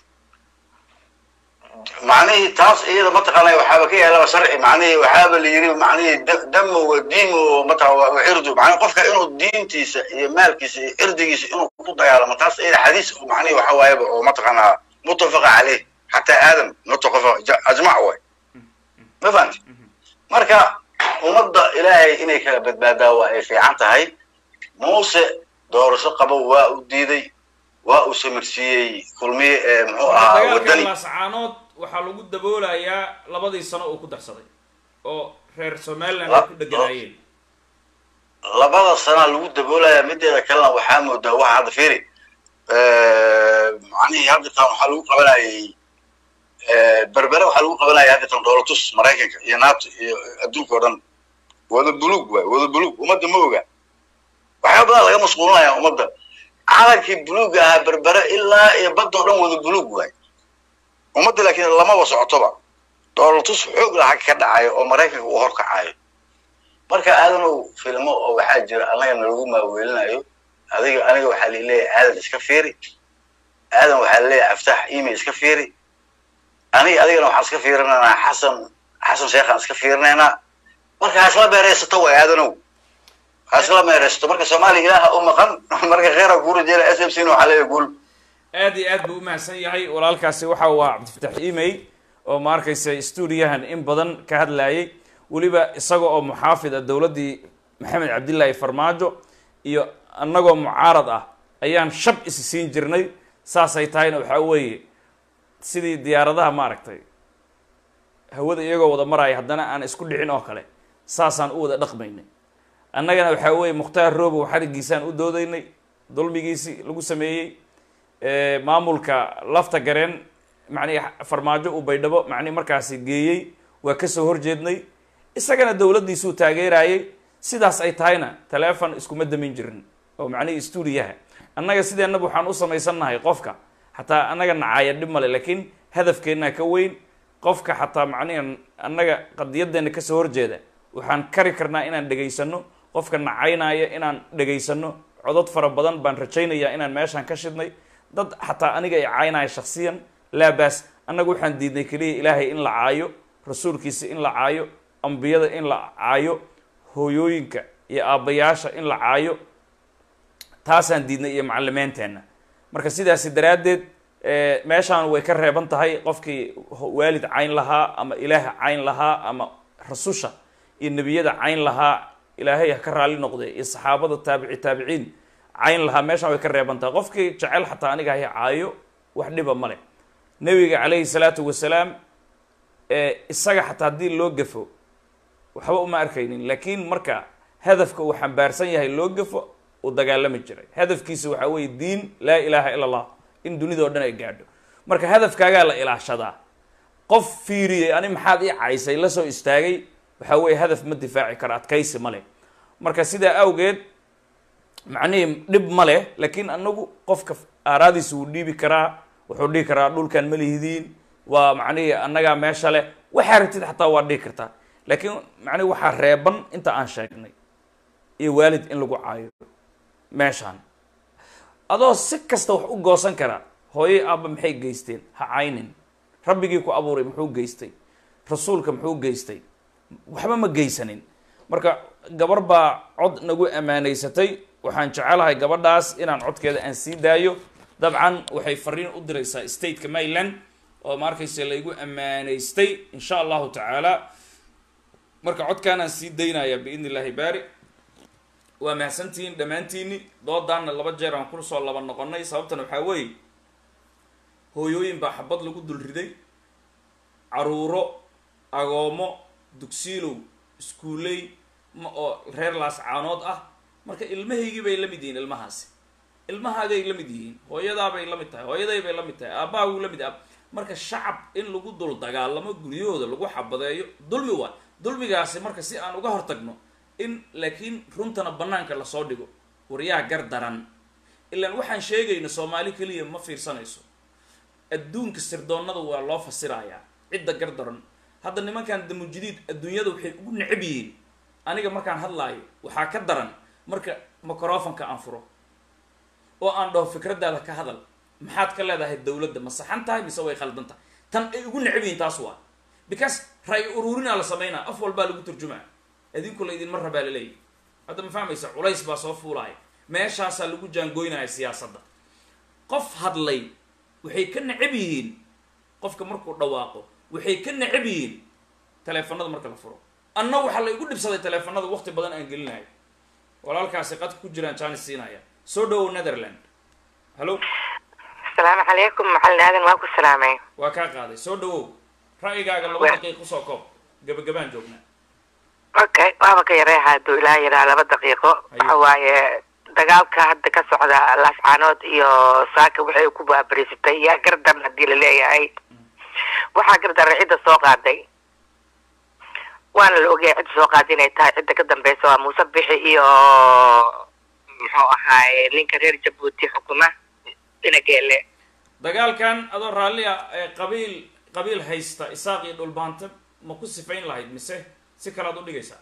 macnihii taas iyada mataqaanaa waxaaba ka yaalaba sharci macnihii waxaaba la yiri macnihii da- damo wa diimo mataqaa wa cirdu macnihi qofka inuu diintiisa iyo maalkiisa iyo cirdigiisa inuu ku dagaalamo taas iyada xadiis oo macnihi waxa waayaba oo mataqaanaa mutafaqa caleyh xataa aadam mutafaqa ja- ajmac way ma fahanti marka ummadda ilaahay inay kala badbaadaa waa ay fiican tahay muuse doorasho qabo waa u diiday waa uu samirsiiyey kulmiye ee muxuu ahaa dagaalka wadani laasacaanood waxaa lagu daboolayaa labadii sano uu ku darsaday oo reer somaliland La- ay ku dheganaayeen labada sanaa lagu daboolayaa mideeda kalena waxaa moodaa waxa hadda fiiri macnihii hadda tan waxaa lagu qabanayay berbere waxaa lagu qabanayay hadda tan dhoolatus maraykanka iyo nato iyo adduunka oo dhan wada buluug waay wada buluug ummadda ma oga waxyaaba badan laga mashquulinaya ummadda calankii buluuga ahaa berbere ilaa iyo badda oo dhan wada buluug waay ummadda laakiin lamaba socotoba dhoolatus xoog laha ka dhacayo oo maraykanka uu horkacayo marka aadanow filmo oo waxaa jira annaga nalagu maaweelinayo adiga aniga waxaa laleeyahay aadan iska fiiri aadan waxaa laleeyahay aftax email iska fiiri aniga adigana waxaan iska fiirinaynaa xasan xasan sheekhaan iska fiirinaynaa marka ha isla meeraysato way aadanow ha isla meeraysato marka soomaaliya ilaaha u maqan marka kheyra kuura jeela s m c na waxaa leeyahay guul aad iyo aad buu umahadsan yahay walaalkaasi waxa uu ahaa cabdifatax email oo ma arkaysa stuudiyahan in badan ka hadlayay weliba isaga oo muxaafid ah dowladdii maxamed cabdillaahi farmaajo iyo annagoo mucaarad ah ayaan shab isi siin jirnay saasay tahayna waxaa weeye sidii diyaaradaha maaragtay hawada iyagoo wada maraya haddana aan isku dhicin oo kale saasaan u wada dhaqmaynay annagana waxaa weeye mukhtaar roobow xarigiisaan u doodaynay dulmigiisii lagu sameeyey maamulka lafta gareen macnihi farmaajo uu baydhabo macnihi markaasi geeyey waa kasoo horjeednay isagana dowladdiisuu taageerayay sidaas ay tahayna taleefon iskuma damin jirin oo macnihii stuudiyaha annaga sideenaba waxaan u samaysannahay qofka xataa annaga nacaaya dhib male laakiin hadafkeennaa ka weyn qofka xataa macnihi annaga qadiyadeenna kasoo horjeeda waxaan kari karnaa inaan dhegaysano qofka nacaynaya inaan dhegaysano codod fara badan baan rajaynayaa inaan meeshaan ka shidnay dad xataa aniga ay caynaya shaksiyan laabaas annaga waxaan diidnay keliya ilaahay in la caayo rasuulkiisa in la caayo ambiyada in la caayo hooyooyinka iyo aabbayaasha in la caayo taasaan diidnay iyo macalimeenteenna marka sidaasi daraaddeed meeshaan way ka reeban tahay qofkii waalid cayn lahaa ama ilaah cayn lahaa ama rasusha iyo nebiyada cayn lahaa ilaahay ha ka raali noqde iyo saxaabada taabici taabiciin cayn lahaa meeshaan way ka reeban tahay qofkii jecel xataa aniga hay caayo wax dhiba male nebiga calayhi salaatu wasalaam isaga xataa haddii loo gafo waxba uma arkaynin laakiin marka hadafka uu xambaarsan yahay loo gafo uu dagaalami jiray hadafkiisa waxaa weeye diin laa ilaaha ila allah in dunida o dhan ay gaadho marka hadafkaagaa la ilaashadaa qof fiiriyey ani maxaad ii caysay la soo istaagay waxaa weeye hadaf ma difaaci karo adkaysi ma leh marka sidaa awgeed macnihii dhib ma leh laakiin anagu qofka aaraadiisa wuu dhiibi karaa wuxuu dhihi karaa dhulkan ma lihidiin waa macnihii annagaa meesha leh waxaa ratid xataa waa dhihi kartaa laakiin macnihi waxaa reeban inta aan sheegnay iyo waalid in lagu caayo meeshaan adoo si kasta wax u goosan karaa hooyay aabba maxay geysteen ha caynin rabbigii ku abuuray muxuu geystay rasuulka muxuu geystay waxba ma geysanin marka gabar baa cod nagu ammaanaysatay waxaan jecelahay gabadhaas inaan codkeeda aan sii daayo dabcan waxay fariin u diraysaa stateka maryland oo ma arkayse laygu ammaanaystay insha allahu tacaala marka codkaanaan sii daynaya biidn illahi baari waa mahadsantihiin dhammaantiini doodaanna laba jeer aan kusoo laba noqonay sababtan waxaa weeye hooyooyin baa xabad lagu dul riday caruuro agoomo dugsiilow iskuuley ma oo reer laas caanood ah marka ilmahaygii bay la mid yihiin ilmahaasi ilmahaagay la mid yihiin hooyadaabay la mid tahay hooyaday bay la mid tahay aabbahagu la mid ah marka shacab in lagu dul dagaalamo guryahooda lagu xabadeeyo dulmi waa dulmigaasi marka si aan uga hortagno in laakiin runtana banaanka lasoo dhigo waryaha gar daran ilaan waxaan sheegayno soomaali keliya ma fiirsanayso adduunka sirdoonnada waa loo fasirayaa cidda gar daran hadda nimankan damujidiid adduunyada waxay ugu necab yihiin aniga markaan hadlaayo waxaa ka daran marka microfonka aan furo oo aan dhaho fikraddaada ka hadal maxaad ka leedahay dawladda ma saxan tahay mise way khaldan tahay tan ay ugu necab yihiin taas waa because ray ururinaa la sameynaa af walbaa lagu turjumaa idinku la idinma rabaa laleeyahy hadda ma fahmaysa culays baa soo fuulaaya meeshaasaa lagu jaangoynaya siyaasadda qof hadlay waxay ka necab yihiin qofka markuu dhawaaqo waxay ka necab yihiin taleefanada marka la furo anna waxaa la igu dhibsaday taleefanada waqti badan aan gelinayo walaalkaasi qadka ku jiraan jaanis siinaya soo dhawow netherland hallo asalaamu calaykum macalin aadan waa ku salaamay waa kaa qaaday soo dhawow ra'yigaaga laba daqiiq usoo koob gabagabaan joognaa okay waaba ka yareeha hadduu ilaa yaraa laba daqiiqo waxa waaye dagaalka hadda ka socda laascaanood iyo saaka waxay ku baabarisatay yaa gardaran haddii la leeyahay waxaa gardaran cidda soo qaaday waana la ogyahay cidda soo qaaday inay tahay cidda ka dambeysa waa muuse bixi iyo muxuu ahaaye ninka reer jabuuti xukuma inageele dagaalkan adoo raalli ah ee qabiil qabiil haysta isaaq iyo dhulbaanta ma ku sifayn lahayd mise si kalead u dhigaysaa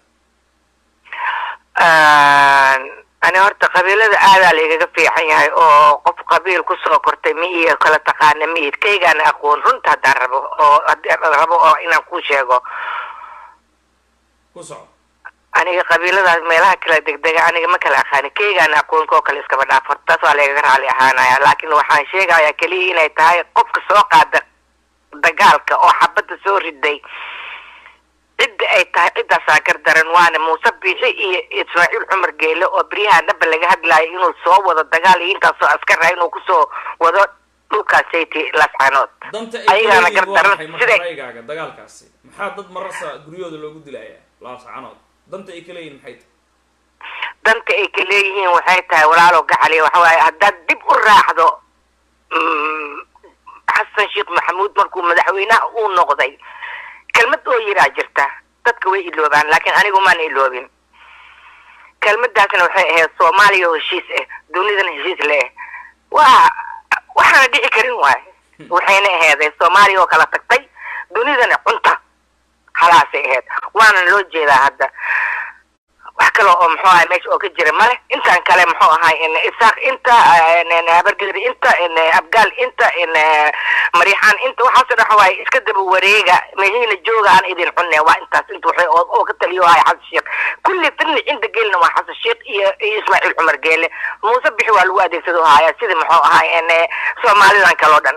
ani horta qabiilada aadaa laigaga fiican yahay oo qof qabiil kusoo kortay mi iyo kala taqaana miid kaygaana aqoon runta haddaan rabo oo haddaan rabo oo inaan ku sheego ku soco aniga qabiiladaas meelaha kala degdega aniga ma kala aqaani kaygaana aqoonka oo kale iskaba dhaaf horta taas waa laigaga raali ahaanaya laakiin waxaan sheegayaa keliya inay tahay qofka soo qaada dagaalka oo xabadda soo riday cidda ay tahay ciddaasaa gardaran waana muuse biixi iyo ismaaciil cumar geele oo beryaha dhaba laga hadlayo inuu soo wado dagaal iyo intaasoo askar ah inuu kusoo wado dhulkaasaytii laascaanood danta ay ayagaana kaleeyihiin waa gardaran maxay marka siday ra'yigaaga dagaalkaasi maxaa dad marasa guryahooda loogu dilayaa laascanood danta ay kaleeyihiin maxay tahay danta ay ka leeyihiin waxay tahay walaalo gacali waxa waaye haddaad dib u raacdo mm, xasan sheekh maxamuud markuu madaxweynaha uu noqday kelmad oo yiraa jirta dadka way iloobaan laakiin anigu maan iloobin kelmadaasna waxay ahayd soomaaliya oo heshiis ah dunidana heshiis leh waa waxaana dhici karin waay waxayna aheeday soomaaliya oo kala tagtay dunidana cunta halaasay ahayd waana loo jeedaa hadda wax kale oo muxuu ahay meesha oo ka jira male intaan kale muxuu ahay in isaaq inta in habargeri inta in abgaal inta in maryaxaan inta waxaasoo dhan waay iska daba wareega meeshiina jooga aan idin cunne waa intaas inta waxay oo oo ka taliyo ahay xasan sheekh kulli fidni cinda geelna waa xasan sheekh iyo iyo ismaaciil cumar geele muuse bixi waa lagu adeegsado haya sidii muxuu ahay in soomaalidan kale oo dhan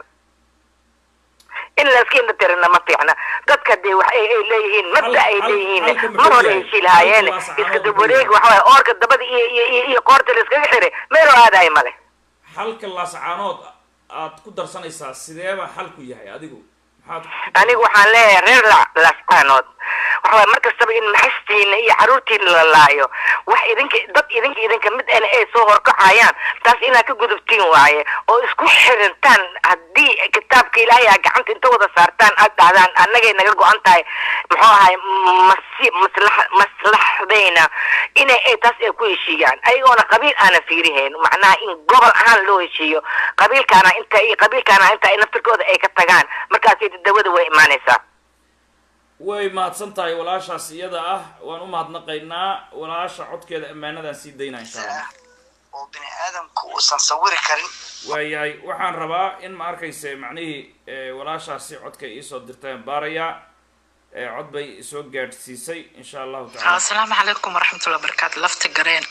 in layska indhatirina ma fiicna dadka dee wax ay ay leeyihiin mabda ay hal- leeyihiin halka muxuu mar hore yahay? heshii lahaayeen halka waa iska saxaabada dab wareeg muxuu waxa waaye oorka dabada iyo iyo iyo iyo qoorta la iskaga xiray meeloo aadayo male xalka laascaanood aad ku darsanaysaa sideeba xalku yahay adigu maxaad anigu waxaan leeyahay reer la- lascaanood waxa waaye mar kastaba in maxastiina iyo caruurtiina la laayo wax idinka dad idinka idinka mid ana ay soo horkacayaan taas inaad ka gudubtiin waaye oo isku xirintaan haddii kitaabka ilaahay aa gacanta inta wada saartaan aad dhahdaan annagay naga go-an tahay muxuu ahay masi maslax maslaxdayna inay ay taas ay ku heshiiyaan ayagoona qabiil aanan fiirihayn macnaha in gobol ahaan loo heshiiyo qabiilkaana inta iyo qabiilkaana inta ay naftirkooda ay ka tagaan markaasay dawada way imaanaysaa way mahadsan tahay walaashaas iyada ah waan u mahadnaqaynaa walaasha codkeeda ammaanadaan sii daynaa insha allah oo bini aadamku uusan sawiri karin waayahay waxaan rabaa in ma arkayse macnihii eh, walaashaasi codka iisoo dirtaan baarayaa eh, cod bay isoo gaadhsiisay insha allahu tacala asalaamu calaykum waraxmatullahi wabarakaatu lafta gareen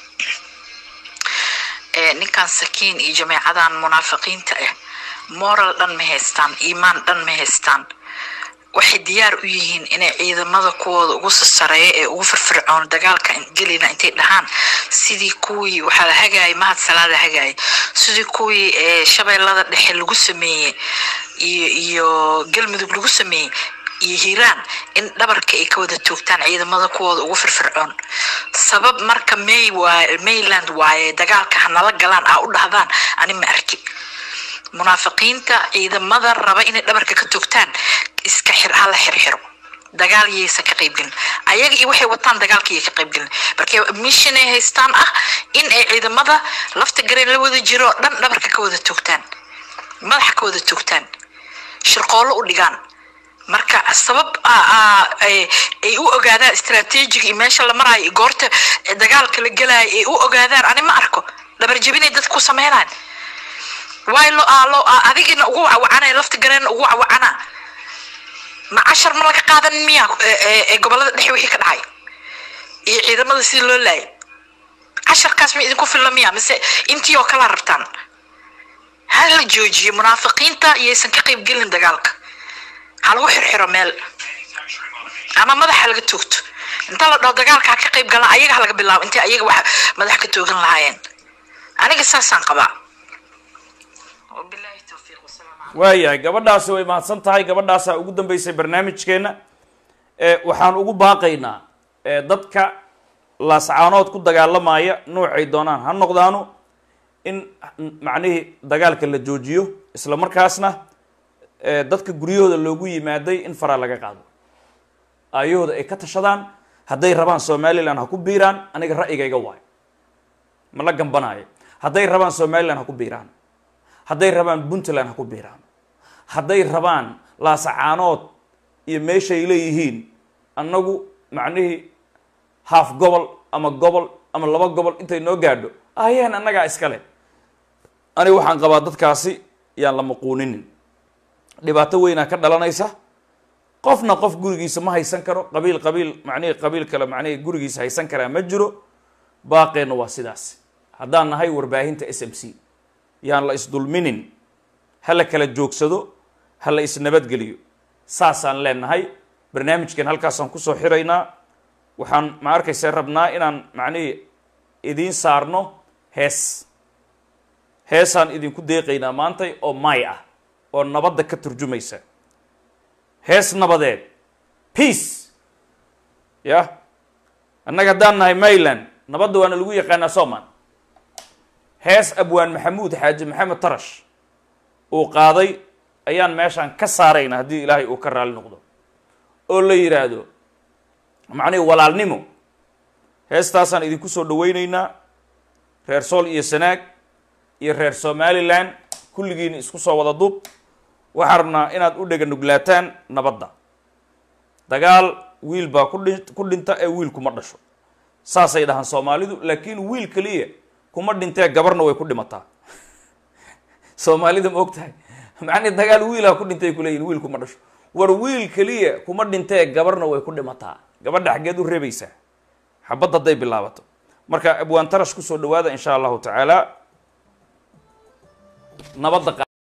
ee ninkan sakiin iyo jameecadan munaafiqiinta ah moral dhan ma haystaan iimaan dhan ma haystaan waxay diyaar u yihiin inay ciidamada kuwooda ugu sasareeya ee ugu firfircoon dagaalka gelina intay dhahaan sidii kuwii waxaa la hagaayay mahad salaada hagaayay sidii kuwii ee shabeellada dhexe lagu sameeyey iyo iyo galmudug lagu sameeyey iyo hiiraan in dhabarka ay ka wada toogtaan ciidamada kuwooda ugu firfircoon sabab marka may waa mayland waaye dagaalka hanala galaan aa u dhahdaan ani ma arkin munaafiqiinta ciidamada raba inay dhabarka ka toogtaan iska xir hala xirxiro dagaal yaysan ka qaybgelin ayaga iyo waxay wataan dagaalka yay ka qaybgelin marka mission ay haystaan ah in ay ciidamada lafta gareen la wada jiro oo dhan dhabarka ka wada toogtaan madaxa ka wada toogtaan shirqoollo u dhigaan marka sabab aa- aa- ay ay u ogaadaan istaraatiijiga iyo meesha la maraayo iyo goorta dagaalka la gelaayo ay u ogaadaan ani ma arko dhabar jebinay dadku sameynaan waay lo aa lo aa adigina ugu wacwacanaya lafta gareen ugu wacwacana ma cashar ma laga qaadan miya ee- ee- ee gobolada dhexe wixii ka dhacay iyo ciidamada sidii loo laayay casharkaas ma idinku filla miya mise intii oo kala rabtaan ha la joojiyo munaafiqiinta iyaysan ka qayb gelin dagaalka ha lagu xirxiro meel ama madaxa laga toogto inta la dhaho dagaalka ha ka qayb galaan ayaga ha laga bilaabo intay ayaga wax madax ka toogan lahaayeen aniga saasaan qabaa wabilaahi towfiiq wasalaamu calaykum waayahay gabadhaasi way mahadsan tahay gabadhaasaa ugu dambeysay barnaamijkeena ee waxaan ugu baaqaynaa ee dadka laascaanood ku dagaalamaya noocay doonaan ha noqdaano in macnihii dagaalka la joojiyo isla markaasna ee dadka guryahooda loogu yimaaday in faraa laga qaado aayahooda ay ka tashadaan hadday rabaan somalilan ha ku biiraan aniga ra'yigayga waayo ma la gambanaayo hadday rabaan somalilan ha ku biiraan hadday rabaan puntland ha ku biiraan hadday rabaan laasacaanood iyo meeshay leeyihiin annagu macnihii haaf gobol ama gobol ama laba gobol intay noo gaadho ayaan annagaa iskale aniga waxaan qabaa dadkaasi yaan la maquuninin dhibaato weynaa ka dhalanaysa qofna qof gurigiisa ma haysan karo qabiil qabiil macnihii qabiil kale macnihii gurigiisa haysan karaa ma jiro baaqeenna waa sidaas haddaan nahay warbaahinta s m c yaan la isdulminin ha la kala joogsado ha la isnabadgeliyo saasaan leenahay barnaamijkan halkaasaan kusoo xiraynaa waxaan ma arkaysa rabnaa inaan macnihii idiin saarno hees heesaan idinku deeqaynaa maantay oo maay ah oo nabadda ka turjumaysa hees nabadeed peace ya annaga haddaan nahay mayland nabadda waana lagu yaqaanaa soman hees abwaan maxamuud xaaji maxamed tarash uu qaaday ayaan meeshaan ka saarayna haddii ilaahay uu ka raali noqdo oo la yidhaahdo macnihi walaalnimo heestaasaan idinku soo dhawaynaynaa reer sool iyo sanaag iyo reer somalilan kulligiina isku soo wada duub waxaan rabnaa inaad u dhega nuglaataan nabadda dagaal wiil baa ku dhi ku dhinta ee wiil kuma dhasho saasay dhahaan soomaalidu laakiin wiil keliya kuma dhintee gabarna way ku dhimataa soomaalida ma og tahay macnii dagaal wiilaa ku dhintay kuleeyihin wiil kuma dhasho war wiil keliya kuma dhintee gabarna way ku dhimataa gabadha xaggeed u reebaysaa xabad hadday bilaabato marka abwaan tarash kusoo dhawaada insha allahu tacaala nabadda